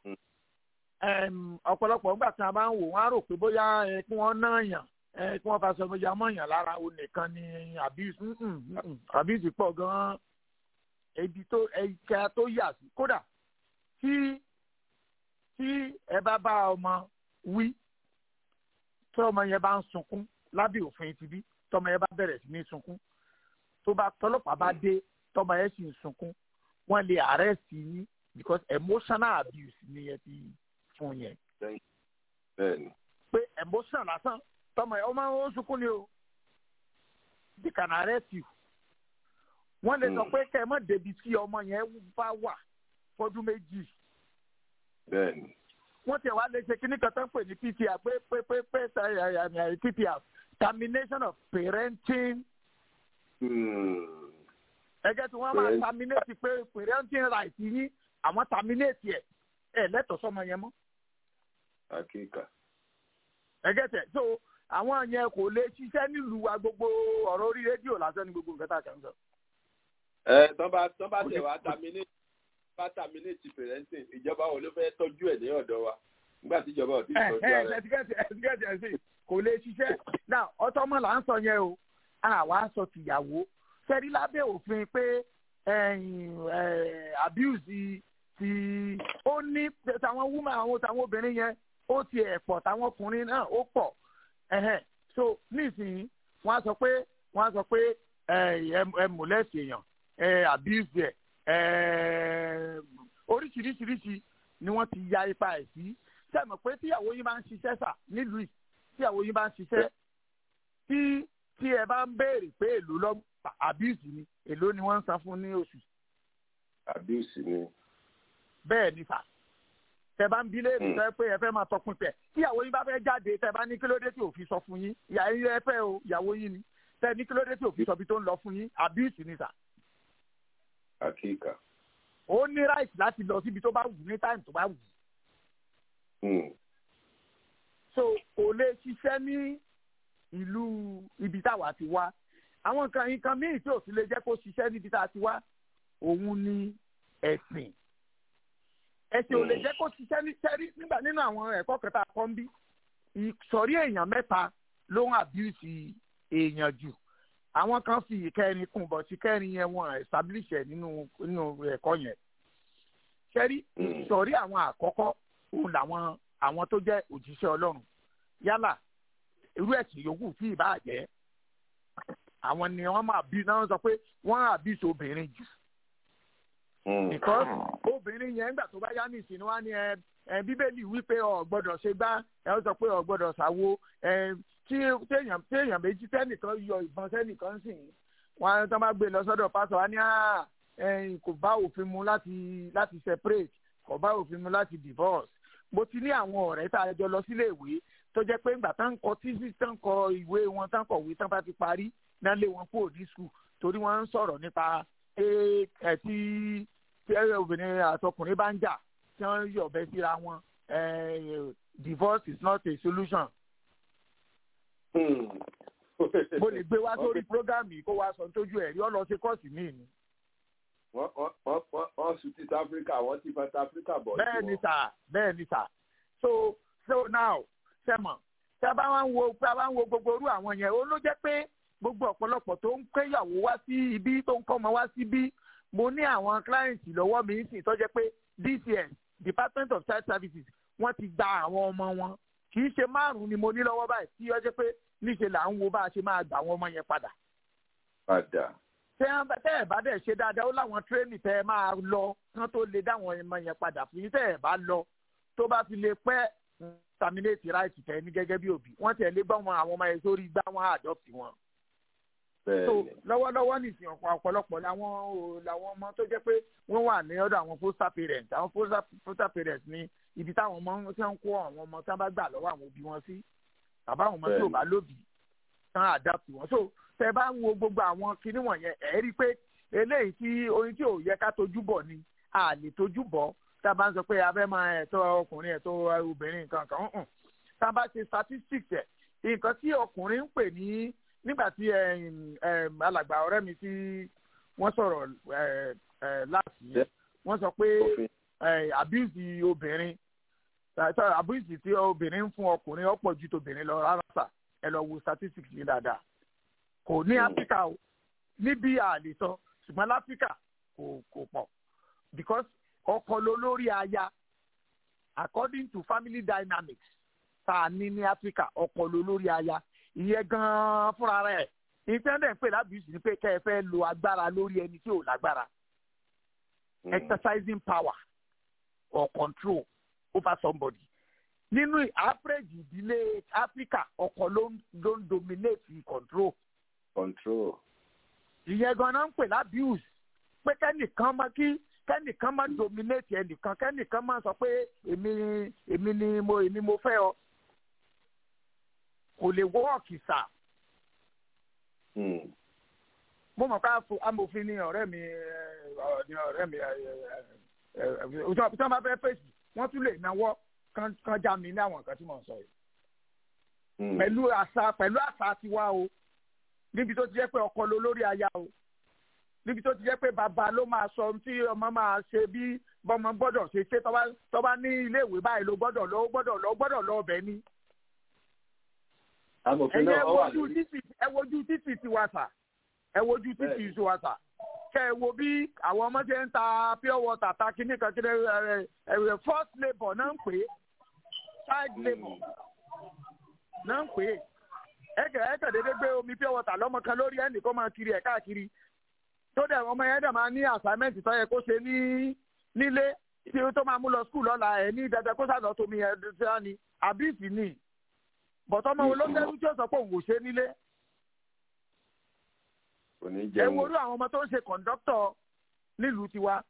ọ̀pọ̀lọpọ̀ nígbà tí a bá ń wò wọ́n á rò pé bóyá kí wọ́n náà yàn kí wọ́n fa sọ bóyá mọ̀yàn lára o nìkan ni abuse abuse pọ̀ gan-an ebi tó ẹ̀ka tó yà sí kódà tí tí ẹ bá bá ọmọ wí tí ọmọ yẹn bá ń sunkún lábẹ́ òfin ti bí tọmọ yẹn bá bẹ̀rẹ̀ sí ní sunkún tó bá tọlọ́pàá bá dé tọmọ yẹn sì ń sunkún wọ́n lè arrest yín because emotional abuse ni yẹn ti fún yẹn. pé emotion lásán tọmọ yẹn ọmọ ó sunkún ni o they can arrest you wọ́n lè sọ pé kẹ́ ẹ mọ̀ débi tí ọmọ yẹn bá wà fọdún méjì. bẹ́ẹ̀ni. wọ́n tẹ̀ wá lè ṣe kíní kan tó ń pè ní ptr pé pé pé pé ptr termination of parenting. ẹgẹ́ tí wọ́n máa terminate pé parenting right yín àwọn terminate ẹ̀ ẹ̀ lẹ́tọ̀ọ́ sọmọ yẹn mọ́. àkíkà. ẹgẹ́ tẹ̀ so àwọn yẹn kò lè ṣiṣẹ́ nílùú wa gbogbo ọ̀rọ̀ orí rédíò lásán ní gbogbo nǹkan tá a kàn ń sọ ẹ tọ́ bá tọ́ bá tẹ̀ wá terminate bá terminate parenting ìjọba wo ló fẹ́ tọ́jú ẹ̀ ní ọ̀dọ̀ wa nígbà tí ìjọba ò tí ì tọ́jú ara ẹ̀. ẹ̀ẹ́dẹ́gẹ́dẹ́ ẹ̀sìn kò lè ṣiṣẹ́ náà ọtọ́mọ là ń sọ yẹn o àwa sọ tìyàwó sẹ́rí lábẹ́ òfin pé abuse ti ó ní tàwọn woman àwọn tàwọn obìnrin yẹn ó ti ẹ̀ pọ̀ tàwọn ọkùnrin náà ó pọ̀ so nísìnyí wọ́n á sọ pé wọ́n á sọ pé ẹ mọ̀lẹ́sì èèyàn ẹ abuse ẹ oríṣiríṣiríṣi ni wọ́n ti ya ipa ẹ̀ sí sẹ́mi pé tíyàwó yín bá ń ṣiṣẹ́ sà nílùú yìí tíyàwó yín bá ń ṣiṣẹ́ tí tí ẹ bá ń béèrè pé èlò lọ abuse ni èlò ni wọ́n ń san fún ní oṣù. abuse ni. bẹ́ẹ̀ ni sà tẹ bá ń bi léèrè sọ pé ẹ fẹ́ máa tọpinpẹ̀ tíyàwó yín bá fẹ́ jáde tẹ bá ní kílódé tí òfin sọ fún yín ìyá yín ẹ fẹ́ o ìyàwó yín ni tẹ ní kílódé tí òfin sọ bí tó ń lọ fún yín abuse ni sà àkíkà. ó ní right láti lọ síbi tó bá wù ní time tó bá wù. so kò lè ṣiṣẹ́ ní ìlú ibi táwa ti wá àwọn nǹkan nǹkan míì tí ò sì lè jẹ́ kó ṣiṣẹ́ níbi tá a ti wá òun ni ẹ̀sìn ẹ̀sìn ò lè jẹ́ kó ṣiṣẹ́ ní sẹ́rí nígbà nínú àwọn ẹ̀kọ́ kẹta kan bí ìsọ̀rí èèyàn mẹ́ta ló ń abuse èèyàn jù àwọn kan fi ìkẹrin kún bọ̀ sí kẹrin yẹn wọn establish ẹ̀ nínú nínú ẹ̀kọ́ yẹn sẹ́rí ìsọ̀rí àwọn àkọ́kọ́ òun làwọn àwọn tó jẹ́ òjíṣẹ́ ọlọ́run yálà irú ẹ̀sìn yòówù tí ì bá jẹ́ àwọn ni wọ́n máa bí náà sọ pé wọ́n àbísọ obìnrin jù because obìnrin yẹn nígbà tó bá yá ní ìsìn wá ní ẹ ẹ bíbélì wípé ọ gbọ́dọ̀ ṣe gbá ẹ ó sọ pé ọ gbọ́dọ̀ ṣàwo ẹ tí téèyàn téèyàn méjì tẹnìkan yọ ìbọn sẹ́nìkan sì ń wọn tó bá gbé lọ sọ́dọ̀ pásọ wa ní à ẹ kò bá òfin mu láti láti separate kò bá òfin mu láti divorce mo ti ní àwọn ọ̀rẹ́ tá a jọ lọ sílé ìwé tó jẹ́ pé ńgbà tán kọ tíṣí tán kọ ìwé wọn tán kọ̀wé tán bá ti parí náà lé wọn kúrò ní skul torí wọ́n ń sọ̀rọ̀ nípa ẹ tí tí obìnrin àtọkùnrin bá ń jà tí wọ́n yọ̀bẹ síra wọn divorce is not a solution. mo lè gbé wá sórí program yìí kó wá sọ tójú ẹ̀rí ọ lọ sí kọ́ọ̀sì míì ni. wọ́n sùn ti áfíríkà wọ́n ti fẹ́ áfíríkà bọ̀. bẹ́ẹ̀ ni sà bẹ́ẹ̀ ni sà so so now sẹ́mọ̀ tí a bá wá ń wo tí a bá ń wo gbogbo orú àwọn yẹn ó ló jẹ́ pé gbogbo ọ̀pọ̀lọpọ̀ tó ń kéyàwó wá sí ibi tó ń kọ́ ọmọ wá sí ibi mo ní àwọn clients lọ́wọ́ mi sì tó jẹ́ pé DCS Department of Child Services wọ́n ti gba àwọn ọmọ wọn kì í ṣe márùn-ún ni mo ní lọ́wọ́ báyìí tí ó jẹ́ pé níṣe là ń wo bá a ṣe máa gbà àwọn ọmọ yẹn padà. padà. tẹ́ ẹ bá dẹ̀ ṣe dáadáa ó láwọn tírénì tẹ́ ẹ máa lọ kán tó lè dáwọn ọmọ yẹn padà fún yín tẹ́ ẹ bá lọ tó bá fi lè pẹ́ terminate right tẹ́ ní gẹ́gẹ́ bí òbí wọ́n tẹ̀ lé gbọ́ wọn àwọn ọmọ yẹn sórí gbá wọn adopt wọn so lọ́wọ́lọ́wọ́ nìsín ọ̀pọ̀ ọ̀pọ̀lọpọ̀ làwọn làwọn ọmọ tó jẹ́ pé wọ́n wà ní ọ̀dọ̀ àwọn foster parents àwọn foster parents ní ibi táwọn ọmọ tí wọ́n kó àwọn ọmọ tí wọ́n bá gbà lọ́wọ́ àwọn òbí wọn sí bàbá àwọn ọmọ tí ò bá lóbi tán adapt wọn so tẹ bá ń wo gbogbo àwọn kinní wọ̀nyẹn ẹ̀ rí i pé eléyìí tí oyin tí ò yẹ ká tojú bọ̀ ni a lè tojú bọ̀ tá a bá ń sọ pé abẹ́ máa ẹ̀tọ́ ọkùnrin ẹ̀tọ́ obìnrin nǹkan kan tá a bá ṣe statistics ẹ̀ nǹkan tí ọkùnrin ń pè ní nígbà tí alàgbà ọ̀rẹ́ mi tí wọ́n sọ̀rọ̀ láti yẹn wọ́n sọ pé abuse obìnrin abuse tí obìnrin ń fún ọkùnrin ọ̀pọ̀ ju tobìnrin lọ rárá sà ẹ lọ wo statistics yìí dáadáa kò ní áfíríkà o níbi àlè sọ ṣùgbọ́n láfíríkà kò kò pọ̀ because ọkọ ló lórí aya according to family dynamics tá a ní ní áfíríkà ọkọ ló lórí aya ìyẹn gan-an fúnra rẹ̀ ìtẹ́ndẹ̀ ń pè lábìsì ni pé kẹ́ ẹ fẹ́ lo agbára lórí ẹni tí ò lágbára exercising power or control over somebody nínú average ìdílé Africa ọkọ ló ń ló ń dominate control. control. ìyẹn gan-an ń pè lábìsì pé kẹ́nìkan máa kí kẹ́nìkan máa dominate ẹnìkan kẹ́nìkan máa sọ pé èmi èmi ni mo èmi mo fẹ́ ọ kò lè wọ́ọ̀kì sà. mo mọ̀ ká amòfin ni ọ̀rẹ́ mi ni ọ̀rẹ́ mi tí wọ́n bá fẹ́ fèsì wọ́n tún lè náwó kan já mi ní àwọn nǹkan tí mò ń sọ yìí. pẹ̀lú àṣà pẹ̀lú àṣà tiwa o níbi tó ti jẹ́ pé ọkọ ló lórí aya o níbi tó ti jẹ́ pé bàbá ló máa sọ ohun tí ọmọ máa ṣe bí bọ́mọ gbọ́dọ̀ ṣe ṣe tó bá ní iléèwé báyìí ló gbọ́dọ̀ lọ gbọ́dọ̀ lọ gbọ́dọ̀ lọ ọbẹ̀ ni ẹyẹ wojú títì ẹ wojú títì ti wa sà ẹ wojú títì ti wa sà kẹ ẹ wo bí àwọn ọmọ ṣe ń ta pure water ta kíní kan kíní ẹ ẹ first labour náà ń pè é child labour náà ń pè é ẹ kẹ ẹ kẹ dédé gbé omi pure water lọmọ kan lórí ẹnì kó máa kiri ẹ káàkiri tó dẹ̀ ọmọ yẹn dẹ̀ máa ní assignment tó yẹ kó ṣe ní nílé tí ó tó máa mú lọ school lọ́la ẹ̀ ní dandan kó sàlọ́ tómi ẹ̀ ṣáà ni àbí ìsìn ni bọ̀tọ́ ọmọ wo ló dẹ́rú tí ó sọ pé òun ò ṣe nílé. ẹ wo orú àwọn ọmọ tó ń ṣe kọ̀ǹdọ́tọ̀ nílùú tiwa.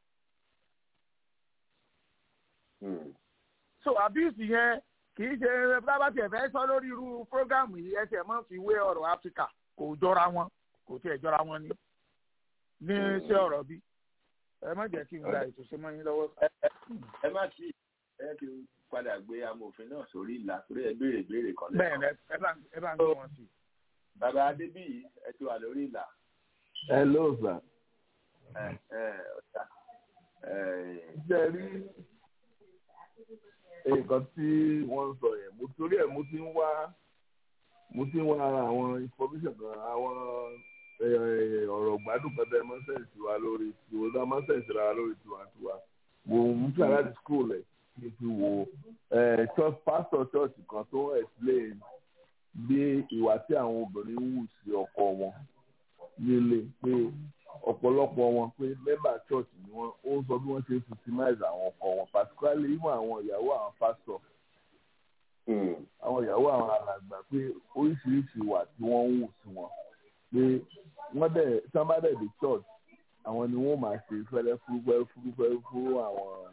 so abuse yẹn kì í ṣe bábà tiẹ̀ fẹ́ sọ lórí irú prógámù yìí ẹsẹ̀ máa fi wé ọ̀rọ̀ áfíríkà kò jọra wọn kò tiẹ̀ jọra wọn ní ní ṣé ọ̀rọ̀ bí ẹ má jẹ́ kí n gba ètò ṣe mọ́ yín lọ́wọ́. ẹ má tí ẹ kí n padà gbé amòfin náà sórí ìlà torí ẹ béèrè béèrè kan lẹ́kọ̀ọ́. bẹ́ẹ̀ ẹ bá ẹ bá ń gbé wọn sí. bàbá adébíyì ẹ ti wà lórí ìlà. ẹ ló sà. ẹ ẹ ọ̀tá. ṣe rí nǹkan tí wọ́n ń sọ yẹn mo torí ẹ̀ mo ti ń wá mo ti ń wá ara àwọn information kan àwọn ọ̀rọ̀ gbádùn kan tẹ́ mọ́sẹ̀nsì wa lórí tiwa dá mọ́sẹ̀nsì ra lórí tiwantiwa mo ń tún aláàdì school ẹ̀ kí n fi wo church pastor church kan tó explain bí ìwà tí àwọn obìnrin ń wù sí ọkọ wọn nílé pé ọ̀pọ̀lọpọ̀ wọn pé mẹ́bà church ni wọ́n ó ń sọ bí wọ́n ṣe ń victimize àwọn ọkọ wọn particularly even àwọn ìyàwó àwọn pastor àwọn ìyàwó àwọn alàgbà pé oríṣiríṣi ìwà tí wọ́n ń wù sí wọn pé wọ́n dẹ̀ tí wọ́n bá dẹ̀ dé church àwọn ni wọ́n máa ṣe fẹ́lẹ́ fúrúfẹ́ fúrúfẹ́ fún àwọn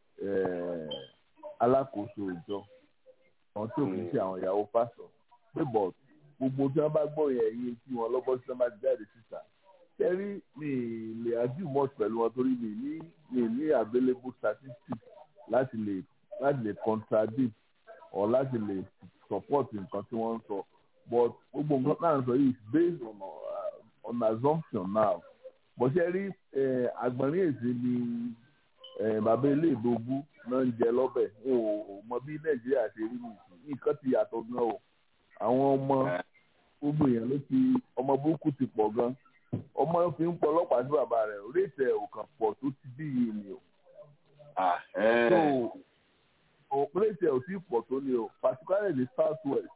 alákòóso ìjọ àwọn tí ò kì í ṣe àwọn ìyàwó pastor pé but gbogbo tí wọ́n bá gbọ́ yẹn yín tí wọ́n lọ́bọ́ tí wọ́n bá ti jáde síta kẹ́rí mi lè argue much pẹ̀lú wọn torí mi ní mi ní available statistics láti lè láti lè contradict or láti lè support nǹkan tí wọ́n ń sọ but gbogbo nǹkan náà ń sọ yìí is based on uh, on assumption now but ṣe rí àgbọ̀nrín èsì ni bàbá ilé ìdógún náà ń jẹ lọ́bẹ̀ n ò mọ bí nàìjíríà ṣe rí nìyí nǹkan ti yàtọ̀ gan o àwọn ọmọ gbogbo èèyàn ló ti ọmọ burúkú ti pọ̀ gan ọmọ fi ń pọ ọlọ́pàá sí bàbá rẹ̀ rétí ẹ̀ ò kàn pọ̀ tó ti bí yìí ni o. so rétí ẹ̀ ò tí pọ̀ tó ni o particularly the south west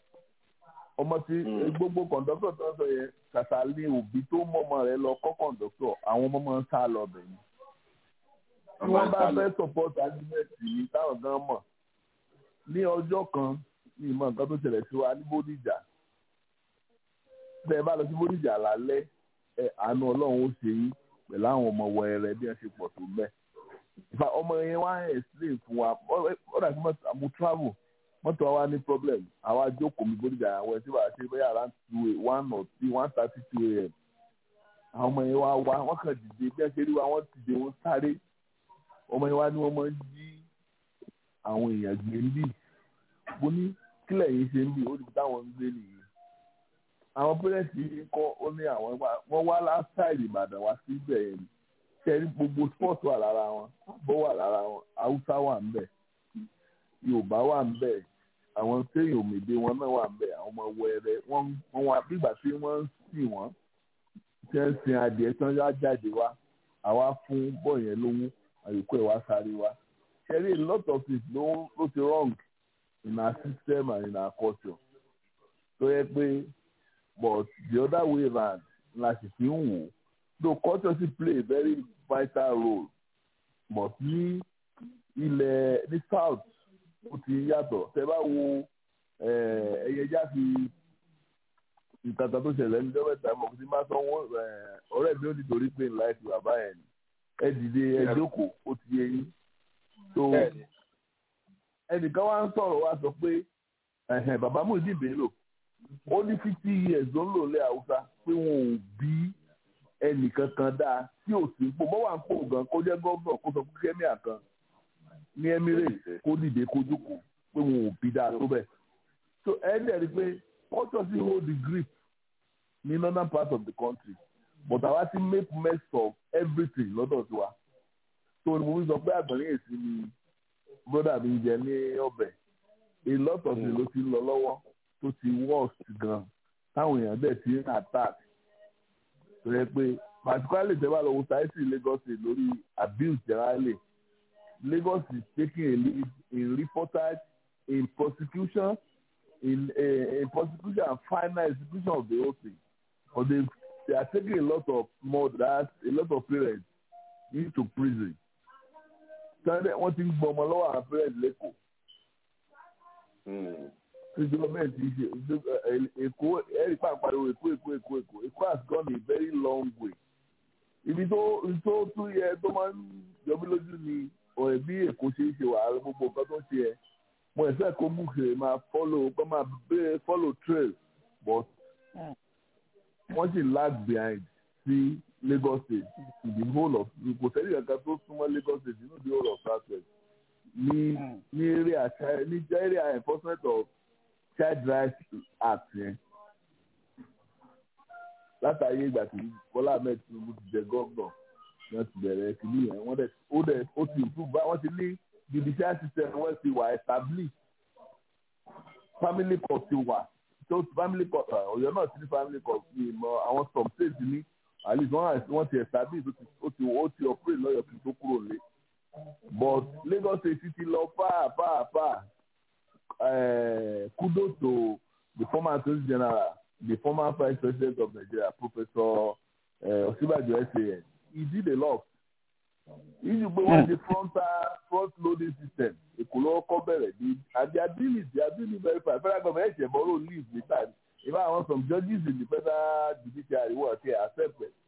ọmọ tí gbogbo kọ̀ǹdọ́tọ̀ tó ń sọ yẹn kàtà ní òbí tó mọ́mọ́ rẹ̀ lọ kọ́ kọ̀ǹdọ́tọ̀ àwọn ọmọ máa ń sá lọ bẹ̀ ni. tí wọ́n bá fẹ́ support argument yìí táwọn gan mọ̀ ní ọjọ́ kan ní ìmọ̀ nǹkan tó ṣẹlẹ̀ sí wa ní bódìjà bẹ́ẹ̀ bá lọ sí bódìjà lálẹ́ ẹ àánú ọlọ́run ó ṣe yín pẹ̀lú àwọn ọmọ wẹrẹ bí wọ́n ṣe pọ̀ tó bẹ́ẹ̀. ìfà ọmọ yẹn wá explain fún wa ó dà sí mo travel mọ́tò wa wá ní problem àwa jókòó mi bódìjà àwọn ẹ̀ tí wàá ṣe bẹ́ẹ̀ around two one or three one thirty two a.m. àwọn ọmọ yẹn wá wá wọ́n kàn dìde bí wọ́n ṣe rí wa wọ́n dìde wọ́n sáré ọmọ yẹn wá ní wọ́n máa ń jí àwọn èèyàn gbé ń bì mo ní kílẹ̀ yìí ṣe ń bì ó ní táwọn ń gbé nìyí àwọn pẹ́rẹ́ǹtì yìí kọ́ ó ní àwọn wọ́n wá láṣáìlì ìbàdàn wá sí ibẹ̀ yẹn kẹrí gbogbo sport wà lára wọn abọ́ wà lára wọn haúsá wà ń bẹ̀ yorùbá wà ń bẹ̀ àwọn téèyàn òmìnira wọn náà wà ń bẹ̀ àwọn ọmọ wẹrẹ wọ́n wá bígbà tí wọ́n ń sìn wọ́n tí wọ́n ń sin adìẹ tí wọ́n yá jáde wá àwa fún bọ́ọ̀ yẹn lówó àyíkú ẹ̀ wá sáré wá kẹrí a lot of it ló ló ti wrong in our system and in our culture tó yẹ pé but the other way round la sì fi ń wò though culture still play a very vital role but ní ilẹ̀ ní south ó ti yàtọ̀ tẹ bá wo ẹyẹjá fi ìtàtà tó ṣẹlẹ̀ ní dọ́wẹ́ta mọ̀ kí n bá sọ wọ́n ọ̀rẹ́ mi ò ní torí pé ńlá ẹ̀sìn bàbá ẹ̀ ni ẹ dìde ẹ jókòó ó ti yé yín so ẹnìkan wá ń sọ̀rọ̀ wá sọ pé bàbá Muyideen Bello ó ní fifty years ló ń lò lé haúsá pé wọn ò bí ẹnìkan kan dáa tí ò sí pò bọ́ wà ń pò gan kó jẹ́ gọ́vnọ̀ kó sọ fún kẹ́míà kan ní Emirates kó dìde kó jókòó pé wọn ò bí dáa tó bẹ̀. so ẹ dẹ̀ rí i pé culture still hold the grip ní northern part of the country but àwa ti make mess of everything lọ́dọ̀ tiwa. so mo ń sọ pé àgbọ̀nrín èsì ni broda mi jẹ ní ọbẹ̀ a lot of it ló ti ń lọ lọ́wọ́ tó ti worst gan táwọn èèyàn dẹ̀ ti ń attack tó yẹ pé particularly tẹ́ bá lọ wo sáyẹ́sì Lagos state lórí abuse generally Lagos is taking a lead in reportage in prosecution in uh, in prosecution and final execution of the whole thing but they they are taking a lot of mothers a lot of parents into prison sunday wọ́n ti ń gbọ́ ọmọ lọ́wọ́ àwọn parents lẹ́kọ̀ọ́ gọọmenti ṣe èkó ẹ̀rí pàpàdé èkó èkó èkó èkó èkó has gone a very long way ibi tó tó tún yẹ tó máa ń yọmí lójú ni ọ̀rẹ́ bí èkó ṣe ń ṣe wàhálà gbogbo nǹkan tó ń ṣe ẹ mo ẹ̀fẹ́ kó mú kèrè máa follow kó máa bẹ́ẹ̀ follow trail but wọ́n sì lag behind sí Lagos state in the whole of kò sẹ́yìn kankan tó súnmọ́ Lagos state nínú the whole of south west ní ní area ní area enforcement of child rights act yẹn látàrí ìgbà tí Bọ́lá Ahmed Tinubu ti jẹ gómìnà wọ́n ti bẹ̀rẹ̀ kìíní yẹn wọ́n dẹ̀ ó dẹ̀ ó ti improve bá wọ́n ti ní judicial system wọ́n ti wà establish family court ti wà tó family court Ọ̀yọ́ náà ti ní family court ní ìmọ̀ àwọn some states ní at least wọ́n ti establish ó ti ó ti operate lọ́yọ̀ kí n tó kúrò lé but Lagos state ti lọ far far far uh, kudos to the former attorney general the former vice president of Nigeria, Professor uh, Osibajo SAN, he did a lot. Issue pé wọ́n ṣe frontal front loading system èkó lọ́wọ́ kọ́ bẹ̀rẹ̀ ní and they are doing it they are doing it very fast federal government ẹ̀ṣẹ̀ borrow leave later in fact àwọn some judges in the federal judiciary wọ́n ti accept it.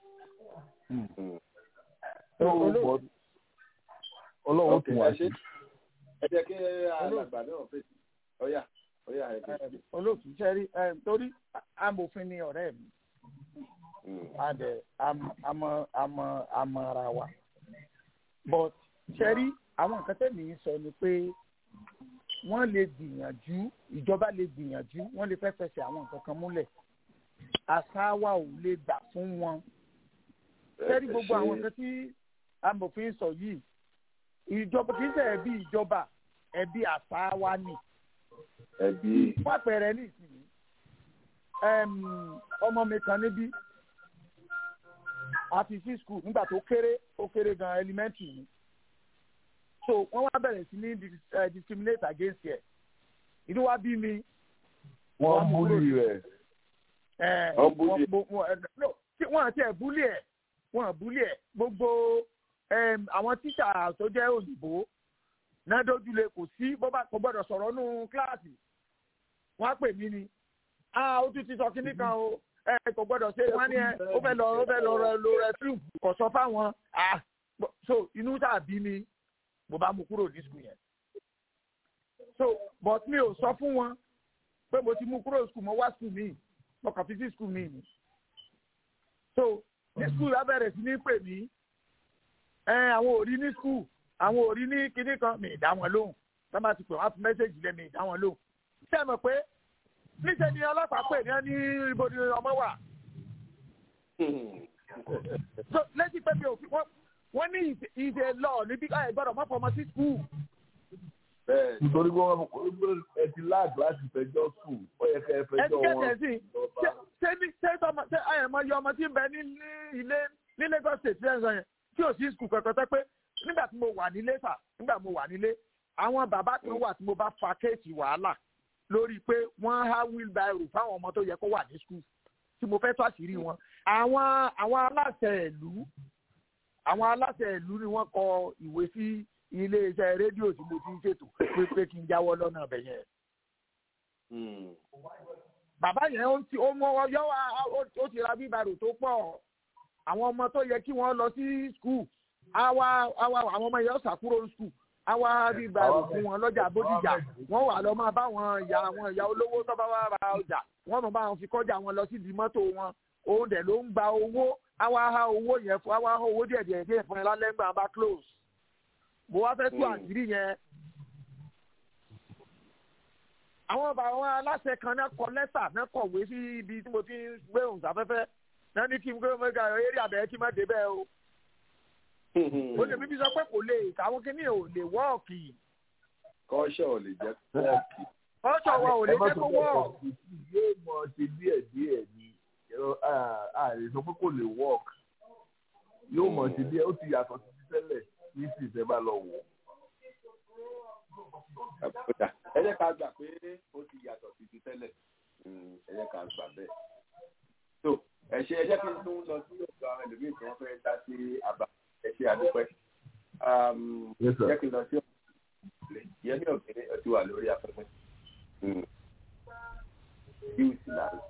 So, but ọlọ́run tún wá ṣe. ẹ jẹ́ kí alàgbà náà fèsì ọ̀yà ọ̀yà ẹ̀ fèsì. olóòtú sẹ́rí torí amòfin ni ọ̀rẹ́ mi adẹ àmọ́ àmọ́ àmọ́ ara wa but sẹ́rí àwọn nǹkan tẹ̀mí ń sọ ni pé wọ́n lè gbìyànjú ìjọba lè gbìyànjú wọ́n lè fẹ́ fẹsẹ̀ àwọn nǹkan kan múlẹ̀ àṣà wa ò lè gbà fún wọn sẹ́rí gbogbo àwọn nǹkan tí amòfin sọ yìí ìjọba kì í ṣe ẹbí ìjọba ẹbí àṣà wa ni. ẹbí. fún àpẹẹrẹ ní ìsinyìí ọmọ mi kan níbí àti sí skul nígbà tó kéré ó kéré gan elementary ni so wọ́n wá bẹ̀rẹ̀ sí ní discriminate against ẹ̀ ìdí wá bí mi. wọ́n búlì rẹ̀. wọ́n búlì ẹ̀ wọ́n àti ẹ̀ búlì ẹ̀ wọ́n búlì ẹ̀ gbogbo àwọn tíṣà tó jẹ́ òyìnbó náà dójúlé kò sí bó bá kò gbọ́dọ̀ sọ̀rọ̀ nù kíláàsì wọ́n á pè mí ni ó tún ti sọ kínní kan o ẹ kò gbọ́dọ̀ ṣe wọ́n ní ẹ ó fẹ́ lọ ó fẹ́ lọ lo rẹfúrú kò sọ fáwọn so inú tàbí mi mo bá mú kúrò ní skul yẹn so but mi ò sọ fún wọn pé mo ti mú kúrò skul mo wá skul mi mo kàn fi sí skul mi ni so ní skul abẹ́rẹ́ sí ní pè mí àwọn ò rí ní skul àwọn ò rí ní kinní kan mi ìdá wọn lóhùn tá bá ti pè wọn fún mẹ́sẹ̀gì lẹ́mi ìdá wọn lóhùn ṣé ẹ mọ̀ pé níṣẹ́ ni ọlọ́pàá pè ní ní ibo ni ọmọ wà. so lẹ́sìn pé mi ò fi wọ́n ní ìṣe lọ níbi ẹ̀ gbọ́dọ̀ mọ́ fọmọ sí skul. nítorí pé wọ́n ẹ ti láàdùn láti fẹjọ́ sùn ó yẹ kẹ́ ẹ fẹjọ́ wọn. ẹ ti kẹ́tẹ̀ sí ṣé ní ṣé tọmọ ṣé àyẹ̀mọ yọ ọmọ tí ń bẹ ní ilé ní Lagos state ṣe ń sọ yẹn tí ò sí skul kankan tẹ́ pé nígbà tí mo wà nílé sà nígbà mo wà nílé àwọn bàbá kan wà tí mo bá fa kéèsì wàhálà lórí pé wọ́n há wheelbarrow fáwọn ọmọ tó yẹ kó wà ní skul tí mo fẹ́ tó àṣírí wọn. àwọn àwọn aláṣẹ ìlú àwọn aláṣẹ ìlú ni wọ́n kọ ìwé sí iléeṣẹ́ rédíò tí mo ti ń ṣètò pé pé kí n jáwọ́ lọ́nà ọbẹ̀ yẹn. bàbá yẹn ó ti ó mọ yọ ó ti ra wheelbarrow tó pọ̀ àwọn ọmọ tó yẹ kí wọ́n lọ sí skul àwa àwa àwọn ọmọ yẹn ó sàkúrò skul àwa rí báyìí fún wọn lọ́jà bódìjà wọ́n wà lọ́ máa bá wọn ìyá àwọn ìyá olówó tó bá wà ra ọjà wọ́n mọ̀ bá wọn fi kọjá wọn lọ sí di mọ́tò wọn òun dẹ̀ ló ń gba owó àwa ha owó yẹn fún àwa ha owó díẹ̀ díẹ̀ díẹ̀ fún ẹ lálẹ́ ńgbà bá close bó wá fẹ́ tú àṣírí yẹn. àwọn bàbá wọn aláṣẹ kan náà kọ lẹ́tà náà kọ̀wé sí ibi tí mo ti ń gbé òun sáfẹ́fẹ́ náà ní kí n gbé ọmọ ẹgbẹ́ eré àbẹ̀ kí n má débẹ̀ o ó lè bíbí sọ pé kò lè àwọn kìíní ò lè wọ́ọ̀kì. kọ́ṣọ́ ò lè jẹ́ wọ́ọ̀kì. kọ́ṣọ́ wa ò lè jẹ́ kó wọ́ọ̀kì. yóò mọ ṣe díẹ̀ díẹ̀ ni ààrẹ sọ pé kò lè wọ́ọ̀kì yóò mọ ṣe díẹ̀ ó ti yàtọ̀ sí ti tẹ́lẹ̀ ní sì ìfẹ́ bá lọ wọ̀. ẹ jẹ́ ká gbà pé ó ti yàtọ̀ sí ti tẹ́lẹ̀ ẹ jẹ́ ká gbà bẹ́ẹ̀. tó ẹ ṣe ẹ jẹ́ kí n tún lọ sí ọ̀dọ̀ àwọn ẹlòmíì tí wọ́n fẹ́ dá sí àbá ẹ ṣe àdúpẹ́. jẹ́ kí n lọ sí ọ̀dọ̀ yẹmí ọ̀gẹ́rẹ́ ọtí wà lórí afẹ́fẹ́. yóò sì láàrín.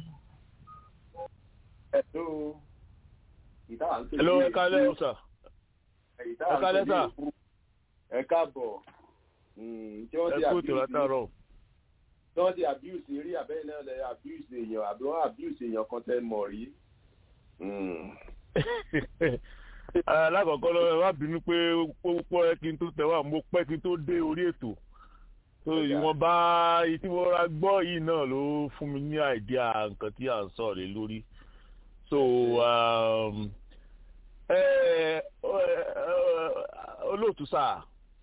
ẹ̀dọ́ ìdáhà ń pè ní. hello ẹ kálẹ́ sà. ẹ kálẹ́ sà. ẹ káàbọ̀. tí wọ́n ti ẹ kú ètò látàárọ̀. tí wọ́n ti abuse rí abẹ́rẹ́ náà lẹ abuse èèyàn àbí wọ́n abuse èèyàn kan tẹ́ mọ̀ rí alákọ̀ọ́kọ́ lọ́wọ́ wá bínú pé púpọ̀ ẹ kí n tó tẹ̀wá mo pẹ́ kí n tó dé orí ètò tó ìwọ̀nba tí mo ra gbọ́ yìí náà ló fún mi ní àìdíà nǹkan tí à ń sọ̀rọ̀ lé lórí so olóòtú sáà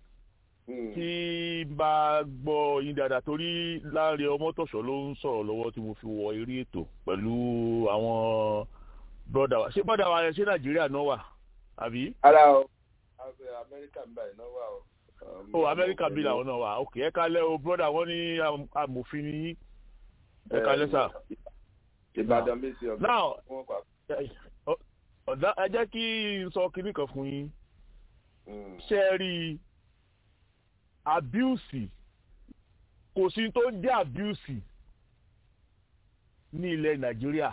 tí bá gbọ́ yín dáadáa torí láàrin ọmọtọ̀ṣọ́ ló ń sọ̀rọ̀ lọ́wọ́ tí mo fi wọ eré ètò pẹ̀lú àwọn brọ́dà wa ṣé brọ́dà wa ṣé nàìjíríà náà wà àbí. ara o amẹ́ríkà ń báyìí náà wà o. o amẹ́ríkà bí làwọn náà wà ok ẹ kálẹ́ o brọ́dà wọn ní amòfin ní ẹ kálẹ́ sà. ìbàdàn bí sí ọgbà now wọn pa. ọ̀dà ẹ jẹ́ kí n sọ kinní kan fún yín ṣe é rí abuse kò sí tó jẹ́ abuse ní ilẹ̀ nàìjíríà.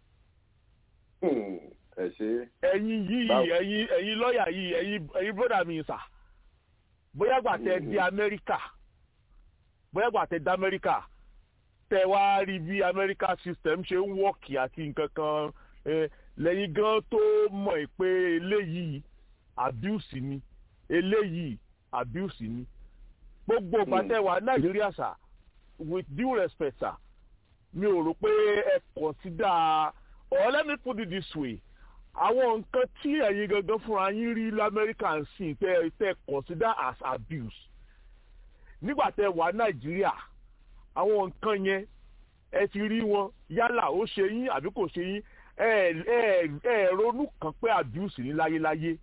ẹ ṣe. ẹ̀yin yìí ẹ̀yin ẹ̀yin lọ́ọ̀yà yìí ẹ̀yin ẹ̀yin bọ́dà mi sà bóyá gbà tẹ dé amẹ́ríkà bóyá gbà tẹ dé amẹ́ríkà tẹ wá rí bí amẹ́ríkà system ṣe ń wọ́ọ̀kì àti nǹkan kan lẹ́yìn gan tó mọ̀ pé eléyìí abuse ni eléyìí abuse ni gbogbo ìgbàtẹ́wà nàìjíríà sà with due respect sà mi ò rò pé ẹ consider or let me put it this way àwọn nǹkan tí ẹ̀yin gangan fúnra yín rí lamẹ́ríkà ń sìn tẹ́ tẹ́ consider as abuse nígbà tẹ́ wà nàìjíríà àwọn nǹkan yẹn ẹ ti rí wọn yálà ó ṣe yín àbí kò ṣe yín ẹ ẹ ẹ ronú kan pé abuse ní láyéláyé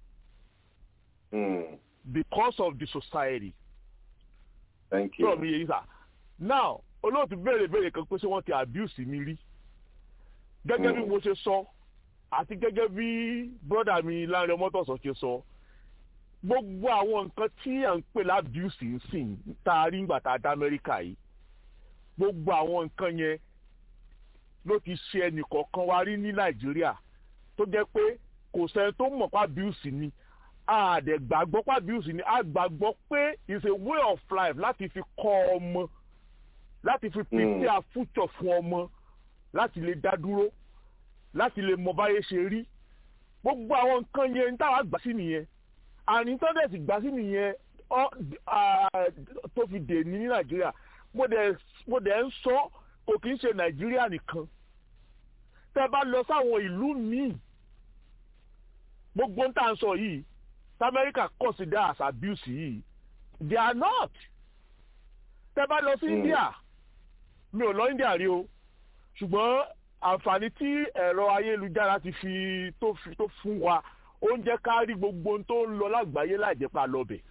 because of the society. Thank you. Sọ mi yé sá. Now, olóòtú béèrè béèrè kan pé ṣé wọ́n ti abuse mi rí. Gẹ́gẹ́ bí mo ṣe sọ, àti gẹ́gẹ́ bí brọ́dà mi láàrin ọmọtọ̀sọ̀ ṣe sọ, gbogbo àwọn nǹkan tí à ń pè lábuse ń sìn tá a rí ńgbà tá a dá Amẹ́ríkà yìí. Gbogbo àwọn nǹkan yẹn ló ti ṣe ẹnìkọ̀ọ̀kan wa rí ní Nàìjíríà tó jẹ́ pé kò sẹ́ni tó mọ̀ pa abuse ni àdẹ̀ gbàgbọ́ pàbíùsì ni a gbàgbọ́ pé it's a way of life láti fi kọ́ ọmọ láti fi pèsè àfútsọ̀ fún ọmọ láti lè dá dúró láti lè mọ báyé ṣe rí gbogbo àwọn nǹkan yẹn ní táwa gbà sí nìyẹn àní tọ́dẹ̀sì gbà sí nìyẹn tó fi dè ní ní nàìjíríà mo dẹ̀ ń sọ kò kì í ṣe nàìjíríà nìkan tẹ́ bá lọ sáwọn ìlú míì gbogbo ń tà ń sọ yìí America consider as abuse yìí they are not tẹ́ bá lọ sí India mi ò lọ India rí o ṣùgbọ́n àǹfààní tí ẹ̀rọ ayélujára ti fi tó fi tó fún wa ó ń jẹ́ ká rí gbogbo tó ń lọ lágbàáyé láìjẹ́pá lọ́bẹ̀.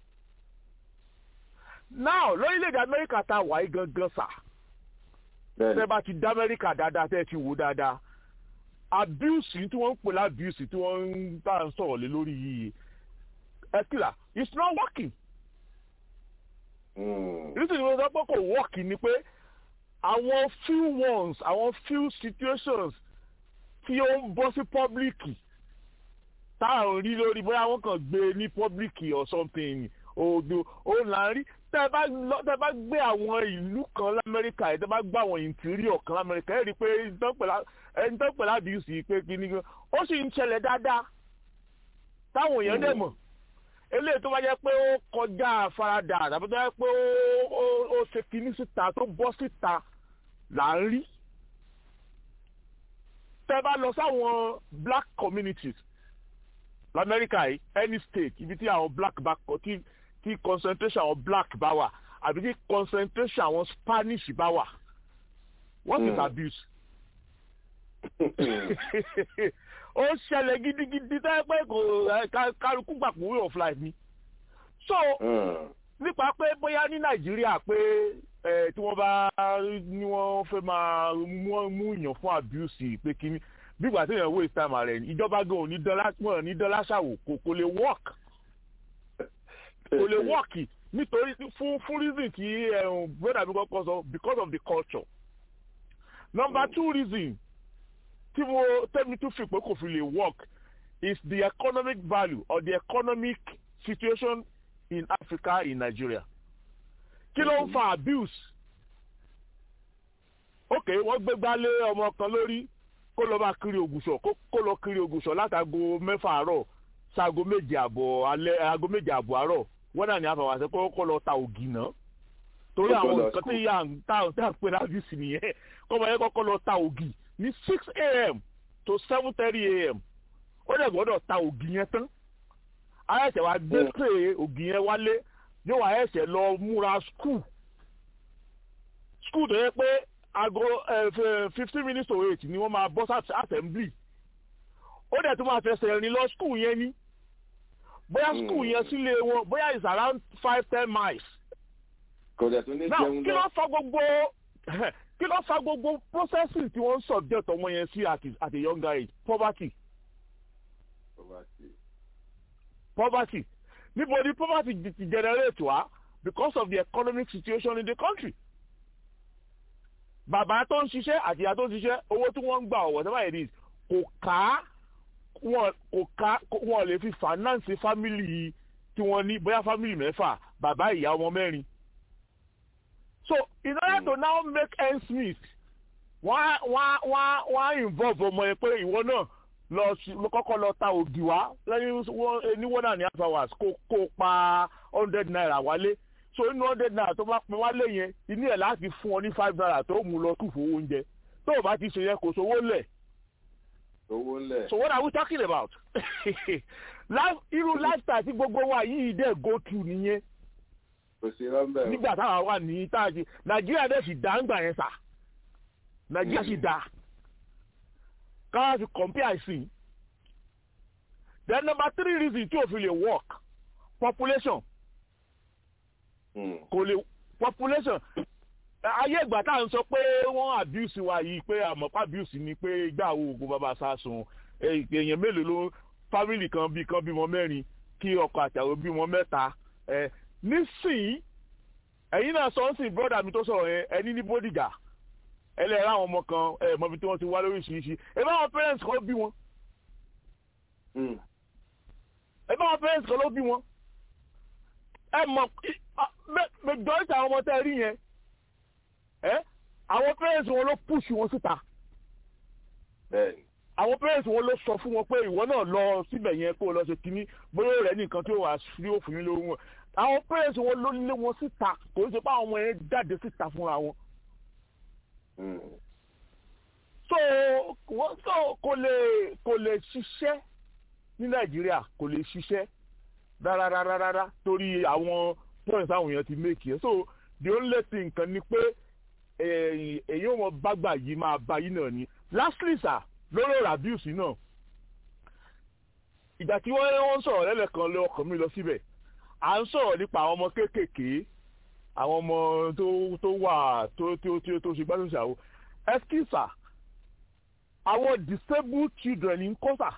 now lórílẹ̀‐èdè Amẹ́ríkà tá a wà yí gangan sà tẹ́ bá ti dá Amẹ́ríkà dáadáa tẹ́ ti wò dáadáa abuse tí wọ́n ń pè lábuse tí wọ́n ń bá ń sọ̀rọ̀ lé lórí yìí ẹ̀kìlà it's not working. nítorí wọ́n sọ pé kò work ni pé àwọn few ones àwọn few situations tí ó ń bọ́ sí public táwọn rí lórí bóyá wọ́n kàn gbé ní public or something odò òun là ń rí tẹ́ bá lọ tẹ́ bá gbé àwọn ìlú kan lamẹ́ríkà yìí tẹ́ bá gbé àwọn interior kan lamẹ́ríkà yìí rí i pé ẹni tó pẹ̀lú àbíyùsì pé kíní kan ó sì ń ṣẹlẹ̀ dáadáa táwọn èèyàn dẹ̀ mọ̀ eléyìí tó bá jẹ́ pé ó kọjá àfaradà tàbí tó jẹ́ pé ó ṣe kíní síta tó bọ́ síta là ń rí tẹ́ bá lọ sáwọn black communities lamẹ́ríkà yìí any state ibi tí àwọn black bá kọ tí tí concentration àwọn black bá wà àbí tí concentration àwọn spanish bá wà what is abuse ó ṣẹlẹ̀ gidigidi tẹ́ pé kò kálukú gbàgbọ́ way of life ni so nípa pé bóyá ní nàìjíríà pé tí wọ́n bá ní wọ́n fẹ́ máa mú yàn fún abuse pé kíní bígbà tí èèyàn waste time rẹ̀ ìjọba gan ò ní dọ́là wọn ní dọ́là ṣàwò kò kò lè work kò lè work nítorí fún fún reason tí brother mi kọ́kọ́ sọ because of the culture number two reason tí mo tẹ́mi tún fi pé kò fi lè work is the economic value or the economic situation in Africa in Nigeria kí ló ń fa abuse ok wọ́n gbégbá lé ọmọ kan lórí kó lọ bá kiri ògùsọ̀ kó lọ kiri ògùsọ̀ látago mẹ́fà àárọ̀ sago méje àbọ̀ alẹ́ aago méje àbọ̀ àárọ̀ wọ́n náà ní àfàwàṣẹ kó kó lọ ta ògì náà torí àwọn nǹkan tí yà ń ta tí à ń pè láti sì nìyẹn kó máa yẹ kó lọ ta ògì ní six a.m. to seven thirty a.m. ó dẹ̀ gbọ́dọ̀ ta ògì yẹn tán ayẹ̀sẹ̀ wa gbé pé ògì yẹn wálé yóò wá ẹ̀sẹ̀ lọ múra skul skul tó yẹ pé aago fifteen minutes to eight ni wọ́n máa bọ́ sí assembly ó dẹ̀ tún máa fẹsẹ̀ rìn lọ skul yẹn ní bóyá skul yẹn sílé wọn bóyá is around five ten miles. kò dẹ̀ tún ní now jẹun kí ló lọ. fọ gbogbo kí ló fa gbogbo processing tí wọ́n ń subject ọmọ yẹn sí at, at a younger age poverty poverty níbo ni poverty ti ti generate wá because of the economic situation in the country bàbá tó ń ṣiṣẹ́ àti ìyá tó ń ṣiṣẹ́ owó tí wọ́n ń gbà ọ̀wọ́ sábà yẹn kò ká wọn kò ká wọn lè fi finance family tí wọ́n ní bóyá family mẹ́fà bàbá ìyá ọmọ mẹ́rin so in order to now make ends meet wọ́n wọ́n wọ́n wọ́n involve ọmọ yẹn pé ìwọ náà lọ kọ́kọ́ lọ ta ògì wá lẹ́yìn ní one and a half hours kó kó pa hundred naira wálé so inú hundred naira tó bá pin wálé yẹn inú ẹ̀ láti fún ọ ní five naira tó mú lọ tù fowó oúnjẹ tó o bá ti ṣe yẹn kò sówó lẹ̀. owó lẹ̀. so what are we talking about? irú lifestyle tí gbogbo wa yìí dẹ̀ go through nìyẹn. kò sí rọ́ńbẹ́ o. nígbà táwa wà ní táàjì nàìjíríà dẹ̀ sì dá ńgbà yẹn sà nàìjíríà sì dá káwá fi compare sí then number three reason tí o fi lè work population kò lè population ayé ìgbà tá à ń sọ pé wọ́n abuse wa yìí pé àmọ́pá abuse ni pé ìgbà wo oògùn bàbá sásùn èèyàn mélòó ló family kan bí kan bímọ mẹ́rin kí ọkọ àtàwọn bímọ mẹ́ta nísìnyí ẹ̀yin náà sọ ń sìn brọ́dà mi tó sọ̀rọ̀ yẹn ẹni ní bódìjà ẹlẹ́rìí àwọn ọmọ kan ẹ̀ mọ̀bí tí wọ́n ti wá lóríṣiríṣi ẹ bá wọn parents kan bí wọn. ẹ bá wọn parents kan ló bí wọn. ẹ mọ̀ majority àwọn ọmọ tẹ́ ẹ rí yẹn ẹ àwọn parents wọn ló push wọn síta. àwọn parents wọn ló sọ fún wọn pé ìwọ náà lọ síbẹ̀ yẹn kó o lọ ṣe kínní bóyá rẹ̀ nìkan tí ó wà sí òfin yín lóhùn wọn. àwọn parents wọn ló lé wọn síta kò ń ṣe pé àwọn ọmọ yẹn jáde síta fúnra wọn so wọ́n so kò lè kò lè ṣiṣẹ́ ní nàìjíríà kò lè ṣiṣẹ́ rárárárárá torí àwọn points àwọn èèyàn ti make yẹn so the only thing kan ni pé èyí wọn bágbà yìí máa bá yìí náà ni lastly sir lórí ọ̀rọ̀ abuse náà ìgbà tí wọ́n ń sọ̀rọ̀ lẹ́lẹ̀kan lé ọkàn mi lọ síbẹ̀ à ń sọ̀rọ̀ nípa àwọn ọmọ kéékèèké àwọn ọmọ tó tó wà tó tó tó tó ṣe gbádùn ṣàwó ẹskísà àwọn disabled children ń kọ́sà.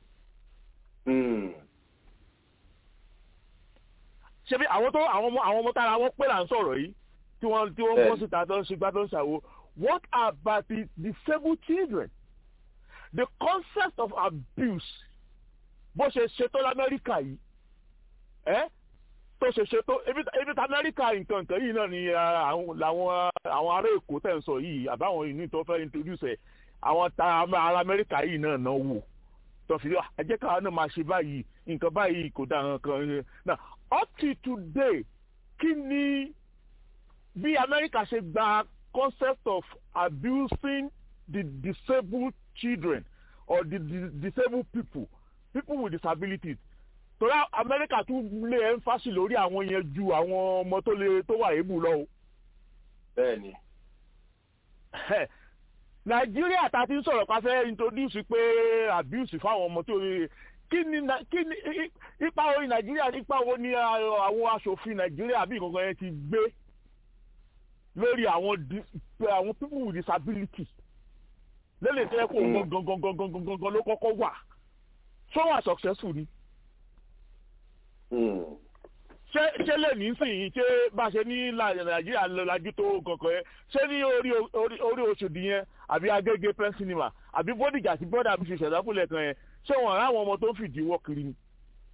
ṣebí àwọn tó àwọn ọmọ àwọn ọmọ tára wọn pé là ń sọ̀rọ̀ yìí tí wọ́n tí wọ́n bọ́ síta tó ń ṣe gbádùn ṣàwó what about the disabled children the concept of abuse bó ṣe ṣètò lamẹ́ríkà yìí ẹ́ tó ṣe ṣe tó ebi tí amẹ́ríkà nǹkan nǹkan yìí náà ni làwọn àwọn ará èkó tẹ̀ ń sọ yìí àbáwọn ìní tó fẹ́ introduce ẹ̀ àwọn ará amẹ́ríkà yìí náà náà wò tó fi ẹ jẹ́ káwọn náà máa ṣe báyìí nǹkan báyìí kò dá nǹkan náà up to today kí ni bí amẹ́ríkà ṣe gba concept of abusing the disabled children or the, the disabled people people with disabilities torí amẹ́ríkà tún lé ẹ́ńfàsì lórí àwọn yẹn ju àwọn ọmọ tó lè tó wà ébù lọ o. bẹ́ẹ̀ni. nàìjíríà ta ti ń sọ̀rọ̀ pa fẹ́ introduce pé abuse fáwọn ọmọ tó lè kí ni kí ni ipa wo ni nàìjíríà ipa wo ni àwọn aṣòfin nàìjíríà bí nǹkan yẹn ti gbé lórí àwọn àwọn people with disability lélẹ̀ tẹ́ kó gangan gangan gangan gangan ló kọ́kọ́ wà so wà successful ni ṣé ṣé lè ní sìn ṣé bá ṣe ní nàìjíríà lajú tó kankan yẹn ṣé ní orí orí oṣòdì yẹn àbí agége press cinema àbí bódìjà àti bọ́dà bí ṣe ṣẹ̀dáfúnlẹ̀ kan yẹn ṣé wọn ráwọn ọmọ tó ń fìdí wọ́ kiri ni.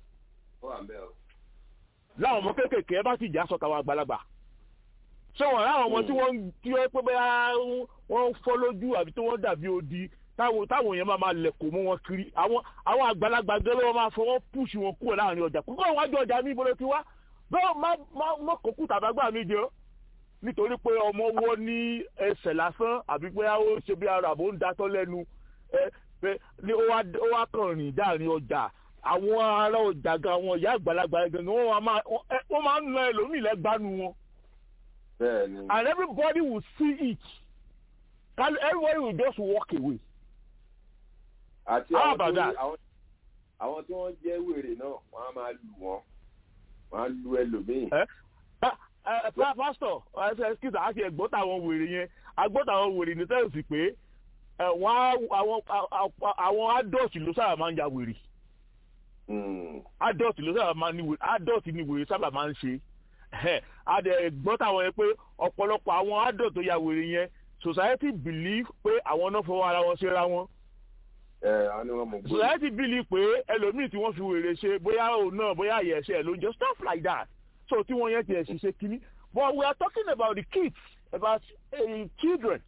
láwọn ọmọ kéékèèké ẹ bá ti jà sọ tàwọn àgbàlagbà ṣé wọn ráwọn ọmọ tí wọ́n tí wọ́n pé bẹ́ẹ̀ wọ́n fọ́ lójú àbí tí wọ́n dàbí odi táwọn táwọn yẹn máa máa lẹ̀kọ̀ mọ́ wọn kiri àwọn àwọn àgbàlagbà gẹ́lẹ́ wọn máa fọwọ́ pùṣù wọn kúrò láàrin ọjà kókó àwọn àjọ ọjà ní ìbọn ti wá bẹ́ẹ̀ má má má kókó tàbágbà mi jẹ́ nítorí pé ọmọ wọ́ ní ẹsẹ̀ lásán àbí pé ó ṣe bí ara àbò ń datọ́ lẹ́nu ẹ pé ní ó wá ó wá kàn rìn dáàrin ọjà àwọn ará ọjà gan àwọn ìyá àgbàlagbà gan wọ́n máa wọ́n máa ń na ẹlòmíì lẹ́gbàánu wọn. bẹ́ẹ̀ni. and everybody will see it everybody will just walk away àti àwọn tó àwọn tí wọ́n jẹ́ wèrè náà wọ́n á máa lù wọ́n wọ́n á lu ẹlòmíì. pásítọ̀ ẹ̀sìkìtà àti ẹ̀gbọ́n táwọn wèrè yẹn agbọ́dọ̀ àwọn wèrè ní sẹ́yìnsì pé àwọn adult ló sábà máa ń ya wèrè adult ló sábà máa ń ní wèrè adult ni wèrè sábà máa ń ṣe adẹ gbọ́ táwọn yẹn pé ọ̀pọ̀lọpọ̀ àwọn adult tó ya wèrè yẹn society believe pé àwọn náà fọwọ́ ara wọn ṣera wọn society believe pé ẹlòmíì tí wọ́n fi wèrè ṣe bóyá òun náà bóyá àyẹ̀ṣẹ́ ló ń jẹ́ stuff like that so tí wọ́n yẹn ti ẹ̀ ṣiṣẹ́ kínní but we are talking about the kids about uh, children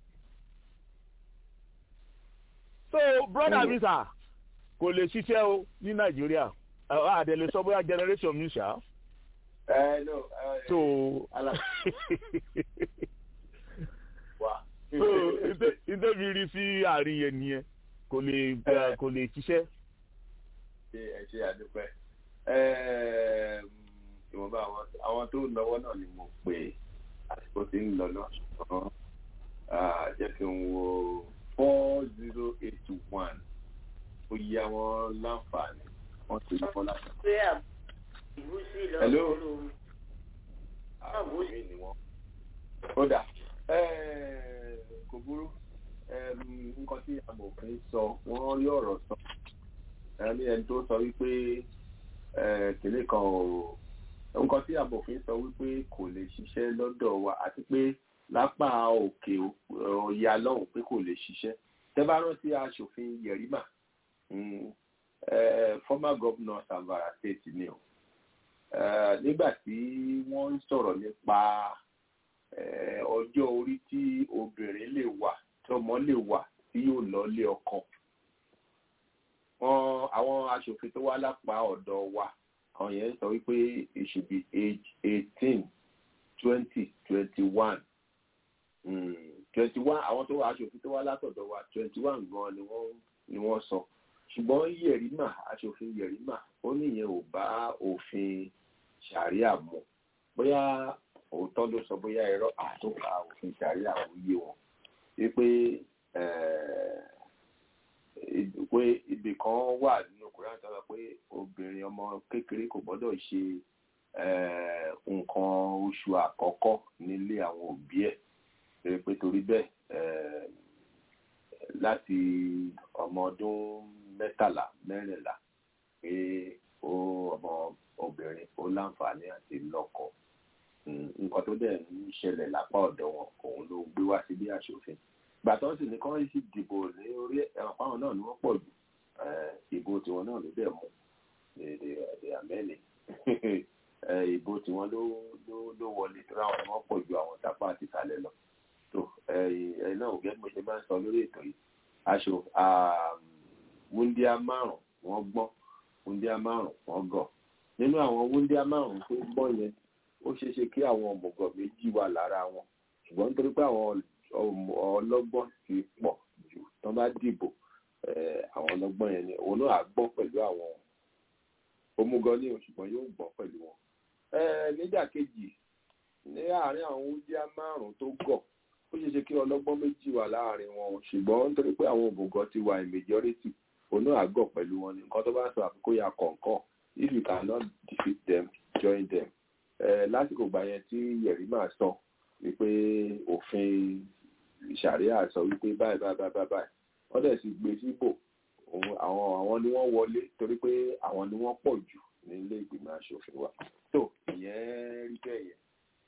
so brother mi sà kò lè ṣiṣẹ́ o ní nàìjíríà àdèlè sọ bóyá generation mi ṣá. ẹ no ẹ so wa. so ìdẹ́bi rí sí àárín yẹn nìyẹn kò lè kò lè ṣiṣẹ́. ṣe ẹ ṣe àdúpẹ́ ìwọ̀nba àwọn tó lọ́wọ́ náà ni mo pè àsìkò tí ń lọ náà ṣùgbọ́n jẹ́ kí n wo four zero eight one ó yá wọn láǹfààní wọ́n ti lọ́wọ́ láti. hello àwọn mi ni wọ́n. ó dà kò burú nǹkan tí amòfin sọ wọ́n rí ọ̀rọ̀ sọ ẹni ẹni tó sọ wípé kìnìún kan ò nǹkan tí amòfin sọ wípé kò lè ṣiṣẹ́ lọ́dọ̀ wa àti pé lápá òkè ọ̀yà lọ́hùn pé kò lè ṣiṣẹ́ tẹ́ bá rántí aṣòfin Yerima former governor Zamfara state ni o nígbà tí wọ́n ń sọ̀rọ̀ nípa ọjọ́ orí tí obìnrin lè wà tí ọmọ lè wà tí yóò lọ lé ọkọ wọn àwọn aṣòfin tó wá lápá ọ̀dọ̀ wa àwọn yẹn sọ wípé it should be age eighteen twenty twenty one twenty one àwọn tó wá aṣòfin tó wá látọ̀dọ̀ wa twenty one gan ni wọ́n ni wọ́n sọ ṣùgbọ́n Yerima aṣòfin Yerima ó níyẹn ò bá òfin ṣàríà mu bóyá òótọ́ ló sọ bóyá ẹ̀rọ àtúnkà òfin ṣàríà ò yé wọn wípé pé ibì kan wà nínú Kùránì tó sọ pé obìnrin ọmọ kékeré kò gbọ́dọ̀ ṣe nǹkan oṣù àkọ́kọ́ nílé àwọn òbí ẹ̀ pé torí bẹ́ẹ̀ láti ọmọ ọdún mẹ́tàlá mẹ́rìnlá pé ó ọmọ obìnrin ó láǹfààní àti lọ́kọ nǹkan tó dẹ̀ ń ṣẹlẹ̀ lápá ọ̀dọ̀ wọn òun ló gbé wá sí bí aṣòfin gbàtọ́ sì ní kán sì dìbò ní orí ẹ̀rọ fáwọn náà ni wọ́n pọ̀ jù ìbò tiwọn náà ló dẹ̀ mú èdè àmẹ́lì ìbò tiwọn ló ló wọlé tó ráwọn ni wọ́n pọ̀ ju àwọn tápá àti ìsàlẹ̀ lọ tó ẹ náà gẹ́gẹ́ bí mo ṣe máa ń sọ lórí ètò yìí aṣọ wúndíá márùn wọ́n gbọ́n wúndíá márùn wọ́n gọ̀ nínú àwọn wúndíá márùn tó gbọ́n yẹn ó ṣeé ṣe kí àwọn ọmọgọ̀ méjì wà lára wọn ṣùgbọ́n nítorí pé àwọn ọlọ́gbọ́n ti pọ̀ jù tán bá dìbò àwọn ọlọ́gbọ́n yẹn ni òun náà á gbọ́n pẹ̀lú àwọn òmùgọ̀ ní ṣùgbọ́n yóò gbọ́n pẹ̀lú wọn. nígbà kejì ní àárín àwọn wúndíá márùn tó gọ̀ ó ṣeé ṣe kí ọlọ́gbọ́n méjì wà láàrin wọn ṣùgbọ́n nítorí pé àwọn òmùgọ̀ ti wà in majority òun náà á gọ̀ pẹ̀lú wọn ní nǹkan tó bá sọ àfikún ya kọ̀ọ̀kan if you cannot defeat them join them lásìkò gbà yẹn tí Yerima sọ wípé òfin ìṣàríà sọ wípé báyìí báyìí báyìí báyìí wọ́n dẹ̀ sì gbé síbò àwọn àwọn ni wọ́n wọlé torí pé àwọn ni wọ́n pọ̀ jù nílé ìgbìmọ̀ aṣòfin wa tó ìyẹn rí bẹ́ẹ̀ yẹn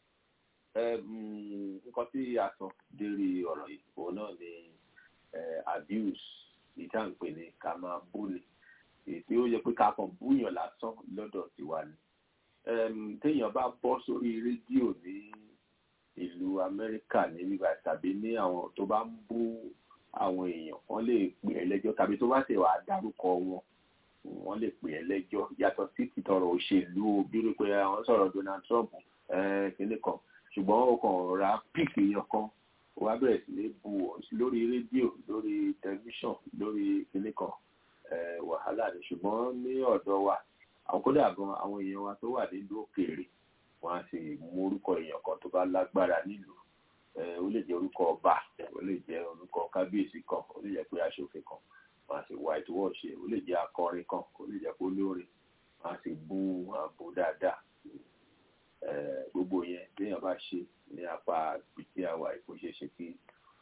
nǹkan tí a sọ lérí ọ̀rọ̀ yìí òun náà ni abuse ìtàǹpè ní ká máa búni èyí ó yẹ pé ká kàn búyàn lásán lọ́dọ̀ tiwa ni téèyàn bá bọ́ sórí rédíò ní ìlú amẹ́ríkà ní bíbá tàbí ní àwọn tó bá ń bú àwọn èèyàn wọ́n lè pè é lẹ́jọ́ tàbí tó bá ṣe wàá dárúkọ wọn wọ́n lè pè é lẹ́jọ́ yàtọ̀ sí tìtọrọ òṣèlú bírú pé àwọn sọ̀rọ̀ Donald Trump kínní kan ṣùgbọ́n ó kàn ra píìkì èèyàn kan ó wá bẹ̀rẹ̀ sí ní bu lórí rédíò lórí tẹlifíṣàn lórí kínní kan wàhálà ni ṣùgbọ́n ní ọ̀dọ̀ wa àwọn kódà gan àwọn èèyàn wa tó wà nílùú òkèèrè wọn á sì mú orúkọ èèyàn kan tó bá lágbára nílùú ó lè jẹ́ orúkọ ọba ó lè jẹ́ orúkọ kábíyèsí kan ó lè jẹ́ pé aṣòfin kan wọn á sì white wash ó lè jẹ́ akọrin kan ó lè jẹ́ pé olórin wọn á sì bú wọn á bú dáadáa gbogbo yẹn téèyàn bá ṣe ní apá pìtì àwà ìkó ṣe ṣe kí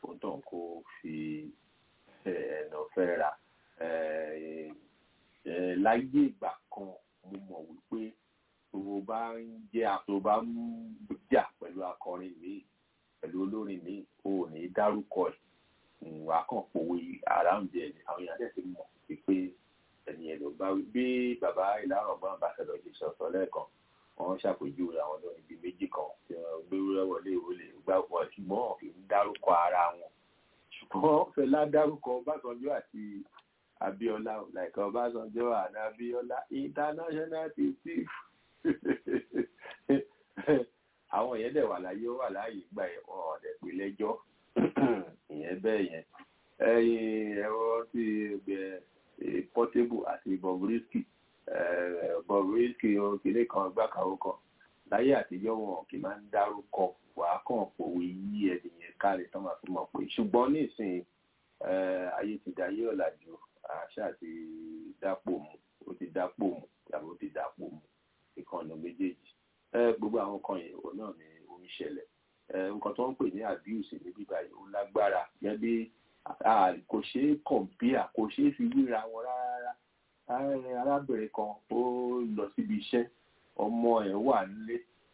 bá ń jẹ́ tó bá ń jà pẹ̀lú akọrin míì pẹ̀lú olórin míì o ò ní dárúkọ ẹ̀ wà á kàn pòwe àráǹdì ẹ̀ àwọn èèyàn dẹ̀ ti mọ̀ pé ẹni ẹ̀ ló bá wí bí bàbá ìlànà ọgbọ́n àbáṣẹ́lọ ṣe sọ̀tọ̀ lẹ́ẹ̀kan wọ́n ṣàpèjúwe àwọn olórin bíi méjì kan tí wọ́n gbé wọlé ìwọlé gbà wọ́n ṣùgbọ́n wọn kì í dárúkọ ara wọn ṣùgbọ́n Fẹlá dárúkọ Ọbásanjọ́ àti Abíọ́lá like Ọbásanjọ́ and Abíọ́lá international thief àwọn yẹn dẹ̀ wà láyé ó wà láàyè gbà ẹ̀ wọn ọ̀dẹ̀ pé lẹ́jọ́ ìyẹn bẹ́ẹ̀ yẹn ẹ̀yìn ẹ̀rọ ti gbẹ Portable àti Bobrisky Bobrisky kìnìún kan gbàkàwọ́ kan láyé àtijọ́ wọn kì í máa ń dárúkọ wàá kàn pòwe yí ẹnìyẹn káre tán máa fi mọ̀ pé ṣùgbọ́n nísìnyí ayé ti dayé ọ̀làjú àṣà ti dápò mu ó ti dápò mu tàbí ó ti dápò mu ìkànnì méjèèjì gbogbo àwọn kan yẹn òun náà ni ó ń ṣẹlẹ̀ nǹkan tó ń pè ní abuse ní bíbá yìí ó lágbára yẹn bí kò ṣeé kọ̀m̀pìà kò ṣeé fi wíra wọn rárá arábìnrin kan ó lọ síbi iṣẹ́ ọmọ ẹ̀ wà nílé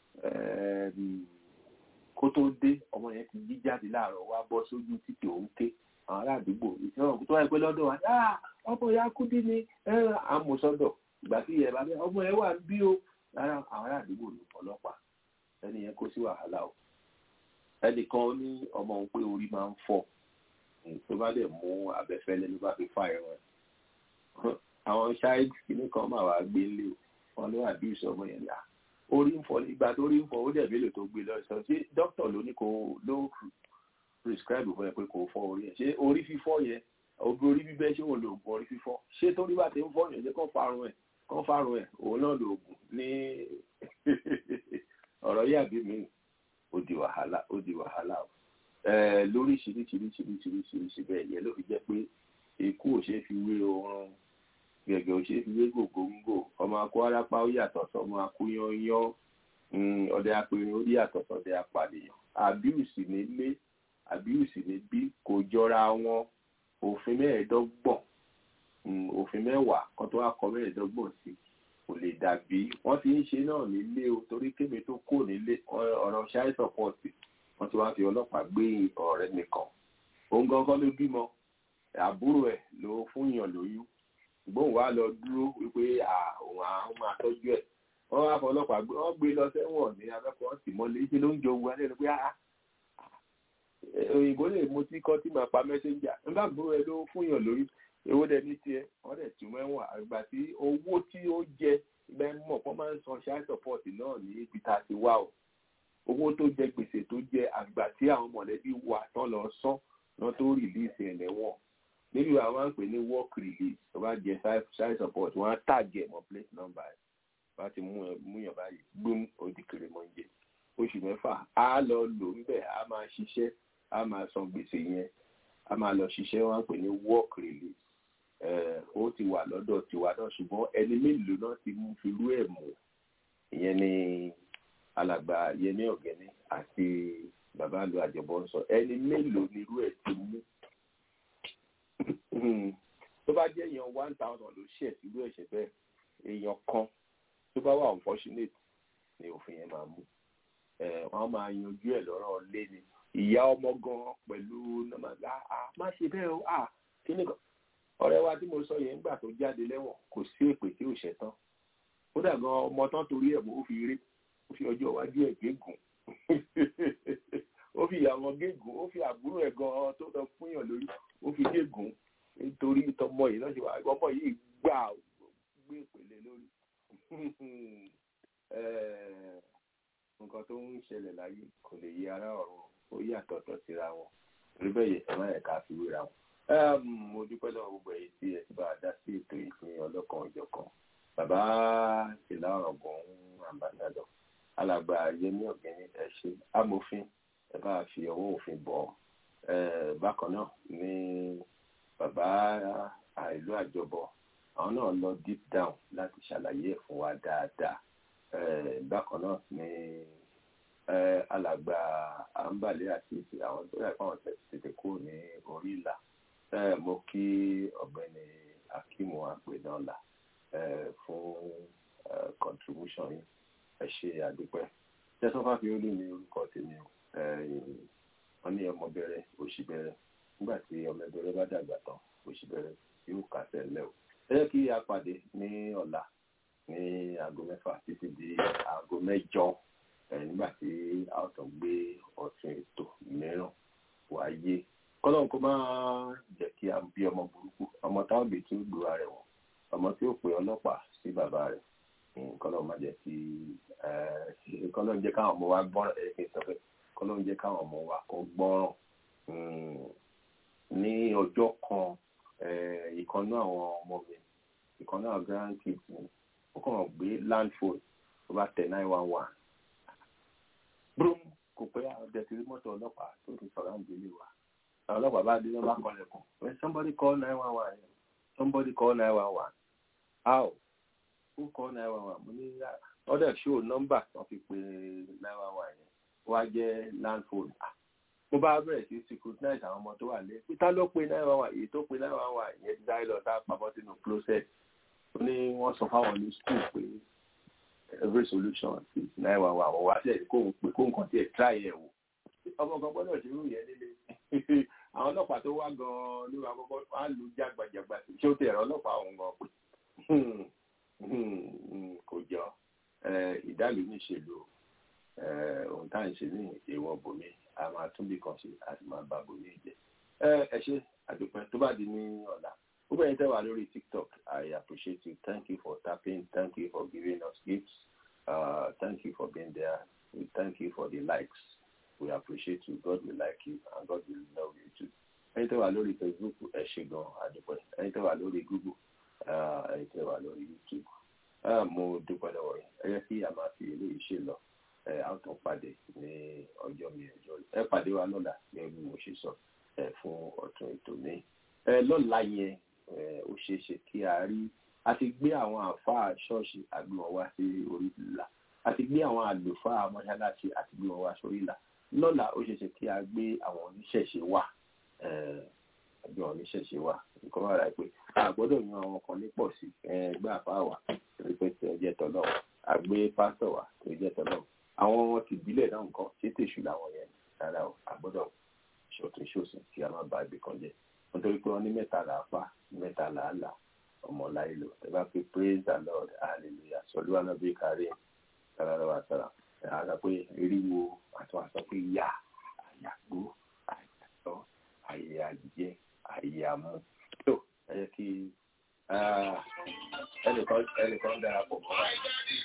kó tó dé ọmọ yẹn ti jí jáde láàárọ̀ wá bọ́ sójú títì òun ké àwọn ará àdúgbò ìṣòro tó wáyé pé lọ́dọ̀ wa ọmọ ya kúdí ni àmúsọ́dọ̀ ìgbà tí ìyẹn bá bẹ ọmọ yẹn wà bí o rárá àwọn ará àdúgbò ló ọlọ́pàá ẹni yẹn kó sí wàhálà o ẹnìkan ní ọmọ òun pé orí máa ń fọ́ tó bá dẹ̀ mú abẹ́fẹ́lẹ́ ló bá fi fà ẹ̀rọ ẹ̀ àwọn child kìíní kan máa wá gbé lé wọn ló abuse ọmọ yẹn là orí ń fọ́ ìgbà tó rí ń fọ́ ó dẹ̀ mélòó tó gbé lọ sọ sí dókítà ló ní kó ló prescribe fún ẹ pé kò fọ́ orí ẹ ṣé orí fífọ́ yẹn obi orí bíbẹ́ ṣé òun lo oògùn orí fífọ́ ṣé torí bá ti ń fọ́ yẹn ṣé kàn fárun ẹ̀ kàn fárun ẹ̀ òun náà lo oògùn ní ọ̀rọ̀ yàbí mi ó di wàhálà ó di wàhálà o lóríṣiríṣiríṣiríṣiríṣiríṣi bẹ́ẹ̀ yẹn ló fi jẹ́ pé ikú ò ṣeé fi wé oorun gẹ̀gẹ̀ ò ṣeé fi wé gògóńgò ọmọ akó arápá ó yàtọ̀ sọmọ akóyányán ọdẹ apẹrin ó yàtọ̀ sọdẹ apànìyàn àbíùsì nílé àbíùsì níbí kò jọra wọn òfin mẹ́ẹ̀ẹ́dọ́gbọ̀n òfin mẹ́wàá kan tó wá kọ mẹ́ẹ̀ẹ́dọ́gbọ̀n sí kò lè dàbí wọ́n ti ń ṣe náà nílé o torí kébé tó kó nílé ọ̀rọ̀ ṣáì sọ́pọ̀tì wọ́n ti wá fi ọlọ́pàá gbé ọ̀rẹ́ nìkan òun gangan ló bímọ àbúrò ẹ̀ ló fún yàn lóyún gbóhùn wá lọ dúró wípé àwọn àwọn máa tọ́jú ẹ̀ wọ́n wá fọ ọlọ́pàá gbé wọ́n gbé lọ sẹ́wọ̀n ní abẹ́kọ̀ọ́ sì mọ́lé ṣe ló ń jọ owó alẹ́ ló pé òyìnbó lè mú tí kọ́ tí máa pa mẹ́sẹ́njà nígbà gbúrò ẹ ló fún yàn lórí owó dẹ ní tiẹ̀ wọ́n dẹ̀ tún mẹ́wọ̀n àgbà tí owó tí ó jẹ ibẹ̀ mọ̀ wọ́n máa ń san child support náà ní ibi tá a ti wá o owó tó jẹ gbèsè tó jẹ àgbà tí àwọn mọ̀lẹ́bí wà tán lọ sán náà tó rìlíìsì ẹ̀ lẹ́wọ̀n níbi àwọn máa ń pè ní work release tó bá jẹ child support wọ́n á tàgẹ̀ mọ́ plate number ẹ̀ bá ti mú yàn báyìí gbóm òdìkèrè mọ́ ń jẹ oṣù mẹ́fà á lọ lò ń bẹ̀ á máa ṣiṣẹ́ á máa san gbèsè yẹn á máa lọ ṣiṣẹ́ wọ́n á pè ní work release ó ti wà lọ́dọ̀ tiwa náà ṣùgbọ́n ẹni mélòó náà ti mú fi rú ẹ̀ mú ìyẹn ni alàgbà yẹmí ọ̀gẹ́ni àti bàbá àlọ́ àjọbọ ń sọ ẹni mélòó ni irú ẹ̀ ti mú tó bá jẹ́ èèyàn one thousand ló ṣẹ̀ sílú ẹ̀ṣẹ̀ bẹ́ẹ̀ èèyàn kan tó bá wà unfortunate ni òfin yẹn máa mú wọ́n máa yanjú ẹ̀ lọ́rọ̀ lé ni ìyá ọmọ gan pẹ̀lú nọ́màgá má ṣe bẹ́ẹ̀ o kí ni kan ọ̀rẹ́ wa tí mo sọ yẹn nígbà tó jáde lẹ́wọ̀n kò sí èpè tí ò ṣẹ tán kódà gan ọmọ tán torí ẹ̀ ó fi rí ó fi ọjọ́ iwájú ẹ̀ gégùn ó fi ìyàwó gégùn ó fi àbúrò ẹ̀ gan tó lọ fúnyàn lórí ó fi gégùn nítorí tọmọ yìí lọ́sẹ̀ wà ọmọ yìí gbà gbé ìpele lórí nǹkan tó ń ṣẹlẹ̀ láyé kò lè yí ara ọ̀run ó yàtọ̀tọ̀ síra wọn torí bẹ́ẹ̀ yẹ ẹ̀rọ ẹ̀ka fi wéra wọn mo dúpẹ́ lọ́wọ́ gbogbo èyí tí ẹ ti bá a dá sí ètò ìpín ọlọ́kan ọ̀jọ̀kan bàbá ìlà ọ̀gbọ̀n àmbàdàdọ̀ alàgbà yẹmí ọ̀gẹ́ni ẹ ṣe amòfin ẹ bá fi ọwọ́ òfin bọ̀ bákan náà ní bàbá ìlú àjọbọ àwọn náà lọ deep down láti ṣàlàyé ẹ̀ fún wa dáadáa bákan náà ní alàgbà àǹbàlẹ̀ àti àwọn tó yà fún àwọn tètè kúrò ní orí ìlà mo kí ọ̀gbẹ́ni akimu àpènàlà fún contribution yìí ẹ ṣe àdúpẹ́ tẹsán fáfiolú ní orúkọ tèmi o wọn ní ọmọ bẹ̀rẹ̀ òṣì bẹ̀rẹ̀ nígbà tí ọmọ bẹ̀rẹ̀ bá dàgbà tán òṣì bẹ̀rẹ̀ yóò kásẹ̀ lẹ o ẹ jẹ́ kí a pàdé ní ọ̀la ní aago mẹ́fà títí di aago mẹ́jọ nígbà tí a ó tàn gbé ọ̀tún ètò mìíràn wáyé kọ́lọ́n kó máa jẹ́ kí a bí ọmọ burúkú ọmọ táwọn bèè tí ó gbúra rẹ̀ wọ̀n ọmọ tí ó pe ọlọ́pàá sí bàbá rẹ̀ kọ́lọ́n má jẹ́ kí kọ́lọ́n jẹ́ káwọn ọmọ wa gbọ́ràn ẹ̀ kí n sọ pé kọ́lọ́n jẹ́ káwọn ọmọ wa kó gbọ́ràn ní ọjọ́ kan ìkànnú àwọn ọmọ mi ìkànnú àwọn grand kids mi ó kàn gbé land phone tó bá tẹ nine one one brum kò pé àwọn ọdẹ ti rí mọ́tò ọlọ́pàá tó ti sọ̀rọ̀ àǹdílé wa àwọn ọlọ́pàá bá dé lọ́ba kọlẹ̀kùn when somebody call nine one one somebody call nine one one how who call nine one one mo ní ọdẹ show number wọ́n fi pe nine one one yẹn wá jẹ́ land phone mo bá bẹ̀rẹ̀ sí scrutinize àwọn ọmọ tó wà lé peter ló pe nine one one èyí tó pe nine one one yẹn ti dárí lọ tá a pamọ́ sínú closet ó ní wọ́n sọ fáwọn ní school pé every solution is nine one one wọ́n wá sílẹ̀ kó ń pè kó nǹkan tiẹ̀ try ẹ̀ wò ọmọ kan gbọ́dọ̀ ṣe irú yẹn nílé àwọn ọlọ́pàá tó wá gan-an ló wà kọ́kọ́ wá lu jágbajàgba ṣé ó ti ẹ̀rọ ọlọ́pàá ọ̀hún gan pé kò jọ ìdálù níṣèlú ohun tá à ń ṣe ní èèwọ̀ bòmí a máa tún bí kan ṣe a sì máa ba bòmí jẹ ẹ ṣe àdúpẹ́ tó bá di ní ọ̀la ó bẹ̀rẹ̀ tẹ́ wà lórí tiktok i appreciate you thank you for tapping thank you for giving us gifts uh, thank you for being there we thank you for the likes we appreciate you god will like you and god will love you too ẹ̀yin tẹ́ wà lórí facebook ẹ ṣe gan àdúpẹ́ ẹ̀yin tẹ́ wà lórí google ẹ̀yin tẹ́ wà lórí youtube mo dúpẹ́ lọ́wọ́ yìí ẹ yẹ kí a máa fi eléyìí ṣe lọ ẹ á tún pàdé ní ọjọ́ mi ọjọ́ ẹ pàdé wa lọ́la gẹ́gẹ́ bí mo ṣe sọ ẹ fún ọ̀tún ètò mi ẹ lọ́la yẹn ó ṣeé ṣe kí a rí a ti gbé àwọn àfáà ṣọ́ọ̀ṣì àgbọn wá sí orí ìlà a ti gbé àwọn àlùfáà mọ́ṣáláṣí àti gbé wọn wá sórí ìlà lọ́la ó ṣeé ṣe kí a gbé àwọn oníṣẹ̀ṣe wá àgbẹ̀ àwọn oníṣẹ̀ṣe wá nǹkan wà láì pé a gbọ́dọ̀ yan àwọn kan ní pọ̀ sí ẹgbẹ́ àfáà wà torí pé tí ó jẹ́ tọ́lọ́ àgbé pásítọ̀ wà tó jẹ́ tọ́lọ́ àwọn ọmọ ti ìbílẹ̀ náà nǹkan ṣé tèṣù làwọn yẹn rárá o àgbọ́dọ̀ ṣọ̀tún ṣòsìn kí a má ba ibì kan jẹ́ nítorí pé wọ́n ní mẹ́ta là á pa mẹ́ta là á là ọmọ láyé lò ẹ bá fi praise the lord hallelujah sọlú anábì kárí sára wa sára ẹ á sọ pé eriwo àti wọn sọ pé yá àyàgbó àyàtọ àyè àjẹ àyè àmú tó ẹ yẹ kí ẹnìkan ẹnìkan darapọ̀ mọ́ wa.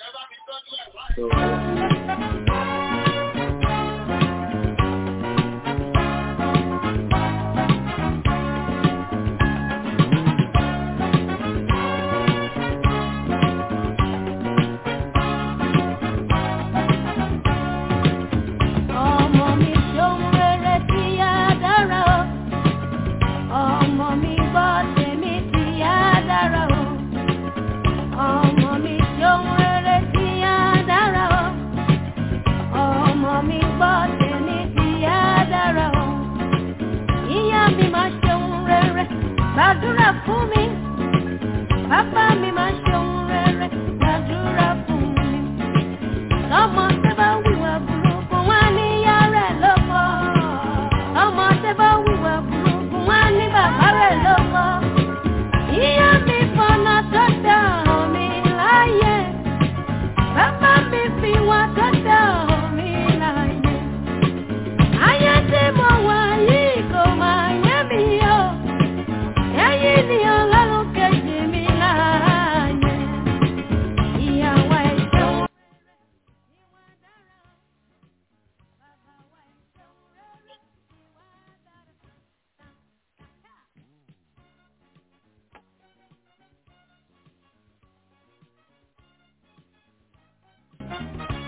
Ọmọ mi ṣohun rere tí á dára o. Ọmọ mi gbọ́ tèmi tí á dára o. Ọmọ mi ṣohun rere tí á dára o. Ọmọ mi gbọ́ tèmi tí á dára o. Ìyá mi máa ṣohun rere, gbàdúrà fún mi. Bàbá mi máa ṣohun rere, gbàdúrà fún mi. Lọ́mọ tẹ́ bá wíwà burúkú wá ní ìyá rẹ̀ lóko. Lọ́mọ tẹ́ bá wíwà burúkú wá ní bàbá rẹ̀ lóko. Ìyá mi fọ̀nà tó dá mi láyé. Bàbá mi fi wá tó dá mi láyé. Ayé tí mo wà yìí kò máa yé mi o. Ẹ̀yin ni ọlọ́run kejì mi láàyè. Ìyàwó ẹ̀ṣẹ̀ wọn. Thank you.